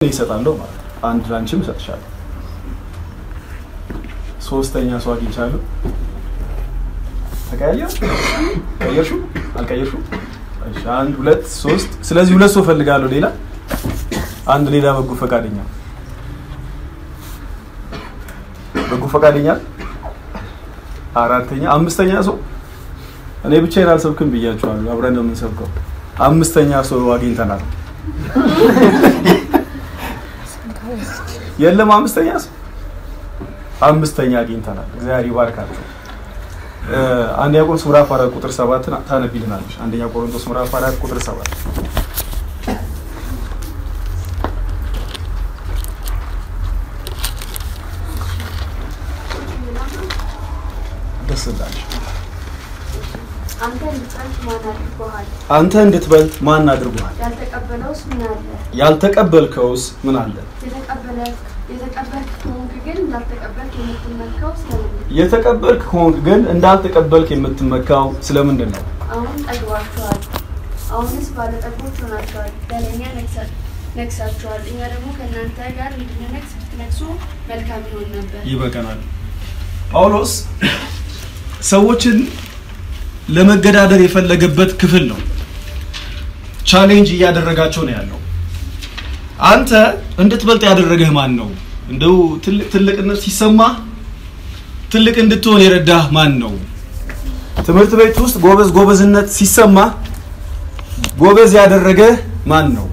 ይሰጣለሁ ማለት ነው። አንድ ላንቺም እሰጥሻለሁ። ሶስተኛ ሰው አግኝቻለሁ። ተቀያየር ቀየርሽው አልቀየርሽው? እሺ አንድ ሁለት ሶስት። ስለዚህ ሁለት ሰው ፈልጋለሁ። ሌላ አንድ ሌላ በጎ ፈቃደኛ በጎ ፈቃደኛ አራተኛ አምስተኛ ሰው እኔ ብቻዬን አልሰብክም ብያችኋለሁ። አብረን ነው የምንሰብከው። አምስተኛ ሰው አግኝተናል። የለም አምስተኛ ሰው አምስተኛ አግኝተናል። እግዚአብሔር ይባርካቸው። አንደኛ ቆሮንቶስ ምዕራፍ አራት ቁጥር ሰባትን ታነቢልናለች። አንደኛ ቆሮንቶስ ምዕራፍ አራት ቁጥር ሰባት ደስ እንዳለሽ አንተ እንድትጸንት ማን አድርጎሃል? አንተ እንድትበልጥ ማን አድርጎሃል? ያልተቀበለውስ ምን አለ? ያልተቀበልከውስ ምን አለ? የተቀበለ- የተቀበልክ ከሆንክ ግን እንዳልተቀበልክ የምትመካው ስለምንድን ነው? የተቀበልክ ከሆንክ ግን እንዳልተቀበልክ የምትመካው ስለምንድን ነው? አሁን ጠግባችኋል፣ አሁንስ ባለጠጎች ሆናችኋል፣ በለኛ ነግሳ- ነግሳችኋል። እኛ ደግሞ ከእናንተ ጋር እንድንነግስ ብትነግሱ መልካም ይሆን ነበር። ይበቀናል። ጳውሎስ ሰዎችን ለመገዳደር የፈለገበት ክፍል ነው። ቻሌንጅ እያደረጋቸው ነው ያለው። አንተ እንድትበልጥ ያደረገህ ማን ነው? እንደው ትልቅ ትልቅነት ሲሰማ ትልቅ እንድትሆን የረዳህ ማን ነው? ትምህርት ቤት ውስጥ ጎበዝ ጎበዝነት ሲሰማ ጎበዝ ያደረገህ ማን ነው?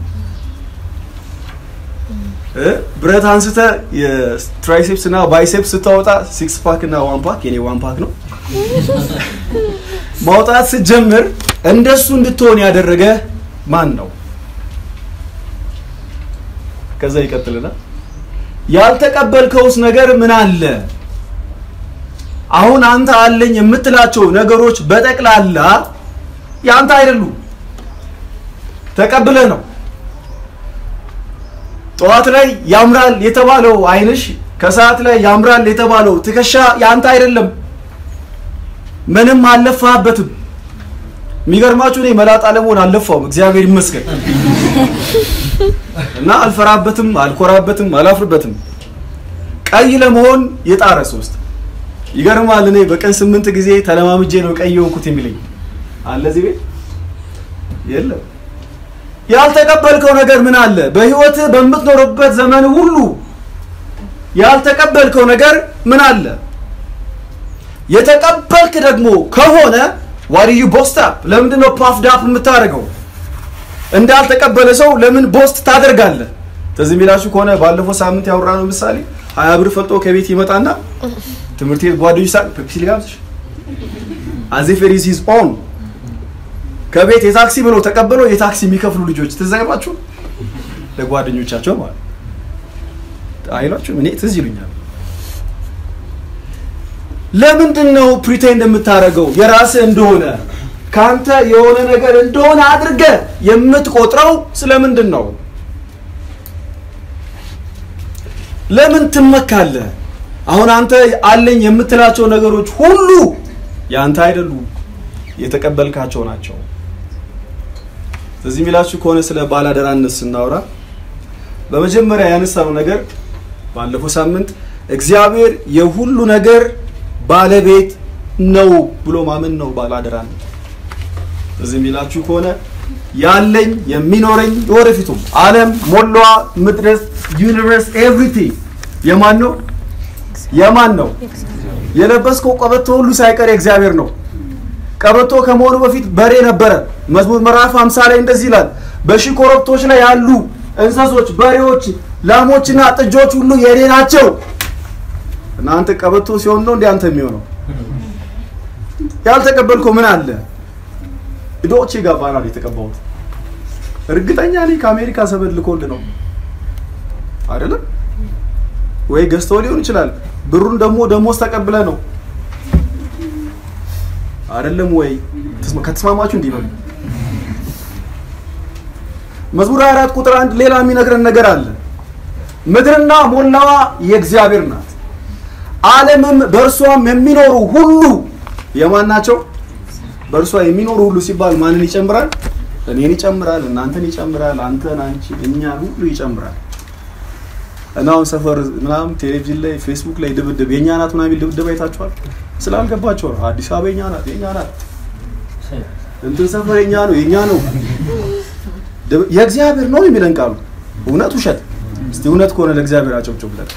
እ? ብረት አንስተ የትራይሴፕስ እና ባይሴፕስ ስታወጣ ሲክስ ፓክ እና ዋን ፓክ የኔ ዋን ፓክ ነው ማውጣት ስትጀምር እንደሱ እንድትሆን ያደረገ ማን ነው? ከዛ ይቀጥልና ያልተቀበልከውስ ነገር ምን አለ? አሁን አንተ አለኝ የምትላቸው ነገሮች በጠቅላላ ያንተ አይደሉም፣ ተቀብለህ ነው። ጠዋት ላይ ያምራል የተባለው አይንሽ፣ ከሰዓት ላይ ያምራል የተባለው ትከሻ ያንተ አይደለም። ምንም አልለፋህበትም። የሚገርማችሁ እኔ መላጣ ለመሆን አልለፋውም፣ እግዚአብሔር ይመስገን እና አልፈራበትም፣ አልኮራበትም፣ አላፍርበትም። ቀይ ለመሆን የጣረ ሶስት ይገርማል። እኔ በቀን ስምንት ጊዜ ተለማምጄ ነው ቀይ የሆንኩት የሚለኝ አለ እዚህ ቤት የለም። ያልተቀበልከው ነገር ምን አለ? በህይወትህ በምትኖርበት ዘመን ሁሉ ያልተቀበልከው ነገር ምን አለ? የተቀበልክ ደግሞ ከሆነ ዋርዩ ቦስት አፕ ለምንድን ነው ፓፍድ አፕ የምታደርገው? እንዳልተቀበለ ሰው ለምን ቦስት ታደርጋለህ? ትዝ የሚላችሁ ከሆነ ባለፈው ሳምንት ያወራነው ምሳሌ ሀያ ብር ፈልጦ ከቤት ይመጣና ትምህርት ቤት ጓደኞች ሳ ፔፕሲ ልጋብዝሽ አዜፌሪስ ሂዝ ኦን ከቤት የታክሲ ብሎ ተቀብሎ የታክሲ የሚከፍሉ ልጆች ትዝ አይሏችሁ? ለጓደኞቻቸው ማለት አይሏችሁ? እኔ ትዝ ይሉኛል። ለምንድን ነው ፕሪቴንድ የምታደርገው የራስህ እንደሆነ ከአንተ የሆነ ነገር እንደሆነ አድርገህ የምትቆጥረው ስለምንድን ነው? ለምን ትመካለህ? አሁን አንተ አለኝ የምትላቸው ነገሮች ሁሉ ያንተ አይደሉም፣ የተቀበልካቸው ናቸው። ስለዚህ የሚላችሁ ከሆነ ስለ ባላደራነት ስናወራ በመጀመሪያ ያነሳነው ነገር ባለፈው ሳምንት እግዚአብሔር የሁሉ ነገር ባለቤት ነው ብሎ ማመን ነው ባላደራነት። ስለዚህ የሚላችሁ ከሆነ ያለኝ የሚኖረኝ የወደፊቱም ዓለም ሞላዋ ምድረስ ዩኒቨርስ ኤቭሪቲንግ የማን ነው? የማን ነው? የለበስከው ቀበቶ ሁሉ ሳይቀር የእግዚአብሔር ነው። ቀበቶ ከመሆኑ በፊት በሬ ነበረ። መዝሙር ምዕራፍ 50 ላይ እንደዚህ ይላል፣ በሺህ ኮረብቶች ላይ ያሉ እንስሶች፣ በሬዎች፣ ላሞችና ጥጆች ሁሉ የኔ ናቸው። እናንተ ቀበቶ ሲሆን ነው እንደ አንተ የሚሆነው። ያልተቀበልከው ምን አለ? ዶቼ ጋባና ነው የተቀባሁት። እርግጠኛ ነኝ ከአሜሪካ ሰበድ ልኮልህ ነው አይደለም ወይ? ገዝተው ሊሆን ይችላል። ብሩን ደግሞ ደሞዝ ተቀብለ ነው አይደለም ወይ? ከተስማማችሁ እንዲህ በሉ። መዝሙር 24 ቁጥር አንድ ሌላ የሚነግረን ነገር አለ። ምድርና ሞላዋ የእግዚአብሔር ናት፣ ዓለምም በእርሷም የሚኖሩ ሁሉ የማን ናቸው? በእርሷ የሚኖሩ ሁሉ ሲባል ማንን ይጨምራል? እኔን ይጨምራል፣ እናንተን ይጨምራል፣ አንተን፣ አንቺ፣ እኛን ሁሉ ይጨምራል። እና አሁን ሰፈር ምናምን ቴሌቪዥን ላይ ፌስቡክ ላይ ድብድብ የእኛ ናት ምናምን የሚል ድብድብ አይታችኋል። ስላልገባቸው ነው። አዲስ አበባ የእኛ ናት የእኛ ናት እንትን ሰፈር የእኛ ነው የእኛ ነው ድብ- የእግዚአብሔር ነው የሚለን ቃሉ እውነት ውሸት? እስቲ እውነት ከሆነ ለእግዚአብሔር አጨብጭቡ ብለን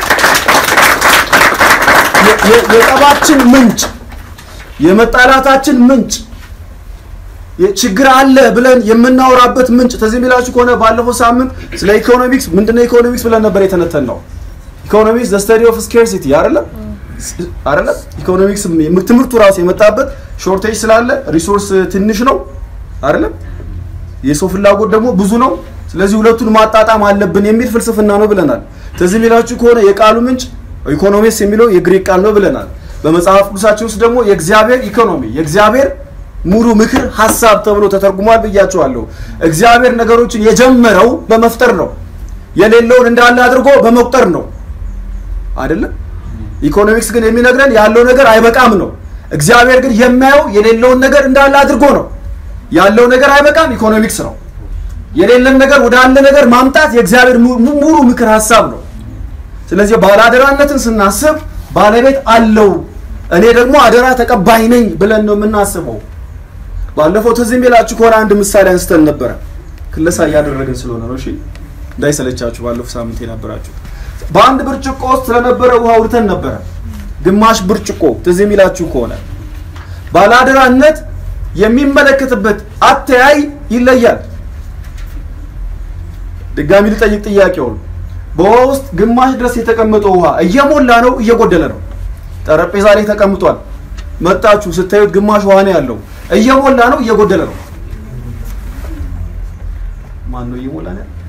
የ- የ- የጠባችን ምንጭ የመጣላታችን ምንጭ ችግር አለ ብለን የምናወራበት ምንጭ ትዝ የሚላችሁ ከሆነ ባለፈው ሳምንት ስለ ኢኮኖሚክስ ምንድነው ኢኮኖሚክስ ብለን ነበር የተነተን ነው ኢኮኖሚክስ ዘ ስተዲ ኦፍ ስኬርሲቲ አይደለም አይደለም ኢኮኖሚክስ ትምህርቱ ራሱ የመጣበት ሾርቴጅ ስላለ ሪሶርስ ትንሽ ነው አይደለም የሰው ፍላጎት ደግሞ ብዙ ነው ስለዚህ ሁለቱን ማጣጣም አለብን የሚል ፍልስፍና ነው ብለናል ትዝ የሚላችሁ ከሆነ የቃሉ ምንጭ ኢኮኖሚክስ የሚለው የግሪክ ቃል ነው ብለናል በመጽሐፍ ቅዱሳችን ውስጥ ደግሞ የእግዚአብሔር ኢኮኖሚ የእግዚአብሔር ሙሉ ምክር ሀሳብ ተብሎ ተተርጉሟል ብያቸዋለሁ እግዚአብሔር ነገሮችን የጀመረው በመፍጠር ነው የሌለውን እንዳለ አድርጎ በመቁጠር ነው አይደለም ኢኮኖሚክስ ግን የሚነግረን ያለው ነገር አይበቃም ነው እግዚአብሔር ግን የሚያየው የሌለውን ነገር እንዳለ አድርጎ ነው ያለው ነገር አይበቃም ኢኮኖሚክስ ነው የሌለን ነገር ወደ አለ ነገር ማምጣት የእግዚአብሔር mu- mu- ሙሉ ምክር ሀሳብ ነው ስለዚህ ባለአደራነትን ስናስብ ባለቤት አለው እኔ ደግሞ አደራ ተቀባይ ነኝ ብለን ነው የምናስበው ባለፈው ትዝ የሚላችሁ ከሆነ አንድ ምሳሌ አንስተን ነበረ ክለሳ እያደረግን ስለሆነ ነው እሺ እንዳይሰለቻችሁ ባለፈው ሳምንት የነበራችሁ በአንድ ብርጭቆ ውስጥ ስለነበረ ውሃ አውርተን ነበረ ግማሽ ብርጭቆ ትዝ የሚላችሁ ከሆነ ባለአደራነት የሚመለከትበት አተያይ ይለያል ድጋሚ ልጠይቅ ጥያቄውን በውሃ ውስጥ ግማሽ ድረስ የተቀመጠው ውሃ እየሞላ ነው እየጎደለ ነው ጠረጴዛ ላይ ተቀምጧል መጣችሁ ስታዩት ግማሽ ውሃ ነው ያለው እየሞላ ነው እየጎደለ ነው ማን ነው እየሞላ ነው ያለው?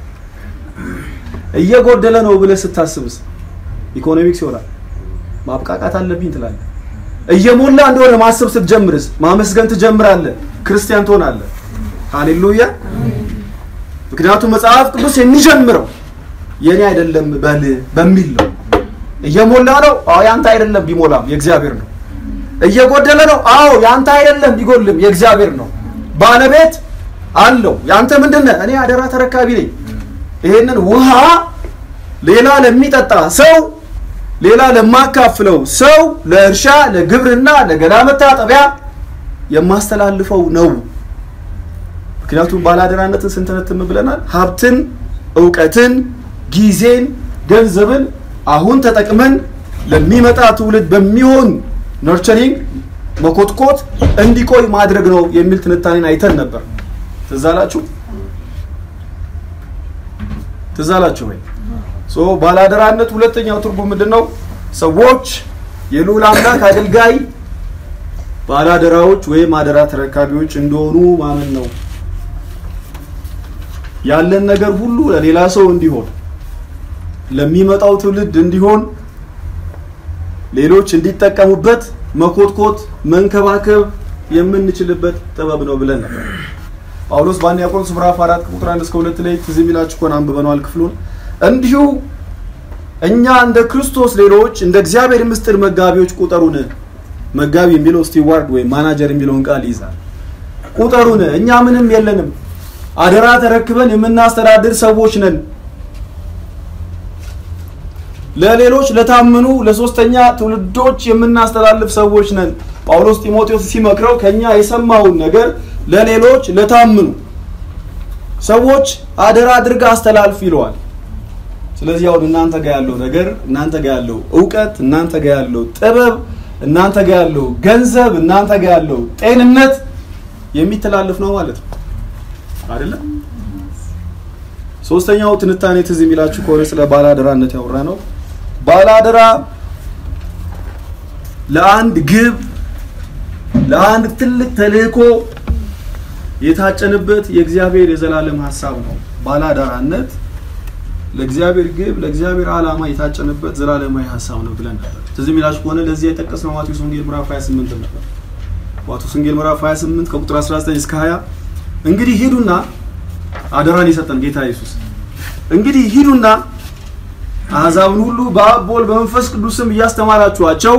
እየጎደለ ነው ብለህ ስታስብስ ኢኮኖሚክስ ይሆናል ማብቃቃት አለብኝ ትላለህ እየሞላ እንደሆነ ማሰብ ስትጀምርስ ማመስገን ትጀምራለህ ክርስቲያን ትሆናለህ ሃሌሉያ ምክንያቱም መጽሐፍ ቅዱስ የሚጀምረው የኔ አይደለም በል በሚል ነው እየሞላ ነው አዎ ያንተ አይደለም ቢሞላም የእግዚአብሔር ነው እየጎደለ ነው አዎ ያንተ አይደለም ቢጎልም የእግዚአብሔር ነው ባለቤት አለው ያንተ ምንድነህ እኔ አደራ ተረካቢ ነኝ ይሄንን ውሃ ሌላ ለሚጠጣ ሰው ሌላ ለማካፍለው ሰው ለእርሻ ለግብርና ለገላ መታጠቢያ የማስተላልፈው ነው ምክንያቱም ባለአደራነትን ስንተነትም ብለናል ሀብትን እውቀትን ጊዜን ገንዘብን አሁን ተጠቅመን ለሚመጣ ትውልድ በሚሆን ነርቸሪንግ መኮትኮት እንዲቆይ ማድረግ ነው የሚል ትንታኔን አይተን ነበር ትዝ አላችሁ ትዝ አላችሁ ወይ ሶ ባለአደራነት ሁለተኛው ትርጉም ምንድን ነው ሰዎች የልዑል አምላክ አገልጋይ ባለአደራዎች ወይም አደራ ተረካቢዎች እንደሆኑ ማመን ነው ያለን ነገር ሁሉ ለሌላ ሰው እንዲሆን ለሚመጣው ትውልድ እንዲሆን ሌሎች እንዲጠቀሙበት መኮትኮት መንከባከብ የምንችልበት ጥበብ ነው ብለን ነበር ጳውሎስ በአንደኛ ቆሮንቶስ ምዕራፍ 4 ቁጥር 1 እስከ 2 ላይ ትዝ የሚላችሁ ከሆነ አንብበነዋል ክፍሉን እንዲሁ እኛ እንደ ክርስቶስ ሌሎች እንደ እግዚአብሔር ምስጢር መጋቢዎች ቁጠሩን መጋቢ የሚለው ስቲዋርድ ወይም ማናጀር የሚለውን ቃል ይይዛል ቁጠሩን እኛ ምንም የለንም አደራ ተረክበን የምናስተዳድር ሰዎች ነን ለሌሎች ለታመኑ ለሶስተኛ ትውልዶች የምናስተላልፍ ሰዎች ነን ጳውሎስ ጢሞቴዎስ ሲመክረው ከኛ የሰማውን ነገር ለሌሎች ለታምኑ ሰዎች አደራ አድርጋ አስተላልፍ ይለዋል ስለዚህ አሁን እናንተ ጋር ያለው ነገር እናንተ ጋር ያለው እውቀት እናንተ ጋር ያለው ጥበብ እናንተ ጋር ያለው ገንዘብ እናንተ ጋር ያለው ጤንነት የሚተላለፍ ነው ማለት ነው አይደለም ሶስተኛው ትንታኔ ትዝ የሚላችሁ ከሆነ ስለ ባላደራነት ያወራ ነው ባላደራ ለአንድ ግብ ለአንድ ትልቅ ተልእኮ የታጨንበት የእግዚአብሔር የዘላለም ሀሳብ ነው ባላደራነት ለእግዚአብሔር ግብ ለእግዚአብሔር ዓላማ የታጨነበት ዘላለማዊ ሀሳብ ነው ብለን ነበር ትዝ የሚላችሁ ከሆነ ለዚህ የጠቀስነው ማቴዎስ ወንጌል ምዕራፍ 28 ነበር ማቴዎስ ወንጌል ምዕራፍ 28 ከቁጥር 19 እስከ 20 እንግዲህ ሂዱና አደራን የሰጠን ጌታ ኢየሱስ እንግዲህ ሂዱና አሕዛብን ሁሉ በአብ በወልድ በመንፈስ ቅዱስም እያስተማራችኋቸው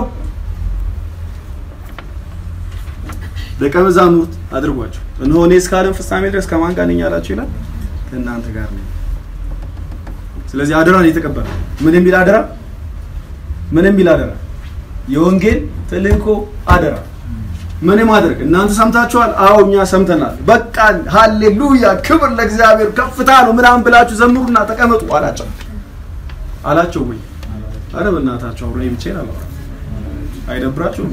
ደቀ መዛሙርት አድርጓቸው እነሆ እኔ እስከ ዓለም ፍጻሜ ድረስ ከማን ጋር ነኝ አላችሁ ይላል ከእናንተ ጋር ነኝ ስለዚህ አደራን የተቀበለ ምን የሚል አደራ? ምን የሚል አደራ? የወንጌል ተልእኮ አደራ። ምን ማድረግ? እናንተ ሰምታችኋል? አዎ እኛ ሰምተናል። በቃ ሃሌሉያ፣ ክብር ለእግዚአብሔር፣ ከፍታ ነው ምናምን ብላችሁ ዘምሩና ተቀመጡ አላቸው አላቸው ወይ? አረ በእናታችሁ አብረን ብቻዬን አላወራም። አይደብራችሁም?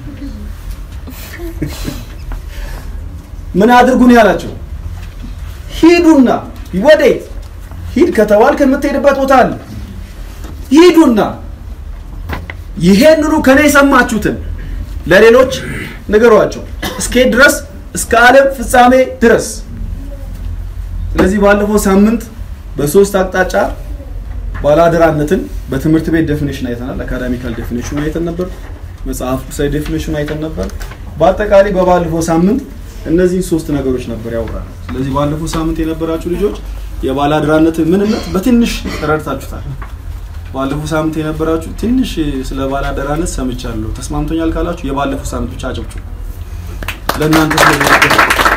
ምን አድርጉ ነው ያላቸው? ሂዱና ወዴት ሂድ ከተባልክ የምትሄድበት ቦታ አለ። ሂዱና ይሄንኑ ከኔ የሰማችሁትን ለሌሎች ንገሯቸው፣ እስከሄድ ድረስ እስከ ዓለም ፍጻሜ ድረስ። ስለዚህ ባለፈው ሳምንት በሶስት አቅጣጫ ባለአደራነትን በትምህርት ቤት ዴፊኒሽን አይተናል። አካዳሚካል ዴፊኒሽን አይተን ነበር። መጽሐፍ ቅዱሳዊ ዴፊኒሽን አይተን ነበር። በአጠቃላይ በባለፈው ሳምንት እነዚህን ሶስት ነገሮች ነበር ያወራነው። ስለዚህ ባለፈው ሳምንት የነበራችሁ ልጆች የባለአደራነትን ምንነት በትንሽ ተረድታችሁታል። ባለፈው ሳምንት የነበራችሁ ትንሽ ስለ ባለአደራነት ሰምቻለሁ ተስማምቶኛል ካላችሁ የባለፈው ሳምንት ብቻ አጨብጭቡ። ለእናንተ ስለሚያገ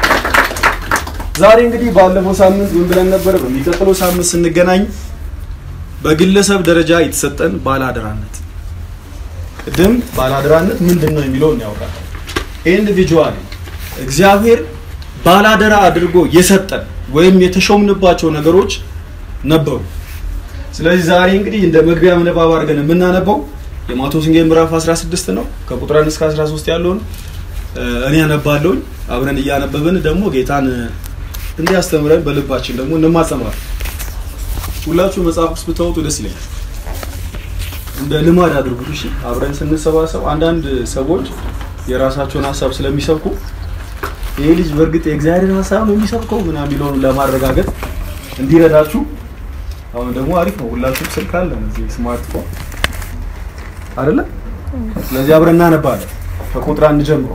ዛሬ እንግዲህ ባለፈው ሳምንት ምን ብለን ነበር? በሚቀጥለው ሳምንት ስንገናኝ በግለሰብ ደረጃ የተሰጠን ባለአደራነት ቅድም ባለአደራነት ምንድን ነው የሚለውን ያወራል። ኢንዲቪጁዋሊ እግዚአብሔር ባላደራ አድርጎ የሰጠን ወይም የተሾምንባቸው ነገሮች ነበሩ። ስለዚህ ዛሬ እንግዲህ እንደ መግቢያ ምንባብ አድርገን የምናነበው የማቴዎስ ወንጌል ምዕራፍ 16 ነው። ከቁጥር 1 እስከ 13 ያለውን እኔ ያነባለሁኝ። አብረን እያነበብን ደግሞ ጌታን እንዲያስተምረን በልባችን ደግሞ እንማጸማለን። ሁላችሁ መጽሐፍ ቅዱስ ብታወጡ ደስ ይለኛል። እንደ ልማድ አድርጉት። እሺ፣ አብረን ስንሰባሰብ አንዳንድ ሰዎች የራሳቸውን ሀሳብ ስለሚሰብኩ ይሄ ልጅ በእርግጥ የእግዚአብሔር ሀሳብ ነው የሚሰብከው ምናምን የሚለውን ለማረጋገጥ እንዲረዳችሁ አሁን ደግሞ አሪፍ ነው። ሁላችሁም ስልክ አለን እዚህ ስማርትፎን አይደለ? ስለዚህ አብረን እናነባለን ከቁጥር አንድ ጀምሮ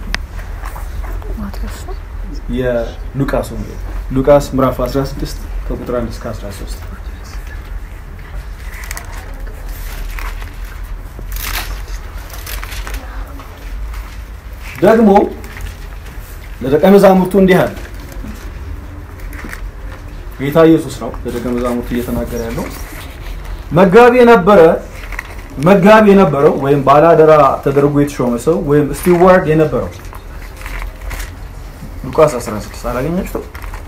የሉቃስ ወንጌል ሉቃስ ምዕራፍ 16 ከቁጥር 1 እስከ 13 ደግሞ ለደቀ መዛሙርቱ እንዲህ አለ። ጌታ ኢየሱስ ነው ለደቀ መዛሙርቱ እየተናገረ ያለው። መጋቢ የነበረ መጋቢ የነበረው ወይም ባላደራ ተደርጎ የተሾመ ሰው ወይም ስቲዋርድ የነበረው ሉቃስ 16 አላገኛችሁም?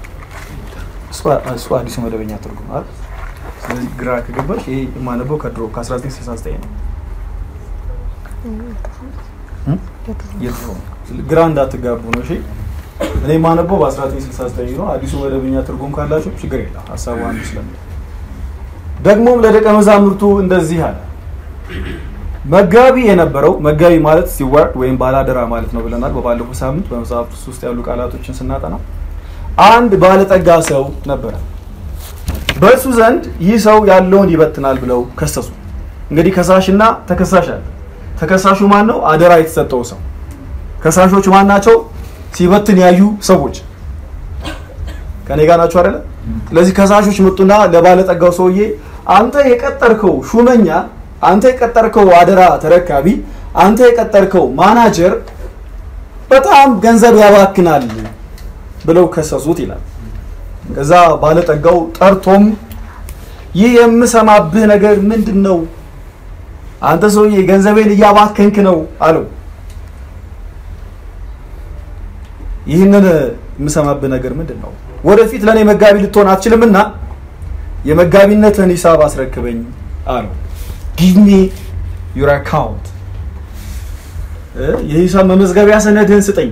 እሱ አዲሱ መደበኛ ትርጉም አይደል? ስለዚህ ግራ ከገባሽ ይሄ የማነበው ከድሮ ከ1969 ነው። የድሮ ግራ እንዳትጋቡ ነው። እሺ እኔ የማነበው በ1969 ነው። አዲሱ መደበኛ ትርጉም ካላችሁ ችግር የለም፣ ሀሳቡ አንድ ስለሚ ደግሞም ለደቀ መዛሙርቱ እንደዚህ አለ። መጋቢ የነበረው መጋቢ ማለት ስቲዋርድ ወይም ባላደራ ማለት ነው ብለናል በባለፈው ሳምንት በመጽሐፍ ውስጥ ያሉ ቃላቶችን ስናጠና አንድ ባለጠጋ ሰው ነበረ። በእሱ ዘንድ ይህ ሰው ያለውን ይበትናል ብለው ከሰሱ። እንግዲህ ከሳሽና ተከሳሽ አለ። ተከሳሹ ማን ነው? አደራ የተሰጠው ሰው። ከሳሾች ማን ናቸው? ሲበትን ያዩ ሰዎች ከኔ ጋር ናቸው አይደለ? ስለዚህ ከሳሾች መጡና ለባለጠጋው ሰውዬ አንተ የቀጠርከው ሹመኛ፣ አንተ የቀጠርከው አደራ ተረካቢ፣ አንተ የቀጠርከው ማናጀር በጣም ገንዘብ ያባክናል ብለው ከሰሱት ይላል። ከዛ ባለጠጋው ጠርቶም ይህ የምሰማብህ ነገር ምንድን ነው? አንተ ሰውዬ ገንዘቤን እያባከንክ ነው አለው። ይህንን የምሰማብህ ነገር ምንድን ነው? ወደፊት ለእኔ መጋቢ ልትሆን አትችልምና የመጋቢነትን ሂሳብ አስረክበኝ አለው። ጊቭ ሚ ዩር አካውንት፣ የሂሳብ መመዝገቢያ ሰነድህን ስጠኝ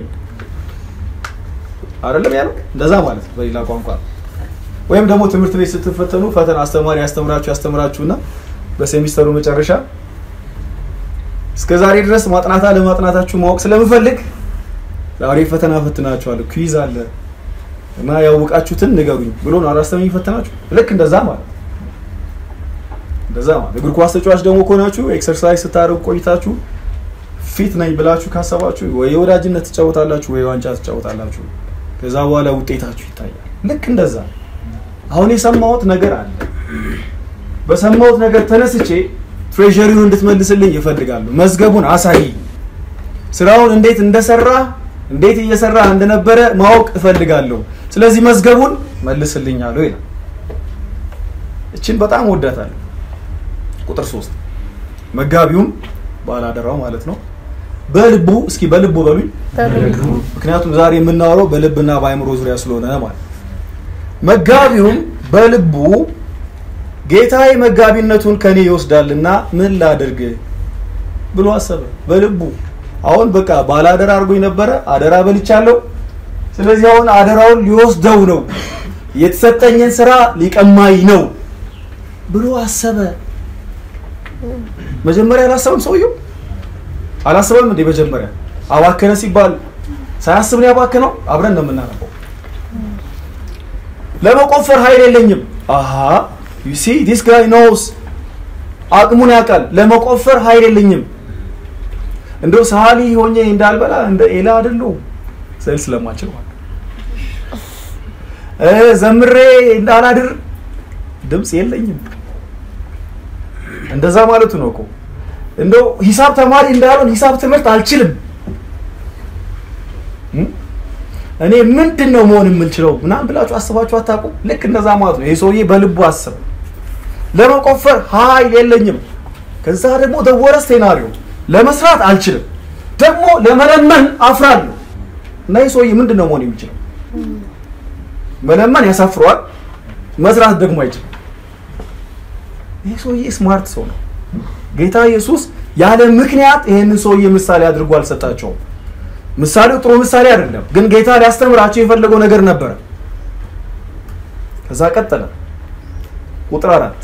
አይደለም ያለው። እንደዛ ማለት ነው በሌላ ቋንቋ። ወይም ደግሞ ትምህርት ቤት ስትፈተኑ ፈተና አስተማሪ ያስተምራችሁ ያስተምራችሁና በሴሚስተሩ መጨረሻ እስከ ዛሬ ድረስ ማጥናት አለማጥናታችሁ ማወቅ ስለምፈልግ ዛሬ ፈተና ፈትናችኋለሁ፣ ኩዊዝ አለ እና ያወቃችሁትን ንገሩኝ ብሎ ነው አላስተማሪ ፈተናችሁ። ልክ እንደዛ ማለት እንደዛ ማለት እግር ኳስ ተጫዋች ደግሞ ከሆናችሁ ኤክሰርሳይዝ ስታደርጉ ቆይታችሁ ፊት ነኝ ብላችሁ ካሰባችሁ ወይ የወዳጅነት ትጫወታላችሁ ወይ ዋንጫ ትጫወታላችሁ። ከዛ በኋላ ውጤታችሁ ይታያል። ልክ እንደዛ አሁን የሰማሁት ነገር አለ። በሰማሁት ነገር ተነስቼ ትሬዠሪውን እንድትመልስልኝ ይፈልጋሉ። መዝገቡን አሳይ፣ ስራውን እንዴት እንደሰራ እንዴት እየሰራ እንደነበረ ማወቅ እፈልጋለሁ። ስለዚህ መዝገቡን መልስልኝ አለው ይላል። እችን በጣም ወዳታለሁ። ቁጥር ሶስት መጋቢውም ባላደራው ማለት ነው በልቡ እስኪ በልቡ በሉኝ። ምክንያቱም ዛሬ የምናወራው በልብና በአእምሮ ዙሪያ ስለሆነ ማለት መጋቢውም በልቡ ጌታዬ መጋቢነቱን ከኔ ይወስዳልና ምን ላድርግ ብሎ አሰበ። በልቡ አሁን በቃ ባላደራ አድርጎኝ ነበረ፣ አደራ በልቻለሁ። ስለዚህ አሁን አደራውን ሊወስደው ነው፣ የተሰጠኝን ስራ ሊቀማኝ ነው ብሎ አሰበ። መጀመሪያ አላሰበም ሰውየው አላሰበም እንዴ? መጀመሪያ አባከነ ሲባል ሳያስብ ነው ያባከነው። አብረን ነው የምናነበው። ለመቆፈር ኃይል የለኝም። አሃ ዩ ሲ ዲስ ጋይ ኖውስ አቅሙን ያውቃል። ለመቆፈር ኃይል የለኝም። እንደው ሰዓሊ ሆኜ እንዳልበላ እንደ ኤላ አይደለሁ ስዕል ስለማችል ማለት እ ዘምሬ እንዳላድር ድምፅ የለኝም። እንደዛ ማለቱ ነው እኮ እንደው ሂሳብ ተማሪ እንዳልሆን ሂሳብ ትምህርት አልችልም። እኔ ምንድን ነው መሆን የምንችለው ምናምን ብላችሁ አስባችሁ አታውቁም? ልክ እንደዛ ማለት ነው። ይህ ሰውዬ በልቡ አስብ ለመቆፈር ኃይል የለኝም። ከዛ ደግሞ ደወረ ሴናሪዮ ለመስራት አልችልም፣ ደግሞ ለመለመን አፍራለሁ። እና ይህ ሰውዬ ምንድን ነው መሆን የሚችለው? መለመን ያሳፍረዋል፣ መስራት ደግሞ አይችልም። ይህ ሰውዬ ስማርት ሰው ነው። ጌታ ኢየሱስ ያለ ምክንያት ይሄንን ሰውዬ ምሳሌ አድርጎ አልሰጣቸውም። ምሳሌው ጥሩ ምሳሌ አይደለም፣ ግን ጌታ ሊያስተምራቸው የፈለገው ነገር ነበረ። ከዛ ቀጠለ። ቁጥር አራት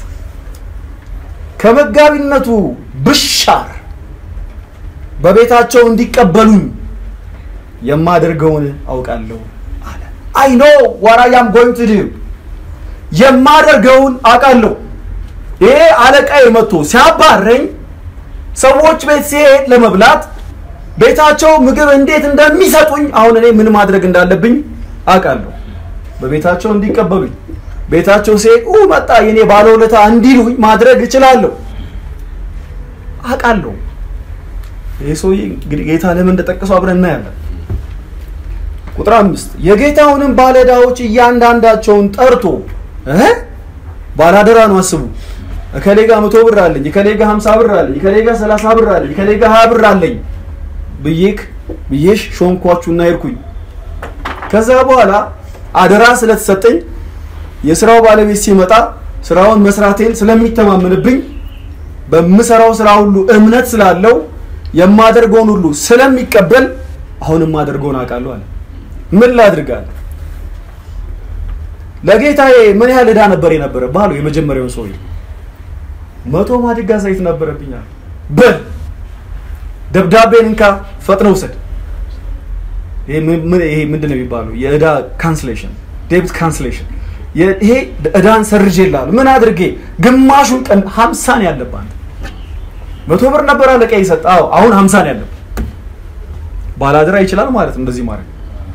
ከመጋቢነቱ ብሻር በቤታቸው እንዲቀበሉኝ የማደርገውን አውቃለሁ አለ። አይ ኖ ዋት አይ አም ጎይንግ ቱ ዱ የማደርገውን አውቃለሁ። ይሄ አለቃዬ መጥቶ ሲያባረኝ ሰዎች ቤት ሲሄድ ለመብላት ቤታቸው ምግብ እንዴት እንደሚሰጡኝ አሁን እኔ ምን ማድረግ እንዳለብኝ አውቃለሁ። በቤታቸው እንዲቀበሉኝ ቤታቸው ሲሄድ ኡ መጣ የኔ ባለውለታ እንዲሉኝ ማድረግ እችላለሁ፣ አውቃለሁ። ይህ ሰውዬ እንግዲህ ጌታ ለምን እንደጠቀሰው አብረን እናያለን። ቁጥር አምስት የጌታውንም ባለዕዳዎች እያንዳንዳቸውን ጠርቶ እ ባላደራ ነው አስቡ እከሌ ጋ መቶ ብር አለኝ፣ እከሌ ጋ ሀምሳ ብር አለኝ፣ እከሌ ጋ ሰላሳ ብር አለኝ፣ እከሌ ጋ ሀያ ብር አለኝ ብዬክ ብዬሽ ሾምኳችሁና ሄድኩኝ። ከዛ በኋላ አደራ ስለተሰጠኝ የስራው ባለቤት ሲመጣ ስራውን መስራቴን ስለሚተማመንብኝ በምሰራው ስራ ሁሉ እምነት ስላለው የማደርገውን ሁሉ ስለሚቀበል አሁን የማደርገውን አውቃለሁ አለ። ምን ላድርጋለሁ? ለጌታዬ ምን ያህል ዕዳ ነበር የነበረ ባሉ የመጀመሪያውን ሰውዬ መቶ ማድጋ ዘይት ነበረብኛል። በል ደብዳቤን እንካ ፈጥነ ውሰድ። ይሄ ምንድን ነው የሚባለው? የዕዳ ካንስሌሽን ዴብት ካንስሌሽን። ይሄ ዕዳን ሰርዤልሃለሁ። ምን አድርጌ? ግማሹን ቀን ሀምሳን ያለብህ መቶ ብር ነበር አለቃ ይሰጥ። አዎ አሁን ሀምሳን ያለብህ ባላደራ ይችላል ማለት ነው እንደዚህ ማድረግ።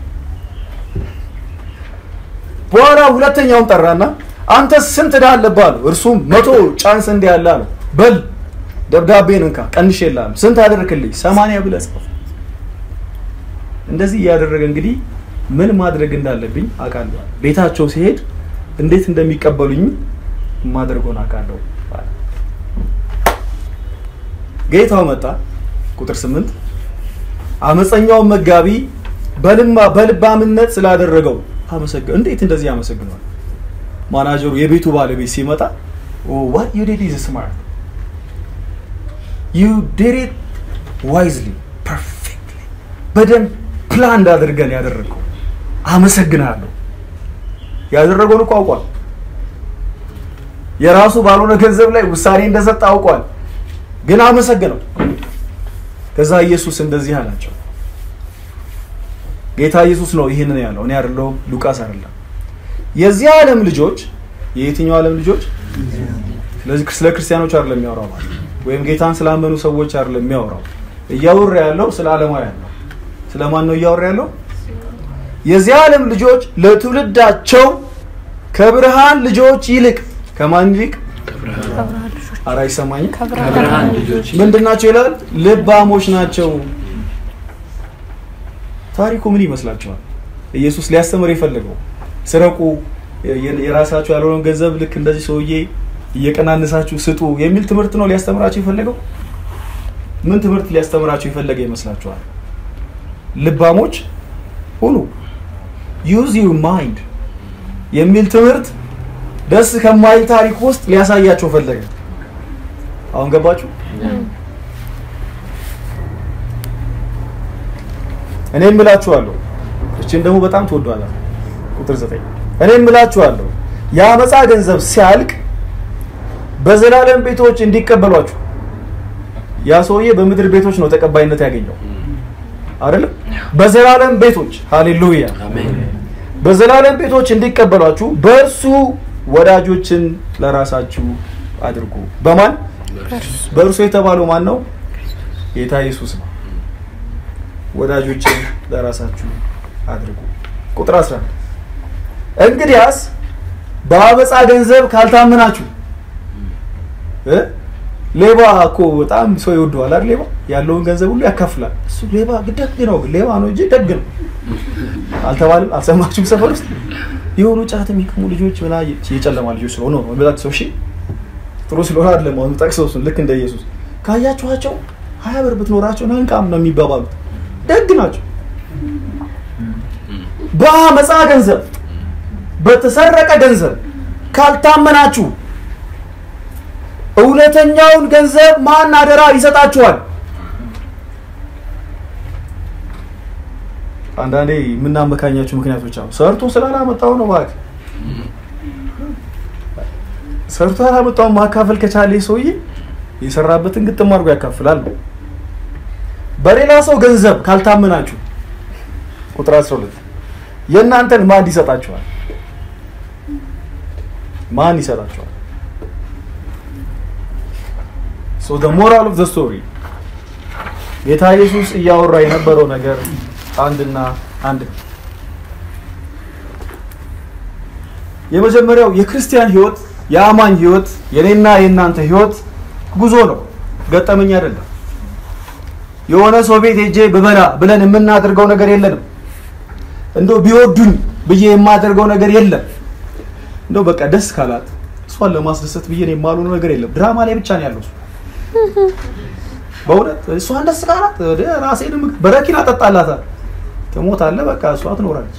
በኋላ ሁለተኛውን ጠራና አንተ ስንት ዕዳ አለብህ አለው። እርሱም መቶ ጫንስ እንዲህ ያለ አለው። በል ደብዳቤን እንካ ቀንሼልሃለሁ። ስንት አደረክልኝ? ሰማንያ ብለህ ጻፍ። እንደዚህ እያደረገ እንግዲህ ምን ማድረግ እንዳለብኝ አውቃለሁ። ቤታቸው ሲሄድ እንዴት እንደሚቀበሉኝ ማድረገውን አውቃለሁ። ጌታው መጣ። ቁጥር ስምንት አመፀኛውን መጋቢ በልማ በልባምነት ስላደረገው አመሰግ እንዴት እንደዚህ ያመሰግነዋል? ማናጀሩ የቤቱ ባለቤት ሲመጣ what you did is smart you did it wisely perfectly በደንብ ፕላን እንዳድርገን ያደረገው አመሰግናለሁ። ያደረገውን እኮ አውቋል። የራሱ ባልሆነ ገንዘብ ላይ ውሳኔ እንደሰጠ አውቋል። ግን አመሰግነው። ከዛ ኢየሱስ እንደዚህ አላቸው። ጌታ ኢየሱስ ነው ይህንን ያለው፣ እኔ አይደለሁም፣ ሉቃስ አይደለም። የዚህ ዓለም ልጆች የየትኛው ዓለም ልጆች? ስለዚህ ስለ ክርስቲያኖች አይደለም የሚያወራው ማለት ወይም ጌታን ስላመኑ ሰዎች አይደለም የሚያወራው። እያወራ ያለው ስለ ዓለማውያን ነው። ስለማን ነው እያወራ ያለው? የዚህ ዓለም ልጆች ለትውልዳቸው ከብርሃን ልጆች ይልቅ ከማን ይልቅ? ኧረ አይሰማኝም። ከብርሃን ልጆች ምንድን ናቸው ይላል? ልባሞች ናቸው። ታሪኩ ምን ይመስላችኋል? ኢየሱስ ሊያስተምር የፈለገው ስረቁ፣ የራሳቸው ያልሆነውን ገንዘብ ልክ እንደዚህ ሰውዬ እየቀናነሳችሁ ስጡ የሚል ትምህርት ነው ሊያስተምራችሁ የፈለገው? ምን ትምህርት ሊያስተምራችሁ የፈለገ ይመስላችኋል? ልባሞች ሁኑ ዩዝ ዩር ማይንድ የሚል ትምህርት ደስ ከማይል ታሪክ ውስጥ ሊያሳያቸው ፈለገ። አሁን ገባችሁ? እኔ እምላችኋለሁ፣ እችን ደግሞ በጣም ትወዷላል። ቁጥር ዘጠኝ እኔ እምላችኋለሁ የአመፃ ገንዘብ ሲያልቅ በዘላለም ቤቶች እንዲቀበሏችሁ። ያ ሰውዬ በምድር ቤቶች ነው ተቀባይነት ያገኘው አይደለም? በዘላለም ቤቶች ሃሌሉያ፣ በዘላለም ቤቶች እንዲቀበሏችሁ በእርሱ ወዳጆችን ለራሳችሁ አድርጉ። በማን በእርሱ የተባለው ማን ነው? ጌታ ኢየሱስ ነው። ወዳጆችን ለራሳችሁ አድርጉ። ቁጥር 11 እንግዲያስ በአመፃ ገንዘብ ካልታመናችሁ እ ሌባ እኮ በጣም ሰው ይወደዋል አይደል? ሌባ ያለውን ገንዘብ ሁሉ ያካፍላል። እሱ ሌባ ደግ ነው፣ ሌባ ነው እንጂ ደግ ነው አልተባለም? አልሰማችሁም? ሰፈር ውስጥ የሆኑ ጫት የሚቅሙ ልጆች ምና የጨለማ ልጆች ስለሆኑ ነው የሚጠቅሰው። እሺ ጥሩ ስለሆነ አይደለም። አሁን ጠቅሰው እሱን ልክ እንደ ኢየሱስ ካያችኋቸው ሀያ ብር ብትኖራቸው ናንቃም ነው የሚባባሉት። ደግ ናቸው። በአመፃ ገንዘብ በተሰረቀ ገንዘብ ካልታመናችሁ እውነተኛውን ገንዘብ ማን አደራ ይሰጣችኋል? አንዳንዴ የምናመካኛቸው ምክንያቶች አሉ። ሰርቶ ስላላመጣው ነው እባክህ። ሰርቶ ያላመጣውን ማካፈል ከቻለ ሰውዬ የሰራበትን ግጥም አድርጎ ያካፍላል ነው። በሌላ ሰው ገንዘብ ካልታመናችሁ ቁጥር 12 የእናንተን ማን ይሰጣችኋል? ማን ይሰጣችኋል? ሶ ዘ ሞራል ኦፍ ዘ ስቶሪ ጌታ ኢየሱስ እያወራ የነበረው ነገር አንድና አንድ ነው። የመጀመሪያው የክርስቲያን ህይወት የአማኝ ህይወት የኔና የእናንተ ህይወት ጉዞ ነው፣ ገጠመኝ አይደለም። የሆነ ሰው ቤት ሄጄ ብበላ ብለን የምናደርገው ነገር የለንም። እንደው ቢወዱኝ ብዬ የማደርገው ነገር የለም። እንደው በቃ ደስ ካላት እሷን ለማስደሰት ብዬ ነው የማልሆነው ነገር የለም። ድራማ ላይ ብቻ ነው ያለው እሱ። በእውነት እሷን ደስ ካላት ወደ ራሴን በረኪና ጠጣላታል። ትሞታለህ፣ በቃ እሷ ትኖራለች።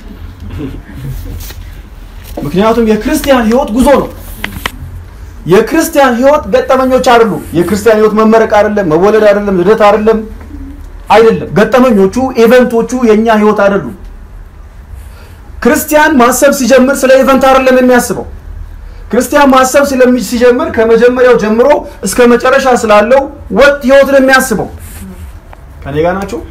ምክንያቱም የክርስቲያን ህይወት ጉዞ ነው። የክርስቲያን ህይወት ገጠመኞች አይደሉ። የክርስቲያን ህይወት መመረቅ አይደለም፣ መወለድ አይደለም፣ ልደት አይደለም፣ አይደለም። ገጠመኞቹ ኢቨንቶቹ የኛ ህይወት አይደሉም። ክርስቲያን ማሰብ ሲጀምር ስለ ኢቨንት አይደለም የሚያስበው። ክርስቲያን ማሰብ ስለሚ- ሲጀምር ከመጀመሪያው ጀምሮ እስከ መጨረሻ ስላለው ወጥ ህይወት ነው የሚያስበው። ከኔ ጋር ናቸው።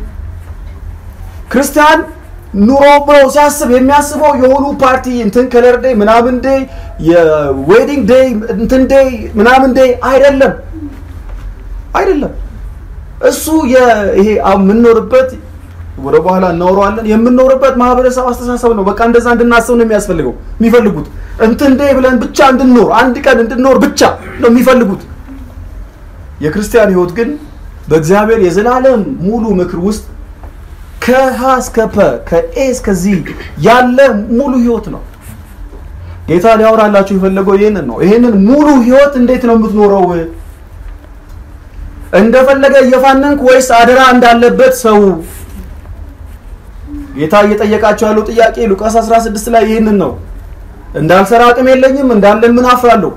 ክርስቲያን ኑሮ ብሎ ሲያስብ የሚያስበው የሆኑ ፓርቲ እንትን ከለር ዴይ ምናምን ዴይ የዌዲንግ ዴይ እንትን ዴይ ምናምን ዴይ አይደለም አይደለም። እሱ የ- ይሄ አሁን የምንኖርበት ወደ በኋላ እናወራዋለን የምንኖርበት ማህበረሰብ አስተሳሰብ ነው። በቃ እንደዛ እንድናስብ ነው የሚያስፈልገው የሚፈልጉት እንትን ዴይ ብለን ብቻ እንድንኖር አንድ ቀን እንድንኖር ብቻ ነው የሚፈልጉት። የክርስቲያን ህይወት ግን በእግዚአብሔር የዘላለም ሙሉ ምክር ውስጥ ከሀ እስከ ፐ ከኤ እስከዚህ ያለ ሙሉ ህይወት ነው። ጌታ ሊያወራላችሁ የፈለገው ይህንን ነው። ይህንን ሙሉ ህይወት እንዴት ነው የምትኖረው? እንደፈለገ እየፋነንክ ወይስ አደራ እንዳለበት ሰው? ጌታ እየጠየቃቸው ያለው ጥያቄ ሉቃስ 16 ላይ ይህንን ነው። እንዳልሰራ አቅም የለኝም እንዳለ ምን አፍራለሁ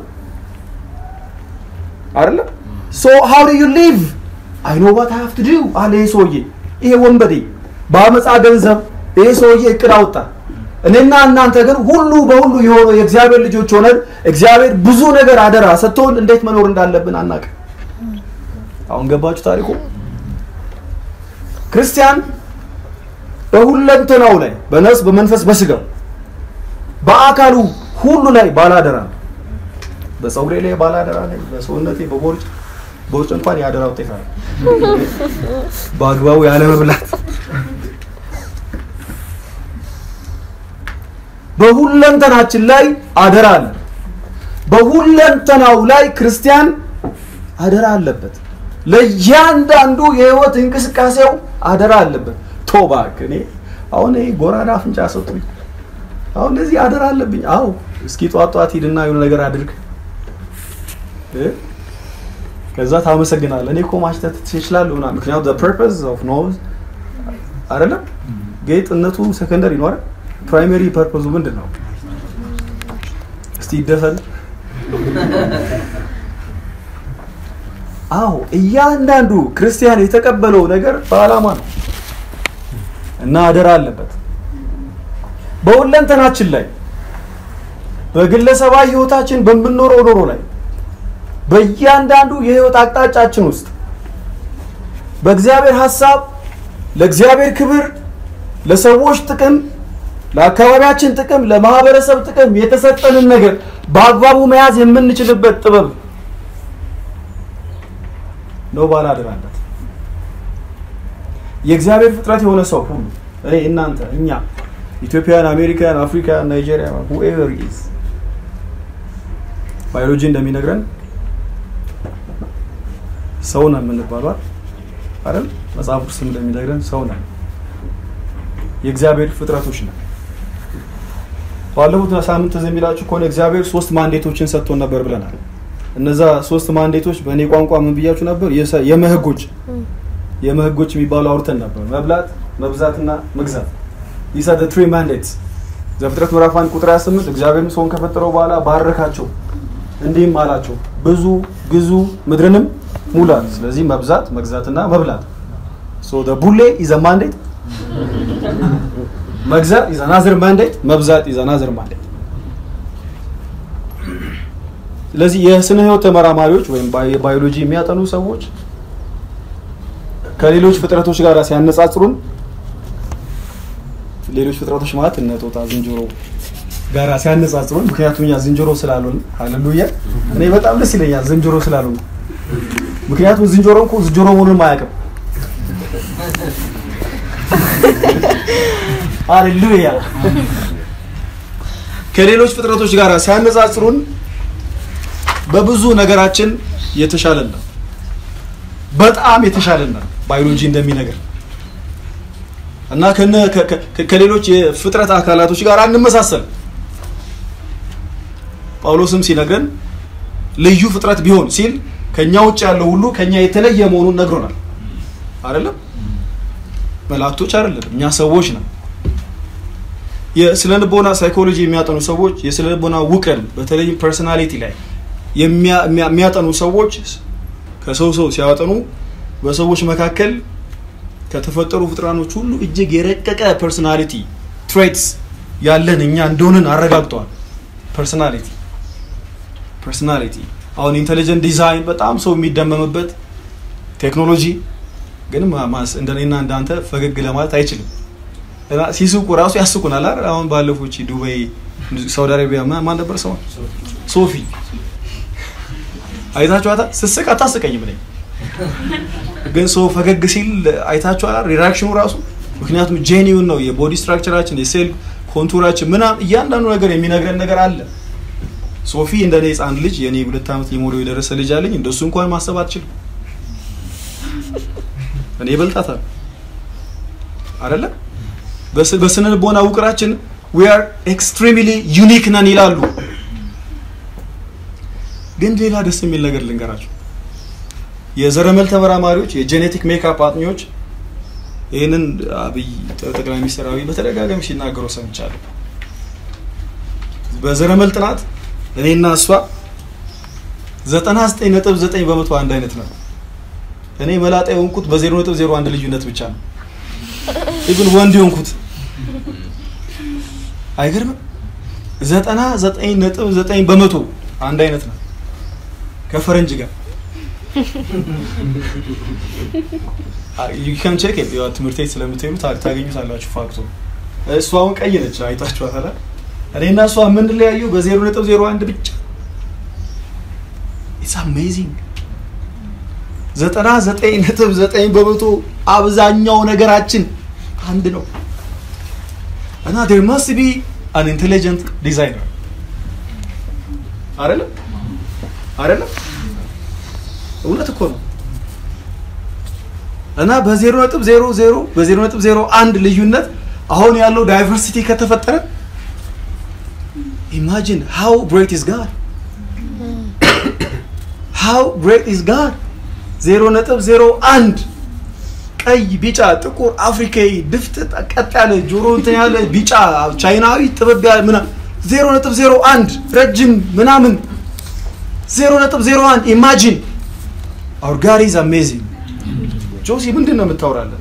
አይደለ? ሶ ሃው ዱ ዩ ሊቭ አይ ኖ ዋት አይ ሃቭ ቱ ዱ አለ ይሄ ሰውዬ። ይሄ ወንበዴ በአመፃ ገንዘብ ይሄ ሰውዬ እቅድ አወጣ። እኔና እናንተ ግን ሁሉ በሁሉ የሆነ የእግዚአብሔር ልጆች ሆነን እግዚአብሔር ብዙ ነገር አደራ ሰጥቶን እንዴት መኖር እንዳለብን አናውቅም። አሁን ገባችሁ ታሪኩ? ክርስቲያን በሁለንተናው ላይ በነፍስ በመንፈስ በስጋው በአካሉ ሁሉ ላይ ባላደራ ነው። በፀጉሬ ላይ ባላደራ ነኝ፣ በሰውነቴ በቦርጭ ቦርጭ እንኳን የአደራ ውጤት አለ። በአግባቡ ያለ መብላት በሁለንተናችን ላይ አደራ አለ። በሁለንተናው ላይ ክርስቲያን አደራ አለበት። ለእያንዳንዱ የህይወት እንቅስቃሴው አደራ አለበት። ቶባክ እኔ አሁን ይሄ ጎራዳ አፍንጫ ሰጡኝ። አሁን ለዚህ አደራ አለብኝ። አዎ እስኪ ጧት ጧት ሂድና የሆነ ነገር አድርግ እ? ከዛ ታመሰግናለህ። እኔ እኮ ማሽተት ትችላለህ ምናምን። ምክንያቱም the purpose of nose አይደለም ጌጥነቱ ሰከንደሪ ነው አይደል? ፕራይመሪ ፐርፖዙ ምንድን ነው? እስቲ ይደፈን። አዎ እያንዳንዱ ክርስቲያን የተቀበለው ነገር በዓላማ ነው እና አደራ አለበት በሁለንተናችን ላይ በግለሰባዊ ህይወታችን በምንኖረው ኖሮ ላይ በእያንዳንዱ የህይወት አቅጣጫችን ውስጥ በእግዚአብሔር ሀሳብ ለእግዚአብሔር ክብር ለሰዎች ጥቅም ለአካባቢያችን ጥቅም ለማህበረሰብ ጥቅም የተሰጠንን ነገር በአግባቡ መያዝ የምንችልበት ጥበብ ነው ባላደራለት የእግዚአብሔር ፍጥረት የሆነ ሰው ሁሉ እኔ እናንተ እኛ ኢትዮጵያን አሜሪካን አፍሪካን ናይጄሪያ ሁኤቨር ኢዝ ባዮሎጂ እንደሚነግረን ሰው ነው የምንባሏል አይደል መጽሐፍ ቅዱስም እንደሚነግረን ሰው ነን የእግዚአብሔር ፍጥረቶች ነን ባለፉት ሳምንት ትዝ የሚላችሁ ከሆነ እግዚአብሔር ሶስት ማንዴቶችን ሰጥቶን ነበር ብለናል እነዛ ሶስት ማንዴቶች በእኔ ቋንቋ ምን ብያችሁ ነበር የሰ- የመህጎች የመህጎች የሚባሉ አውርተን ነበር መብላት መብዛትና መግዛት these are the three mandates ዘፍጥረት ምዕራፍ 1 ቁጥር 28 እግዚአብሔርም ሰውን ከፈጠረው በኋላ ባረካቸው እንዲህም አላቸው ብዙ ግዙ ምድርንም ሙላት ስለዚህ መብዛት መግዛትና መብላት so the ቡሌ is a mandate መግዛት is another mandate መብዛት is another mandate ስለዚህ የስነ ህይወት ተመራማሪዎች ወይም ባዮ- ባዮሎጂ የሚያጠኑ ሰዎች ከሌሎች ፍጥረቶች ጋር ሲያነጻጽሩን ሌሎች ፍጥረቶች ማለት እነ ጦጣ ዝንጀሮ ጋራ ሲያነጻጽሩን ምክንያቱም እኛ ዝንጀሮ ስላልሆን ሃሌሉያ እኔ በጣም ደስ ይለኛል ዝንጀሮ ስላልሆን ምክንያቱም ዝንጀሮ እኮ ዝንጀሮ መሆኑን አያውቅም ሃሌሉያ ከሌሎች ፍጥረቶች ጋር ሲያነጻጽሩን በብዙ ነገራችን የተሻለን ነው በጣም የተሻለን ነው ባዮሎጂ እንደሚነግር እና ከነ ከ- ከ- ከሌሎች የፍጥረት አካላቶች ጋር አንመሳሰል ጳውሎስም ሲነግረን ልዩ ፍጥረት ቢሆን ሲል ከኛ ውጭ ያለው ሁሉ ከኛ የተለየ መሆኑን ነግሮናል አይደለም መላእክቶች አይደለም እኛ ሰዎች ነን የስነ ልቦና ሳይኮሎጂ የሚያጠኑ ሰዎች የስነ ልቦና ውቅርን በተለይም ፐርሰናሊቲ ላይ የሚያ- የሚያ- የሚያጠኑ ሰዎች ከሰው ሰው ሲያጠኑ በሰዎች መካከል ከተፈጠሩ ፍጥራኖች ሁሉ እጅግ የረቀቀ ፐርሰናሊቲ ትሬትስ ያለን እኛ እንደሆንን አረጋግጠዋል ፐርሰናሊቲ ፐርሰናሊቲ አሁን ኢንቴሊጀንት ዲዛይን በጣም ሰው የሚደመምበት ቴክኖሎጂ ግን ማ- ማስ- እንደኔና እንዳንተ ፈገግ ለማለት አይችልም እና ሲስቁ ራሱ ያስቁናል አይደል አሁን ባለፎች ዱባይ ሳውዲ አረቢያ ማ- ማን ነበር ሰው ሶፊ አይታችኋታል ስስቅ አታስቀኝም ነኝ ግን ሰው ፈገግ ሲል አይታችኋል ሪራክሽኑ ራሱ ምክንያቱም ጄኒውን ነው የቦዲ ስትራክቸራችን የሴል ኮንቱራችን ምናም እያንዳንዱ ነገር የሚነግረን ነገር አለ ሶፊ እንደ እኔ ህፃን ልጅ የእኔ ሁለት ዓመት ሊሞላው የደረሰ ልጅ አለኝ እንደሱ እንኳን ማሰብ አትችልም እኔ ይበልጣታል አይደለም በስ- በስነ ልቦና ውቅራችን we are extremely unique ነን ይላሉ ግን ሌላ ደስ የሚል ነገር ልንገራቸው የዘረመል ተመራማሪዎች የጄኔቲክ ሜካፕ አጥኚዎች ይህንን አብይ ጠቅላይ ሚኒስትር አብይ በተደጋጋሚ ሲናገሩ ሰምቻለሁ በዘረመል ጥናት እኔና እሷ 99.9 በመቶ አንድ አይነት ነው እኔ መላጣ የሆንኩት በ0.01 ልዩነት ብቻ ነው ኢቭን ወንድ የሆንኩት አይገርምም ዘጠና ዘጠኝ ነጥብ ዘጠኝ በመቶ አንድ አይነት ነው ከፈረንጅ ጋር ዩካን ቼክ ትምህርት ቤት ስለምትሄዱ ታ- ታገኙታላችሁ ፋክቶ እሷ አሁን ቀይ ነች አይታችኋታል አይደል? እኔና እሷ የምንለያየው በዜሮ ነጥብ ዜሮ አንድ ብቻ ኢትስ አሜዚንግ ዘጠና ዘጠኝ ነጥብ ዘጠኝ በመቶ አብዛኛው ነገራችን አንድ ነው እና ዴር መስት ቢ አን ኢንቴሊጀንት ዲዛይነር አይደለም አይደለም እውነት እኮ ነው እና በዜሮ ነጥብ ዜሮ ዜሮ በዜሮ ነጥብ ዜሮ አንድ ልዩነት አሁን ያለው ዳይቨርሲቲ ከተፈጠረ ኢማጂን ሃው ግሬት ኢዝ ጋድ ሃው ግሬት ኢዝ ጋድ ዜሮ ነጥብ ዜሮ አንድ ቀይ ቢጫ ጥቁር አፍሪካዊ ድፍጥጥ ቀጥ ያለ ጆሮ እንትን ያለ ቢጫ ቻይናዊ ጥበብ ያለ ምና ዜሮ ነጥብ ዜሮ አንድ ረጅም ምናምን ዜሮ ነጥብ ዜሮ አንድ ኢማጂን አውር ጋድ ኢዝ አሜዚንግ ጆሲ ምንድን ነው የምታወራለን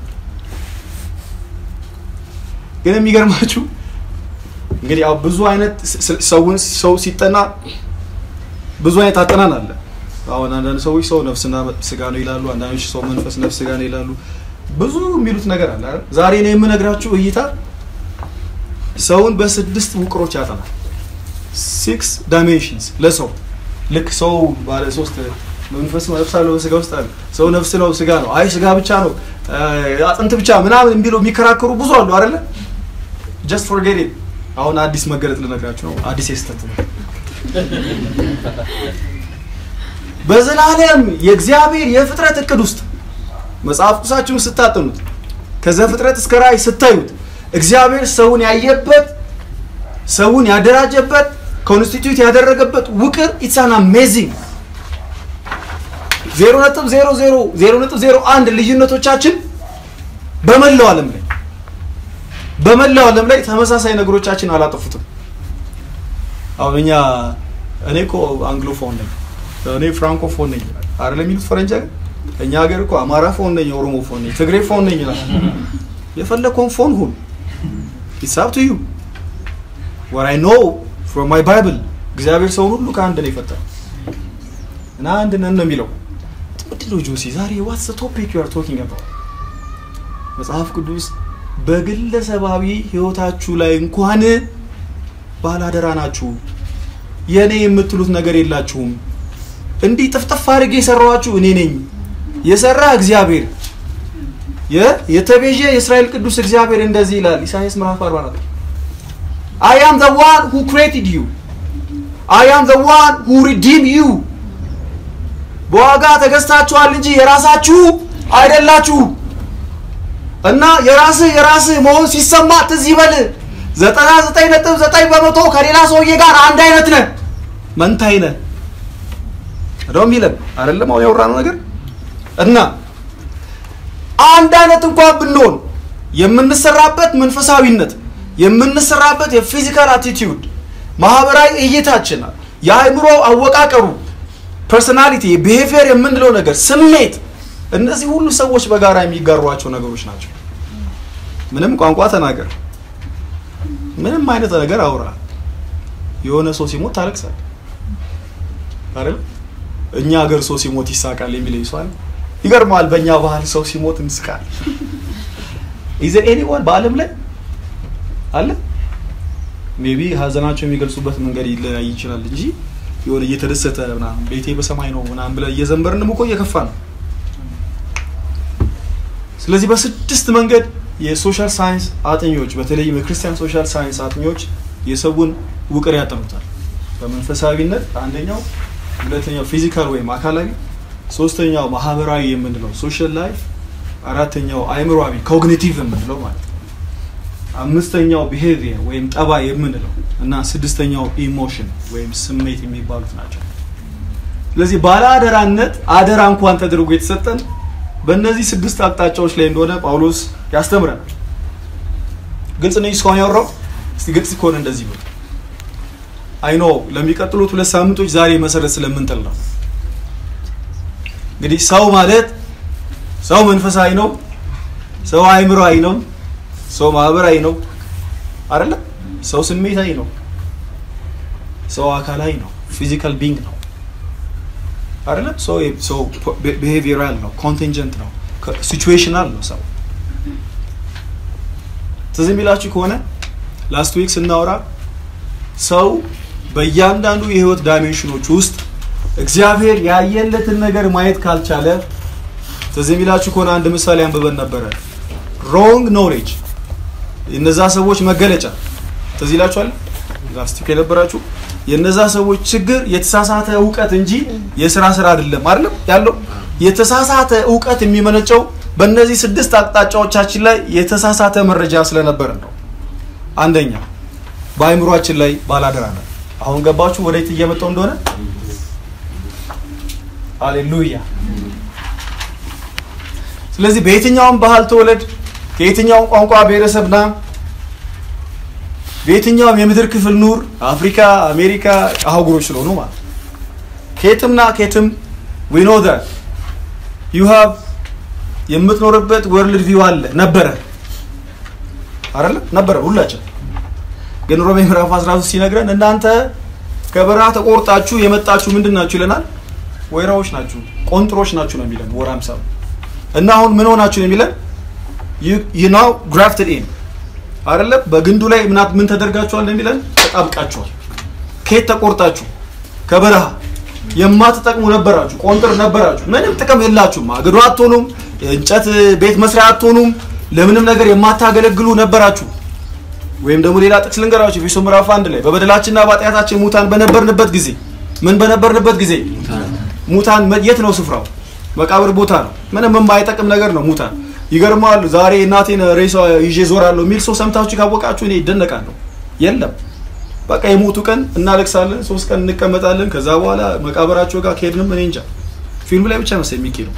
ግን የሚገርማችሁ እንግዲህ ያው ብዙ አይነት ሰውን ሰው ሲጠና ብዙ አይነት አጠናን አለ አሁን አንዳንድ ሰዎች ሰው ነፍስና ስጋ ነው ይላሉ አንዳንዶች ሰው መንፈስ ነፍስ ስጋ ነው ይላሉ ብዙ የሚሉት ነገር አለ አይደል ዛሬ ነው የምነግራችሁ እይታ ሰውን በስድስት ውቅሮች ያጠናል ሲክስ ዳይሜንሽንስ ለሰው ልክ ሰው ባለ ሶስት መንፈስ ነፍስ አለው በስጋ ውስጥ አለ ሰው ነፍስ ነው ስጋ ነው አይ ስጋ ብቻ ነው አጥንት ብቻ ምናምን የሚለው የሚከራከሩ ብዙ አሉ አይደለ ጀስት ፎርጌት ኢት አሁን አዲስ መገለጥ ልነግራችሁ ነው አዲስ የስተት ነው በዘላለም የእግዚአብሔር የፍጥረት እቅድ ውስጥ መጽሐፍ ቅዱሳችሁን ስታጠኑት ከዘፍጥረት እስከ ራእይ ስታዩት እግዚአብሔር ሰውን ያየበት ሰውን ያደራጀበት ኮንስቲትዩት ያደረገበት ውቅር ኢትሳን አሜዚንግ ዜሮ ነጥብ ዜሮ ዜሮ ዜሮ ነጥብ ዜሮ አንድ ልዩነቶቻችን በመላው ዓለም ላይ በመላው ዓለም ላይ ተመሳሳይ ነገሮቻችን አላጠፉትም። አሁን እኛ እኔ እኮ አንግሎፎን ነኝ፣ እኔ ፍራንኮፎን ነኝ አይደል የሚሉት ፈረንጅ ሀገር። እኛ ሀገር እኮ አማራ ፎን ነኝ፣ ኦሮሞ ፎን ነኝ፣ ትግሬ ፎን ነኝ ይላል። የፈለከውን ፎን ሁን። ኢትስ አፕ ቱ ዩ ወር አይ ኖ ፍሮም ማይ ባይብል እግዚአብሔር ሰውን ሁሉ ከአንድ ነው የፈጠረው እና አንድ ነን ነው የሚለው። ምንድን ነው ጆሲ ዛሬ ዋትስ ቶፒክ ዩ አር ቶኪንግ አባውት? መጽሐፍ ቅዱስ በግለሰባዊ ህይወታችሁ ላይ እንኳን ባላደራ ናችሁ፣ የእኔ የምትሉት ነገር የላችሁም። እንዲህ ጥፍጥፍ አድርጌ የሰራኋችሁ እኔ ነኝ፣ የሰራ እግዚአብሔር፣ የተቤዠ የእስራኤል ቅዱስ እግዚአብሔር እንደዚህ ይላል ኢሳያስ ምዕራፍ 44 አይ አም ዘ ዋን ሁ ክሬትድ ዩ አይ አም ዘ ዋን ሁ ሪዲም ዩ በዋጋ ተገዝታችኋል እንጂ የራሳችሁ አይደላችሁ። እና የራስህ የራስህ መሆን ሲሰማ ትዝ ይበል ዘጠና ዘጠኝ ነጥብ ዘጠኝ በመቶ ከሌላ ሰውዬ ጋር አንድ አይነት ነህ፣ መንታይ ነህ ነው የሚለን አይደለም? አሁን ያወራነው ነገር እና አንድ አይነት እንኳን ብንሆን የምንሰራበት መንፈሳዊነት የምንሰራበት የፊዚካል አቲቲዩድ ማህበራዊ እይታችን የአእምሮ አወቃቀሩ ፐርሶናሊቲ ቢሄቪየር የምንለው ነገር ስሜት እነዚህ ሁሉ ሰዎች በጋራ የሚጋሯቸው ነገሮች ናቸው ምንም ቋንቋ ተናገር ምንም አይነት ነገር አውራ የሆነ ሰው ሲሞት ታለቅሳል አይደል እኛ ሀገር ሰው ሲሞት ይሳቃል የሚለኝ ሰው አለ ይገርመዋል በእኛ ባህል ሰው ሲሞት እንስቃል ኢዘ ኤኒዋን በአለም ላይ አለ ሜቢ ሀዘናቸው የሚገልጹበት መንገድ ሊለያይ ይችላል እንጂ የሆነ እየተደሰተ ምናምን ቤቴ በሰማይ ነው ምናምን ብለ እየዘንበርንም እኮ እየከፋ ነው ስለዚህ በስድስት መንገድ የሶሻል ሳይንስ አጥኞች በተለይም የክርስቲያን ሶሻል ሳይንስ አጥኞች የሰውን ውቅር ያጠኑታል በመንፈሳዊነት አንደኛው ሁለተኛው ፊዚካል ወይም አካላዊ ሶስተኛው ማህበራዊ የምንለው ሶሻል ላይፍ አራተኛው አይምሯዊ ኮግኒቲቭ የምንለው ማለት ነው አምስተኛው ቢሄቪየር ወይም ጠባይ የምንለው እና ስድስተኛው ኢሞሽን ወይም ስሜት የሚባሉት ናቸው ስለዚህ ባለ አደራነት አደራ እንኳን ተደርጎ የተሰጠን በእነዚህ ስድስት አቅጣጫዎች ላይ እንደሆነ ጳውሎስ ያስተምረናል ግልጽ ነኝ እስካሁን ያወራው እስቲ ግልጽ ከሆነ እንደዚህ ብሎ አይኖ ለሚቀጥሉት ሁለት ሳምንቶች ዛሬ መሰረት ስለምንጥል ነው እንግዲህ ሰው ማለት ሰው መንፈሳዊ ነው ሰው አይምሮአዊ ነው ሰው ማህበራዊ ነው አይደለም ሰው ስሜታዊ ነው ሰው አካላዊ ነው ፊዚካል ቢንግ ነው አይደለም ሰው ሰው ቢሄቪየራል ነው ኮንቲንጀንት ነው ሲቹዌሽናል ነው ሰው ትዝ የሚላችሁ ከሆነ ላስት ዊክ ስናወራ ሰው በእያንዳንዱ የህይወት ዳይሜንሽኖች ውስጥ እግዚአብሔር ያየለትን ነገር ማየት ካልቻለ ትዝ የሚላችሁ ከሆነ አንድ ምሳሌ አንብበን ነበረ ሮንግ ኖሌጅ የነዛ ሰዎች መገለጫ ትዝ ይላችኋል ላስት ዊክ የነበራችሁ የነዛ ሰዎች ችግር የተሳሳተ እውቀት እንጂ የስራ ስራ አይደለም አይደለም ያለው የተሳሳተ እውቀት የሚመነጨው በእነዚህ ስድስት አቅጣጫዎቻችን ላይ የተሳሳተ መረጃ ስለነበረ ነው አንደኛ በአይምሯችን ላይ ባላደራ ነው አሁን ገባችሁ ወደየት እየመጣው እንደሆነ ሃሌሉያ። ስለዚህ በየትኛውም ባህል ተወለድ፣ ከየትኛውም ቋንቋ ብሔረሰብና በየትኛውም የምድር ክፍል ኑር፣ አፍሪካ፣ አሜሪካ አህጉሮች ስለሆኑ ማለት ነው። ከየትምና ከየትም ዊ ኖ ዛት ዩ ሃቭ የምትኖርበት ወርልድ ቪው አለ ነበረ አይደለ ነበረ ሁላችን ግን ሮሜ ምዕራፍ 13 ሲነግረን እናንተ ከበረሃ ተቆርጣችሁ የመጣችሁ ምንድን ናችሁ ይለናል ወይራዎች ናችሁ ቆንጥሮች ናችሁ ነው የሚለን ወር 50 እና አሁን ምን ሆናችሁ ነው የሚለን ዩ ናው ግራፍትድ ኢን አይደለ በግንዱ ላይ ምናት ምን ተደርጋችኋል ነው የሚለን ተጣብቃችኋል ከየት ተቆርጣችሁ ከበረሃ የማትጠቅሙ ነበራችሁ ቆንጥር ነበራችሁ ምንም ጥቅም የላችሁም አገዶ አትሆኑም እንጨት ቤት መስሪያ አትሆኑም ለምንም ነገር የማታገለግሉ ነበራችሁ ወይም ደግሞ ሌላ ጥቅስ ልንገራችሁ ኤፌሶ ምዕራፍ አንድ ላይ በበደላችንና በኃጢአታችን ሙታን በነበርንበት ጊዜ ምን በነበርንበት ጊዜ ሙታን የት ነው ስፍራው መቃብር ቦታ ነው ምንም የማይጠቅም ነገር ነው ሙታን ይገርማል ዛሬ እናቴን ሬሳ ይዤ ዞራለሁ የሚል ሰው ሰምታችሁ ካወቃችሁ እኔ ይደነቃለሁ የለም በቃ የሞቱ ቀን እናለቅሳለን ሶስት ቀን እንቀመጣለን ከዛ በኋላ መቃብራቸው ጋር ከሄድንም እኔ እንጃ ፊልም ላይ ብቻ መሰለኝ የሚኬደው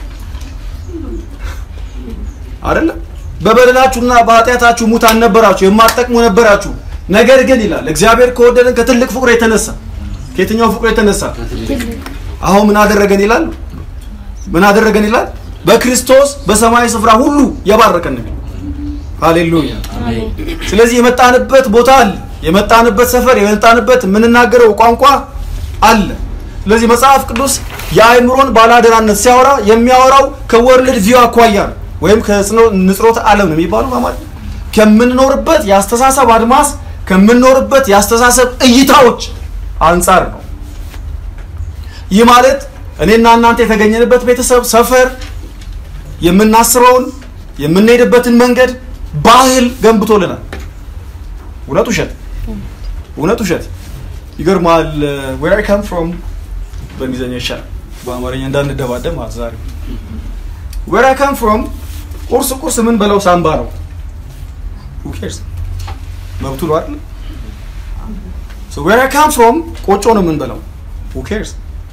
አይደለም በበደላችሁና በኃጢአታችሁ ሙታን ነበራችሁ የማትጠቅሙ ነበራችሁ ነገር ግን ይላል እግዚአብሔር ከወደደን ከትልቅ ፍቅሩ የተነሳ ከየትኛው ፍቅሩ የተነሳ አሁን ምን አደረገን ይላል ምን አደረገን ይላል በክርስቶስ በሰማያዊ ስፍራ ሁሉ የባረከን ነው ሃሌሉያ ስለዚህ የመጣንበት ቦታ አለ የመጣንበት ሰፈር የመጣንበት የምንናገረው ቋንቋ አለ ስለዚህ መጽሐፍ ቅዱስ የአእምሮን ባላደራነት ሲያወራ የሚያወራው ከወርልድ ቪው አኳያ ነው ወይም ከንጽሮተ ዓለም ነው የሚባለው በአማርኛ ከምንኖርበት የአስተሳሰብ አድማስ ከምንኖርበት የአስተሳሰብ እይታዎች አንጻር ነው ይህ ማለት እኔና እናንተ የተገኘንበት ቤተሰብ ሰፈር የምናስበውን የምንሄድበትን መንገድ ባህል ገንብቶልናል እውነት ውሸት እውነት ውሸት ይገርማል ዌር አይ ካም ፍሮም በእንግሊዝኛ ይሻላል በአማርኛ እንዳንደባደብ ማለት ዛሬ ዌር አይ ካም ፍሮም ቁርስ ቁርስ ምን በለው ሳምባ ነው who cares መብቱ ነው አይደል so where i come from ቆጮ ነው ምን በለው who cares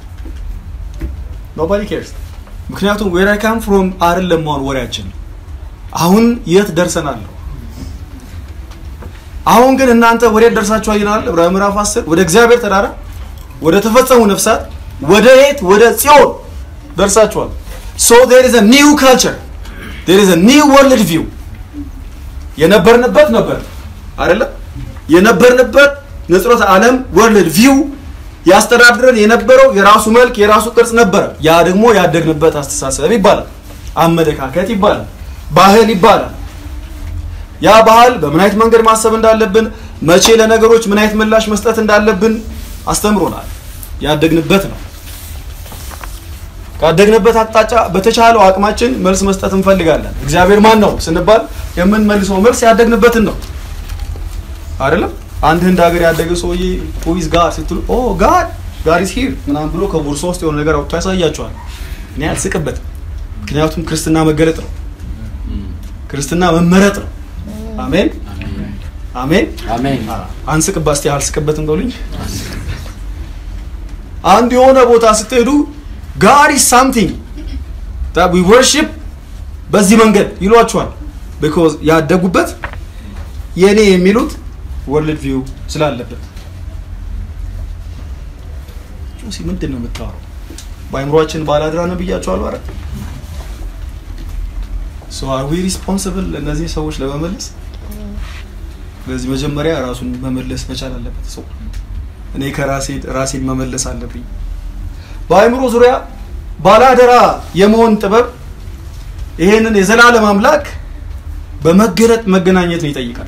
nobody cares ምክንያቱም where i come from አይደለም አሁን ወሬያችን አሁን የት ደርሰናል ነው አሁን ግን እናንተ ወዴት ደርሳችኋል ይላል ዕብራውያን ምዕራፍ 10 ወደ እግዚአብሔር ተራራ ወደ ተፈጸሙ ነፍሳት ወደ የት ወደ ጽዮን ደርሳችኋል so there is a new culture there is a new world view የነበርንበት ነበር አይደለም የነበርንበት ንጽሮተ ዓለም ወርልድ ቪው ያስተዳድረን የነበረው የራሱ መልክ የራሱ ቅርጽ ነበረ ያ ደግሞ ያደግንበት አስተሳሰብ ይባላል አመለካከት ይባላል ባህል ይባላል ያ ባህል በምን አይነት መንገድ ማሰብ እንዳለብን መቼ ለነገሮች ምን አይነት ምላሽ መስጠት እንዳለብን አስተምሮናል ያደግንበት ነው ካደግንበት አቅጣጫ በተቻለው አቅማችን መልስ መስጠት እንፈልጋለን እግዚአብሔር ማን ነው ስንባል የምንመልሰው መልስ ያደግንበትን ነው አይደለም አንድ ህንድ ሀገር ያደገ ሰውዬ ፖይዝ ጋር ስትሉ ኦ ጋድ ጋድ ኢዝ ሂር ምናምን ብሎ ከቦርሳ ውስጥ የሆነ ነገር አውጥቶ ያሳያቸዋል እኔ አልስቅበትም ምክንያቱም ክርስትና መገለጥ ነው ክርስትና መመረጥ ነው አሜን አሜን አሜን አንስቅባ እስቲ አልስቅበትም በሉኝ አንድ የሆነ ቦታ ስትሄዱ ጋድ ኢዝ ሳምቲንግ that we worship በዚህ መንገድ ይሏቸዋል ቢኮዝ ያደጉበት የኔ የሚሉት ወርልድ ቪው ስላለበት ጆሲ ምንድን ነው የምታወራው በአይምሯችን ባላድራ ነው ብያቸዋለሁ አረ ሶ አር ዊ ሪስፖንሲብል እነዚህ ሰዎች ለመመለስ ስለዚህ መጀመሪያ ራሱን መመለስ መቻል አለበት ሰው እኔ ከራሴ ራሴን መመለስ አለብኝ በአእምሮ ዙሪያ ባላደራ የመሆን ጥበብ ይሄንን የዘላለም አምላክ በመገለጥ መገናኘትን ይጠይቃል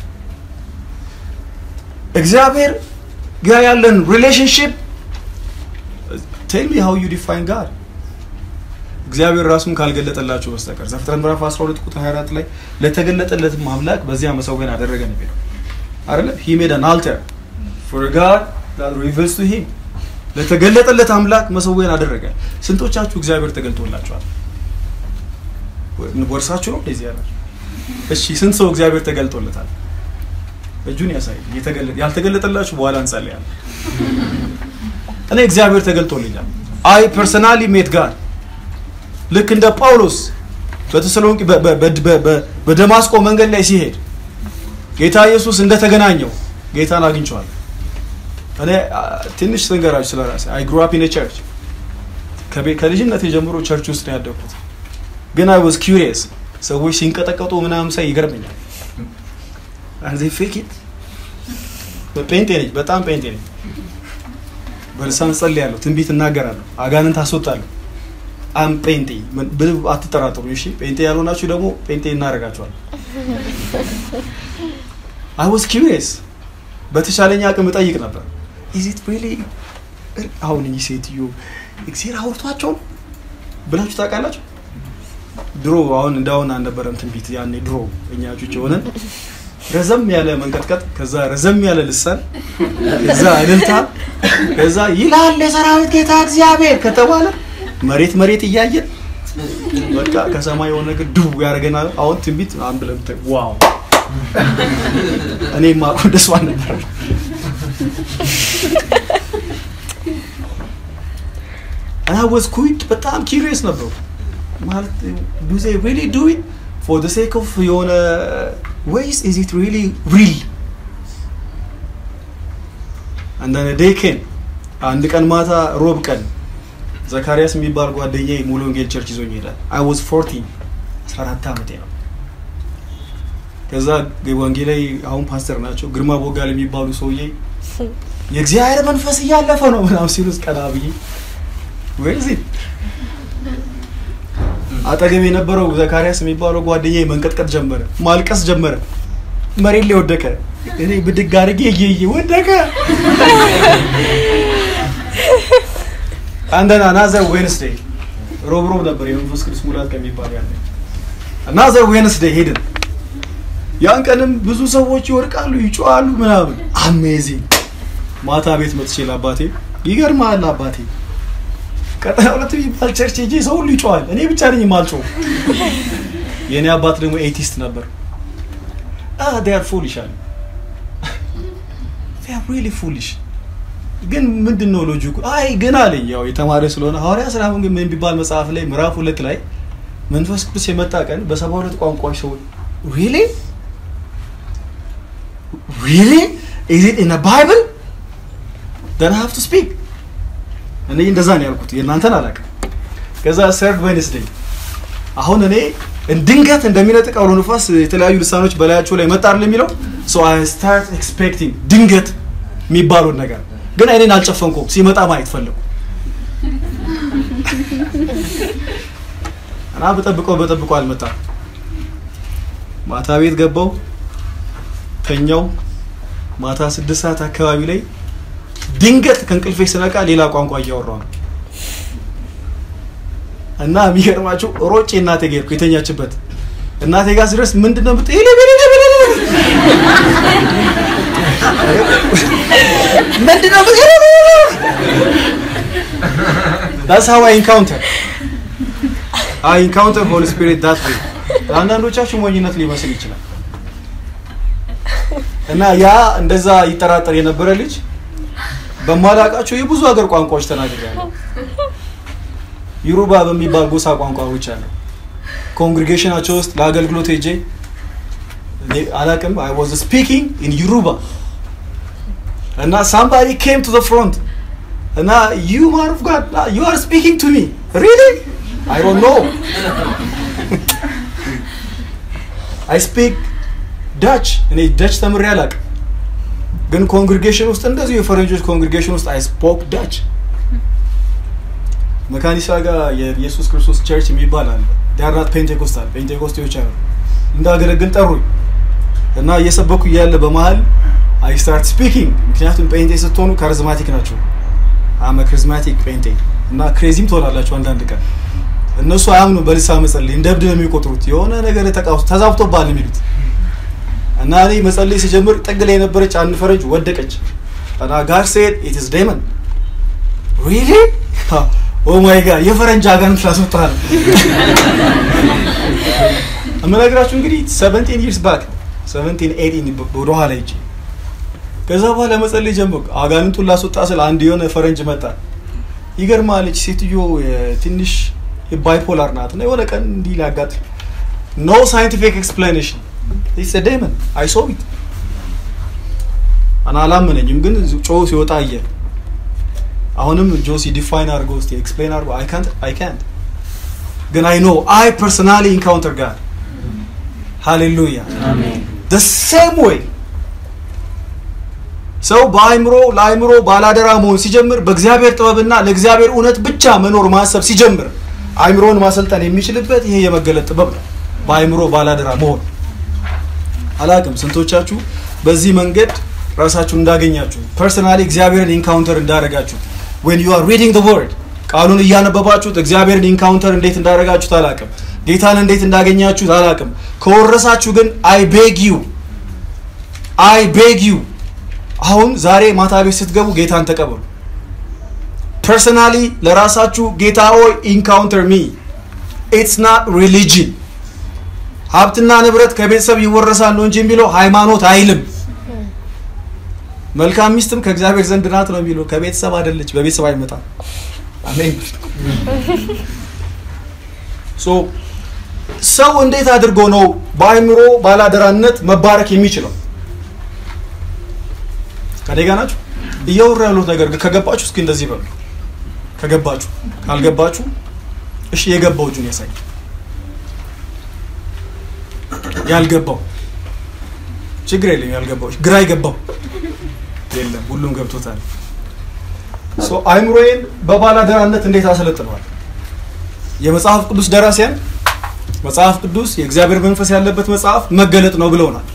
እግዚአብሔር ጋር ያለን ሪሌሽንሽፕ ቴል ሚ ሃው ዩ ዲፋይን ጋድ እግዚአብሔር ራሱን ካልገለጠላችሁ በስተቀር ዘፍጥረት ምዕራፍ 12 ቁጥር 24 ላይ ለተገለጠለትም አምላክ በዚያ መሰዊያን አደረገ ነው የሚለው አይደለ ሂ ሜድ አን አልተር ፎር ጋድ that reveals to him ለተገለጠለት አምላክ መሰዊያን አደረገ ስንቶቻችሁ እግዚአብሔር ተገልጦላችኋል ወርሳችሁ ነው እንደዚህ ያላችሁ እሺ ስንት ሰው እግዚአብሔር ተገልጦለታል እጁን ያሳይ ያልተገለጠላችሁ በኋላ እንጸልያለን እኔ እግዚአብሔር ተገልጦልኛል አይ ፐርሰናሊ ሜት ጋር ልክ እንደ ጳውሎስ በተሰሎንቄ በ- በ- በ- በ- በ- በደማስቆ መንገድ ላይ ሲሄድ ጌታ ኢየሱስ እንደተገናኘው ጌታን አግኝቼዋለሁ። እኔ አ፣ ትንሽ ስንገራችሁ ስለ ራሴ አይ ግሩ አፕ ኢን ቸርች ከልጅነት የጀምሮ ቸርች ውስጥ ነው ያደግኩት። ግን አይ ዋዝ ኪሪየስ ሰዎች ሲንቀጠቀጡ ምናምን ሳይ ይገርመኛል። አንዜ ፌክ ኢት ጴንጤ ነኝ፣ በጣም ጴንጤ ነኝ። በልሳን ጸልያለሁ፣ ትንቢት እናገራለሁ፣ አጋንንት አስወጣለሁ። አም ጴንጤ ምን- ብል- አትጠራጠሩ። እሺ ጴንጤ ያልሆናችሁ ደግሞ ጴንጤ እናደርጋችኋለን። አይ ዋዝ ኪሪየስ በተቻለኝ አቅም እጠይቅ ነበር። ኢዝ ኢት ሪሊ አሁን እኚህ ሴትዮ እግዚአብሔር አውርቷቸው ነው ብላችሁ ታውቃላችሁ? ድሮ አሁን እንዳሁን አልነበረም ትንቢት ያኔ ድሮ እኛ ጩጭ ሆነን ረዘም ያለ መንቀጥቀጥ ከዛ ረዘም ያለ ልሳን ከዛ እልልታ ከዛ ይላል የሰራዊት ጌታ እግዚአብሔር ከተባለ መሬት መሬት እያየን በቃ ከሰማይ የሆነ ነገር ድው ያደረገናል። አሁን ትንቢት አንድ ብለን ብታይ ዋው እኔ ማቁ ደስ ነበር። እና ወዝ ኩዊት በጣም ኪሪየስ ነበሩ ማለት ዱ ዜ ሪሊ ዱ ኢት ፎር ደ ሴክ ኦፍ የሆነ ወይስ ኢዝ ኢት ሪሊ ሪል አንዳንድ ዴይ ኬን አንድ ቀን ማታ ሮብ ቀን ዘካሪያስ የሚባል ጓደኛዬ ሙሉ ወንጌል ቸርች ይዞኝ ይሄዳል። አይ ዋዝ 14 14 ዓመቴ ነው። ከዛ ወንጌላዊ አሁን ፓስተር ናቸው ግርማ ቦጋል የሚባሉ ሰውዬ የእግዚአብሔር መንፈስ እያለፈ ነው ምናምን ሲሉት ቀና ብዬ ወይዚ አጠገብ የነበረው ዘካሪያስ የሚባለው ጓደኛዬ መንቀጥቀጥ ጀመረ፣ ማልቀስ ጀመረ፣ መሬት ላይ ወደቀ። እኔ ብድግ አድርጌ እየየ ወደቀ። አንደና ናዘር ዌንስዴይ ሮብ ሮብ ነበር የመንፈስ ቅዱስ ሙላት ከሚባል ያለ ናዘር ዌንስዴይ ሄድን። ያን ቀንም ብዙ ሰዎች ይወድቃሉ፣ ይጮዋሉ ምናምን አሜዚንግ። ማታ ቤት መጥቼ ለአባቴ ይገርማል አባቴ ቀጠና ሁለት የሚባል ቸርች ሄጄ ሰው ሁሉ ይጮዋል፣ እኔ ብቻ ነኝ የማልጮው። የእኔ አባት ደግሞ ኤቲስት ነበር። ዴር ፉሊሽ አለ ሪሊ ፉሊሽ ግን ምንድን ነው ሎጂኩ? አይ ግን አለኝ ያው የተማረ ስለሆነ ሐዋርያ ስራ ግን ምን ቢባል መጽሐፍ ላይ ምዕራፍ ሁለት ላይ መንፈስ ቅዱስ የመጣ ቀን በሰባ ሁለት ቋንቋዎች ሰዎች ሪሊ ሪሊ ኢዝ ኢት ኢን ባይብል ደን ሃቭ ቱ ስፒክ እኔ እንደዛ ነው ያልኩት፣ የእናንተን አላውቅም። ከዛ ሰርድ ዌንስዴይ አሁን እኔ ድንገት እንደሚነጥቅ አውሎ ንፋስ የተለያዩ ልሳኖች በላያቸው ላይ መጣ አይደል የሚለው ሶ አይ ስታርት ኤክስፔክቲንግ ድንገት የሚባሉን ነገር ግን እኔን አልጨፈንኩም። ሲመጣ ማየት ፈለጉ እና በጠብቀው በጠብቀው አልመጣም። ማታ ቤት ገባው ተኛው። ማታ ስድስት ሰዓት አካባቢ ላይ ድንገት ከእንቅልፌ ስነቃ ሌላ ቋንቋ እያወራሁ ነው እና የሚገርማችሁ ሮጬ እናቴ ጋር ሄድኩ የተኛችበት እናቴ ጋር ስደርስ ምንድን ነው ብትይ ምንድን ነው That's how I encounter. I encounter Holy Spirit that way. አንዳንዶቻችሁ ሞኝነት ሊመስል ይችላል እና ያ እንደዛ ይጠራጠር የነበረ ልጅ በማላውቃቸው የብዙ ሀገር ቋንቋዎች ተናግሬያለሁ። ዩሩባ በሚባል ጎሳ ቋንቋዎች አለ። ኮንግሪጌሽናቸው ውስጥ ለአገልግሎት ሄጄ እኔ አላውቅም አይ ዋዝ ስፒኪንግ ኢን ዩሩባ እና ሳምባዲ ኬም ቱ ዘ ፍሮንት እና ዩ ማን ኦፍ ጋድ ዩ አር ስፒኪንግ ቱ ሚ ሪሊ አይ ዶንት ኖ አይ ስፒክ ዳች እኔ ዳች ተምሬ አላውቅም ግን ኮንግሪጌሽን ውስጥ እንደዚሁ የፈረንጆች ኮንግሪጌሽን ውስጥ አይ ስፖክ ዳች መካኒሳ ጋር የኢየሱስ ክርስቶስ ቸርች የሚባል አለ ዳርናት ፔንቴኮስታል ፔንቴኮስቴዎች አሉ እንዳገለግል ጠሩኝ እና እየሰበኩ እያለ በመሀል አይ ስታርት ስፒኪንግ ምክንያቱም ጴንጤ ስትሆኑ ካሪዝማቲክ ናቸው አመ ክሪዝማቲክ ጴንጤ እና ክሬዚም ትሆናላችሁ አንዳንድ ቀን እነሱ አያምኑ በልሳ መጸለይ እንደ እብድ ነው የሚቆጥሩት የሆነ ነገር ተቃውስ ተዛብቶባል የሚሉት እና እኔ መጸለይ ሲጀምር ጥግ ላይ የነበረች አንድ ፈረንጅ ወደቀች እና ጋር ሴድ ኢት ኢዝ ዴመን ሪሊ ኦ ማይ ጋድ የፈረንጅ አጋንንት ላስወጣ ነው የምነግራችሁ እንግዲህ 17 ይርስ ባክ 17 18 ወደ ኋላ ሂጅ ከዛ በኋላ መጸለይ ጀመርኩ አጋንንቱን ላስወጣ ስል አንድ የሆነ ፈረንጅ መጣ ይገርማል። እች ሴትዮ ትንሽ ባይፖላር ናት እና የሆነ ቀን እንዲህ ሊያጋጥም ኖ ሳይንቲፊክ ኤክስፕላኔሽን ኢትስ ዴመን አይ ሶ ኢት እና አላመነኝም፣ ግን ጮ ሲወጣ አየ። አሁንም ጆሲ ዲፋይን አድርገው እስቲ ኤክስፕሌን አድርገው አይ ካንት አይ ካንት ግን አይ ኖ አይ ፐርሰናሊ ኢንካውንተር ጋር ሃሌሉያ the same way ሰው በአእምሮ ለአእምሮ ባላደራ መሆን ሲጀምር በእግዚአብሔር ጥበብና ለእግዚአብሔር እውነት ብቻ መኖር ማሰብ ሲጀምር አእምሮን ማሰልጠን የሚችልበት ይሄ የመገለጥ ጥበብ ነው። በአእምሮ ባላደራ መሆን አላቅም ስንቶቻችሁ በዚህ መንገድ ራሳችሁን እንዳገኛችሁ ፐርሰናሊ እግዚአብሔርን ኢንካውንተር እንዳደረጋችሁ when you are reading the word ቃሉን እያነበባችሁት እግዚአብሔርን ኢንካውንተር እንዴት እንዳደረጋችሁት አላቅም። ጌታን እንዴት እንዳገኛችሁት አላቅም። ከወረሳችሁ ግን አይ ቤግ ዩ አይ ቤግ ዩ አሁን ዛሬ ማታ ቤት ስትገቡ ጌታን ተቀበሉ። ፐርሰናሊ ለራሳችሁ ጌታ ሆይ ኢንካውንተር ሚ ኢትስ ናት ሪሊጅን ሀብትና ንብረት ከቤተሰብ ይወረሳል ነው እንጂ የሚለው ሃይማኖት አይልም። መልካም ሚስትም ከእግዚአብሔር ዘንድ ናት ነው የሚለው። ከቤተሰብ አይደለች፣ በቤተሰብ አይመጣም። አሜን። ሶ ሰው እንዴት አድርጎ ነው በአእምሮ ባላደራነት መባረክ የሚችለው? ከኔ ጋር ናችሁ? እያወራ ያሉት ነገር ግን ከገባችሁ እስኪ እንደዚህ በሉ። ከገባችሁ፣ ካልገባችሁ እሺ፣ የገባው እጁን ያሳይ። ያልገባው ችግር የለም። ያልገባው ግራ የገባው የለም። ሁሉም ገብቶታል። ሶ አእምሮዬን በባላደራነት እንዴት አሰለጥነዋል? የመጽሐፍ ቅዱስ ደራሲያን መጽሐፍ ቅዱስ የእግዚአብሔር መንፈስ ያለበት መጽሐፍ መገለጥ ነው ብለውናል።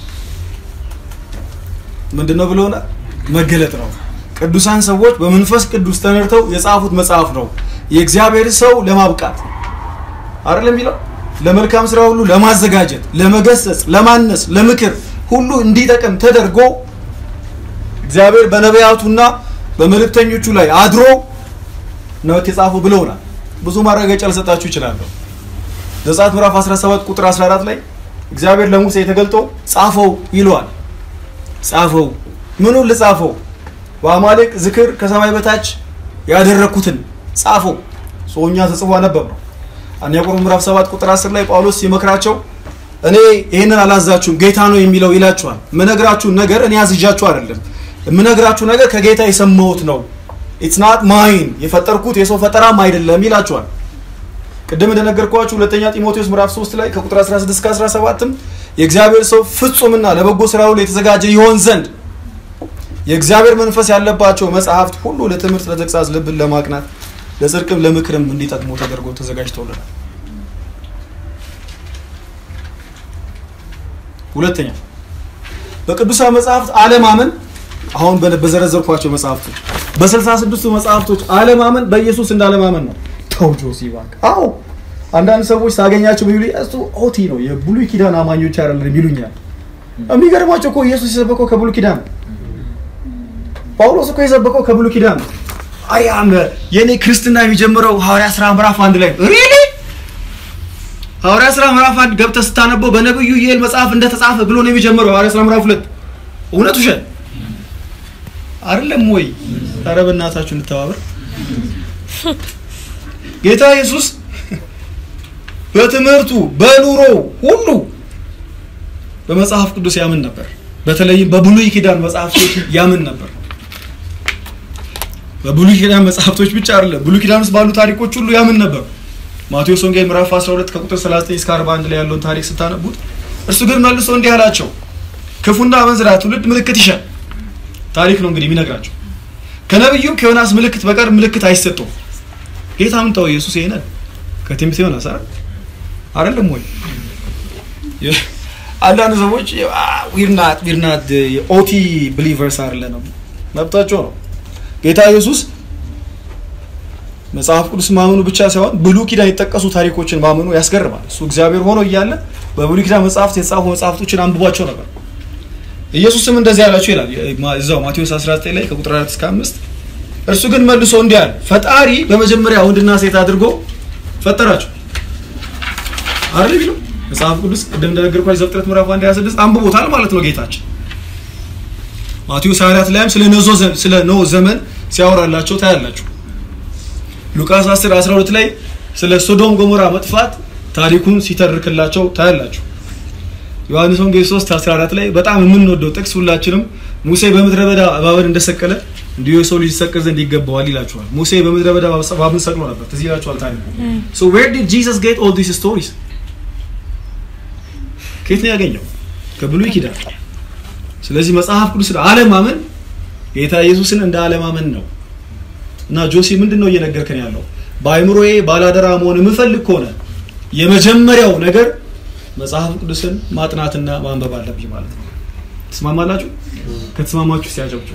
ምንድን ነው ብለውናል? መገለጥ ነው። ቅዱሳን ሰዎች በመንፈስ ቅዱስ ተነድተው የጻፉት መጽሐፍ ነው። የእግዚአብሔር ሰው ለማብቃት አይደለም የሚለው ለመልካም ስራ ሁሉ ለማዘጋጀት፣ ለመገሰጽ፣ ለማነስ፣ ለምክር ሁሉ እንዲጠቅም ተደርጎ እግዚአብሔር በነቢያቱና በመልእክተኞቹ ላይ አድሮ ነው የተጻፉ ብለውናል። ብዙ ማረጋገጫ ልሰጣችሁ ይችላለሁ። ዘጸአት ምዕራፍ 17 ቁጥር 14 ላይ እግዚአብሔር ለሙሴ ተገልጦ ጻፈው ይለዋል። ጻፈው ምኑን ልጻፈው? በአማሌቅ ዝክር ከሰማይ በታች ያደረኩትን ጻፈው። ሰውኛ ተጽፎ አነበብ ነው። አንደኛ ቆሮንቶስ ምዕራፍ 7 ቁጥር 10 ላይ ጳውሎስ ሲመክራቸው እኔ ይህንን አላዛችሁም ጌታ ነው የሚለው ይላችኋል። ምነግራችሁን ነገር እኔ አዝዣችሁ አይደለም የምነግራችሁ ነገር ከጌታ የሰማሁት ነው። ኢትስ ናት ማይን የፈጠርኩት የሰው ፈጠራም አይደለም ይላችኋል። ቅድም እንደነገርኳችሁ ሁለተኛ ጢሞቴዎስ ምዕራፍ 3 ላይ ከቁጥር 16 እስከ 17ም የእግዚአብሔር ሰው ፍጹምና ለበጎ ስራ ሁሉ የተዘጋጀ ይሆን ዘንድ የእግዚአብሔር መንፈስ ያለባቸው መጽሐፍት ሁሉ ለትምህርት፣ ለተግሳጽ፣ ልብን ለማቅናት፣ ለጽድቅም ለምክርም እንዲጠቅሙ ተደርጎ ተዘጋጅተውልናል። ሁለተኛ በቅዱሳን መጽሐፍት አለማመን አሁን በዘረዘርኳቸው መጽሐፍቶች በስልሳ ስድስቱ መጽሐፍቶች አለማመን በኢየሱስ እንዳለማመን ነው። ተው ጆሲ እባክህ። አዎ አንዳንድ ሰዎች ሳገኛቸው ቢሉ እሱ ኦቲ ነው የብሉይ ኪዳን አማኞች አይደለም ይሉኛል። የሚገርማቸው እኮ ኢየሱስ የሰበከው ከብሉይ ኪዳን ነው። ጳውሎስ እኮ የሰበከው ከብሉይ ኪዳን ነው። አያም የኔ ክርስትና የሚጀምረው ሐዋርያ ስራ ምዕራፍ አንድ ላይ ሪሊ ሐዋርያ ስራ ምዕራፍ አንድ ገብተህ ስታነበው በነብዩ ኢዩኤል መጽሐፍ እንደተጻፈ ብሎ ነው የሚጀምረው። ሐዋርያ ስራ ምዕራፍ ሁለት እውነት ውሸት አይደለም ወይ? ኧረ በእናታችሁ እንተባበር። ጌታ ኢየሱስ በትምህርቱ በኑሮ ሁሉ በመጽሐፍ ቅዱስ ያምን ነበር። በተለይም በብሉይ ኪዳን መጽሐፍቶች ያምን ነበር። በብሉይ ኪዳን መጽሐፍቶች ብቻ አይደለም፣ ብሉይ ኪዳን ውስጥ ባሉ ታሪኮች ሁሉ ያምን ነበር። ማቴዎስ ወንጌል ምዕራፍ 12 ከቁጥር 39 እስከ 41 ላይ ያለውን ታሪክ ስታነቡት እርሱ ግን መልሶ እንዲህ አላቸው፣ ክፉና አመንዝራ ትውልድ ምልክት ይሻል። ታሪክ ነው እንግዲህ የሚነግራቸው። ከነቢዩም ከዮናስ ምልክት በቀር ምልክት አይሰጠውም። ጌታ ምን ተው ኢየሱስ ይሄናል ከትንቢት ዮናስ አይደል አይደለም ወይ? አንዳንድ ሰዎች ዊርናት ዊርናት ኦቲ ብሊቨርስ አይደለንም፣ መብታቸው ነው። ጌታ ኢየሱስ መጽሐፍ ቅዱስ ማመኑ ብቻ ሳይሆን ብሉይ ኪዳን የጠቀሱ ታሪኮችን ማመኑ ያስገርማል። እሱ እግዚአብሔር ሆኖ እያለ በብሉይ ኪዳን መጽሐፍት የተጻፉ መጽሐፍቶችን አንብቧቸው ነበር። ኢየሱስም እንደዚህ ያላቸው ይላል እዛው ማቴዎስ 19 ላይ ከቁጥር 4 እስከ 5 እርሱ ግን መልሶ እንዲህ አለ፣ ፈጣሪ በመጀመሪያ ወንድና ሴት አድርጎ ፈጠራቸው አይደል ቢሉ መጽሐፍ ቅዱስ ቅድም እንደነገርኳችሁ ዘፍጥረት ምዕራፍ 1 26 አንብቦታል ማለት ነው ጌታችን። ማቴዎስ 24 ላይም ስለ ኖህ ስለ ኖህ ዘመን ሲያወራላቸው ታያላችሁ። ሉቃስ 10 12 ላይ ስለ ሶዶም ጎሞራ መጥፋት ታሪኩን ሲተርክላቸው ታያላችሁ። ዮሐንስ ወንጌል 3 14 ላይ በጣም የምንወደው ጥቅስ ሁላችንም ሙሴ በምድረ በዳ እባብን እንደሰቀለ እንዲሁ የሰው ልጅ ይሰቀል ዘንድ ይገባዋል ይላችኋል። ሙሴ በምድረ በዳ እባብን ሰቅሎ ነበር። ትዝ ይላችኋል ታሪኩ። ሶ ዌር ዲድ ጂሰስ ጌት ኦል ዲስ ስቶሪስ? ከየት ነው ያገኘው? ከብሉይ ኪዳን። ስለዚህ መጽሐፍ ቅዱስን አለማመን ጌታ ኢየሱስን እንደ አለማመን ነው። እና ጆሲ ምንድን ነው እየነገርከን ያለው? በአይምሮዬ ባላደራ መሆን የምፈልግ ከሆነ የመጀመሪያው ነገር መጽሐፍ ቅዱስን ማጥናትና ማንበብ አለብኝ ማለት ነው። ትስማማላችሁ? ከተስማማችሁ ሲያጨብጭቡ።